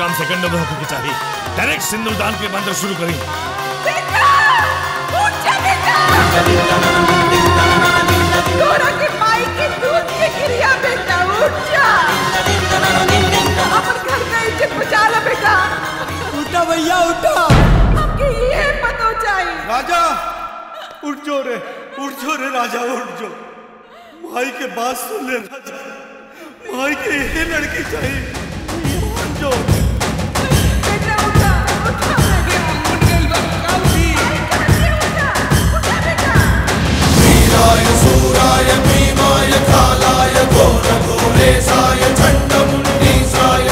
काम सेकंड में होकर के चाहिए डायरेक्ट सिंदूरदान के मंत्र शुरू करी तोरा के माई के दूध के गिरिया बेटा उठ जा अपन घर का इज्जत बचा ला बेटा उठा भैया उठा हमके ये पता चाहिए राजा उठ जो रे उठ जो रे राजा उठ जो भाई के बात सुन ले राजा भाई के ये लड़की चाहिए उठ जो वीराय सूराय भीमाय कालाय घोरघोरेशाय चण्डमुण्डीशाय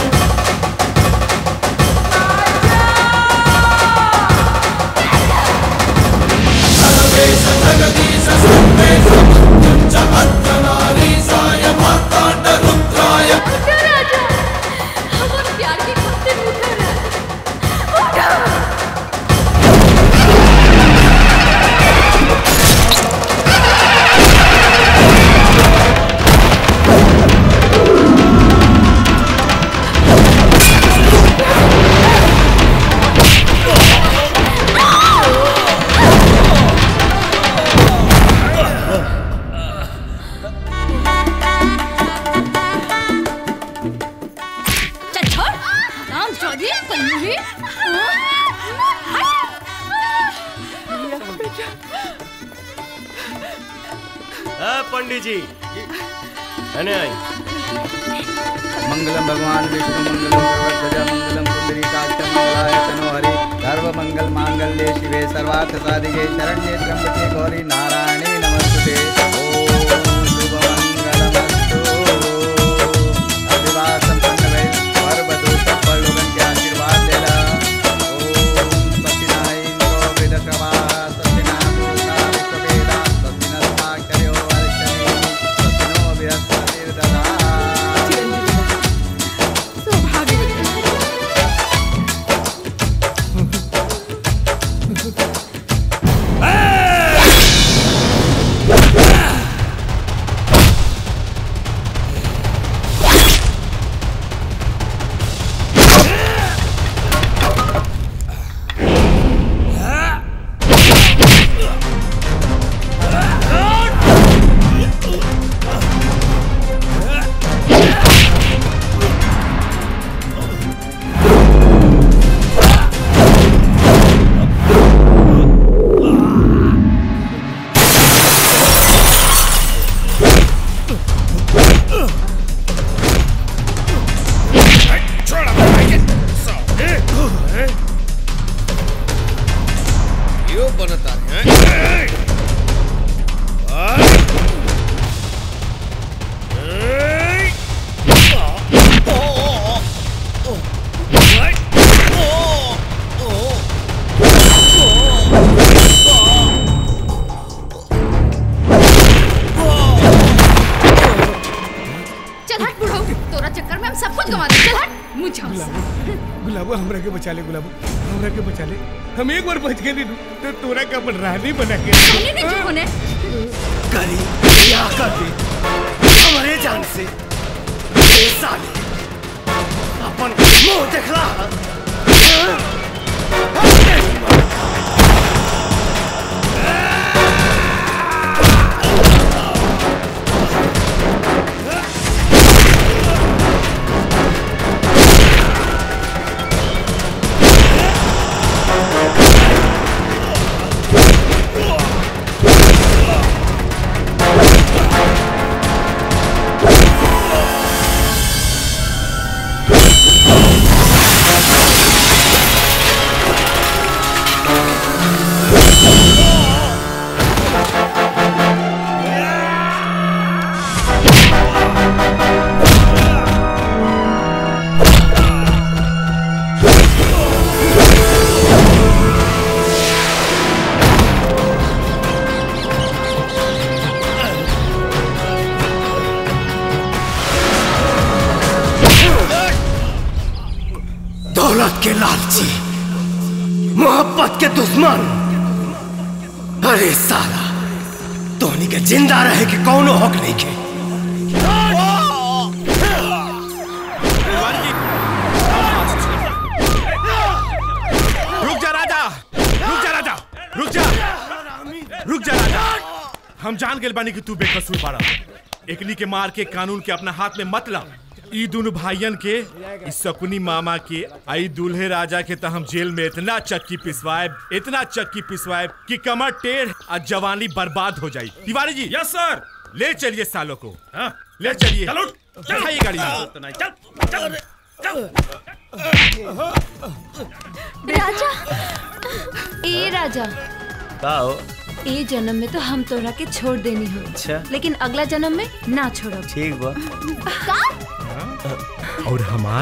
सर्वेश जगदीश सर्वेश च अर्धनारीशाय मार्ताण्डरुद्राय प्यार की खातिर उठा चल छोड़ राम चौधरी कन्नूरी ए, पंडित जी अने आई मंगलम भगवान विष्णु मंगलम सर्वध्वजा मंगलम पुंडरीकाक्ष मंगलाय तनो हरि सर्व मंगल मांगल्ये शिवे सर्वार्थ साधिके शरण्ये त्र्यंबके गौरी नारायणे नमस्ते ओम शुभ मंगलमस्तु अभिवाद संपन्न भय सर्वदो सब लोगन के आशीर्वाद लेला ओम सत्यनारायण वेद कृपा सत्यनाभूता विश्ववेदा सत्यनस्माक्षर्यो वर्षणे सत्यनो बृहस्पतिर्दधा यो बनता है चल हट बुढ़ो तोरा चक्कर में हम सब कुछ गवा दे चल हट मुझे गुलाबो हमरा के बचा ले गुलाबो हमरा के बचा ले हम एक बार बच गए तो तोरा का अपन रानी बना के रानी नहीं क्यों होने करी क्या कर दे हमारे जान से ये साले अपन मुंह देखला दौलत के लालची मोहब्बत के दुश्मन अरे साला तोहनी के जिंदा रहे के कौनो हक नहीं के रुक जा राजा हम जान गए बानी कि तू बेकसूर बाड़ा एकनी के मार के कानून के अपना हाथ में मत ला ई दोनों भाइयन के इस सकुनी मामा के आई दूल्हे राजा के तो हम जेल में इतना चक्की पिसवाए इतना चक्की पिसवाए कि कमर टेढ़ और जवानी बर्बाद हो जाई तिवारी जी यस सर ले चलिए सालों को हाँ, ले चलिए चलो चढ़ाइए गाड़ी में। चल चल राजा ए राजा का हो ए जन्म में तो हम तोरा के छोड़ देनी हो अच्छा लेकिन अगला जन्म में ना छोड़ब ठीक बा का और हमार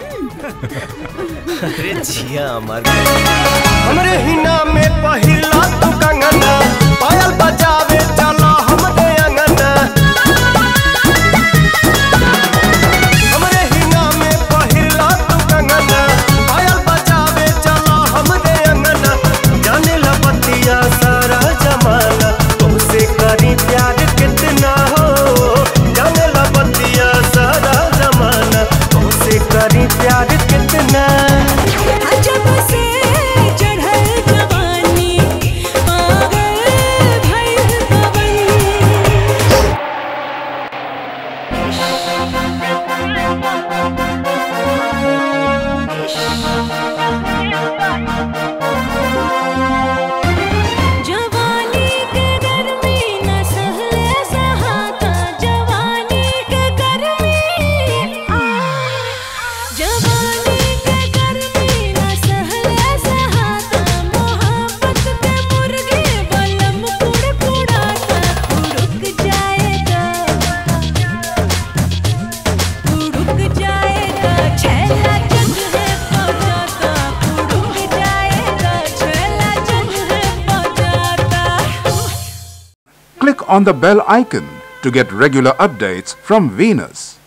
अरे जिया हमार हमरे हिना में पहिला तू कंगना पायल बजावे चलो हमरे अंगना हमरे हिना में पहिला तू कंगना पायल बजावे चलो हमरे अंगना जाने ला बतिया सारा जमाना तुमसे करी प्यार कितना हो जाने ला बतिया सारा जमाना तुमसे करी प्यार कितना जब से चढ़ल जवानी पागल भइल पवन जवानी के गर्मी न सहले सहाता जवानी के गर्मी आ जवानी के गर्मी न सहले सहाता मोहब्बत के मुर्गे बलम कुड़ कुड़ाता उड़क जाएगा उड़क जाएगा छैला जग है पहुंचाता उड़क जाएगा छैला जग है पहुंचाता Click on the bell icon to get regular updates from Venus.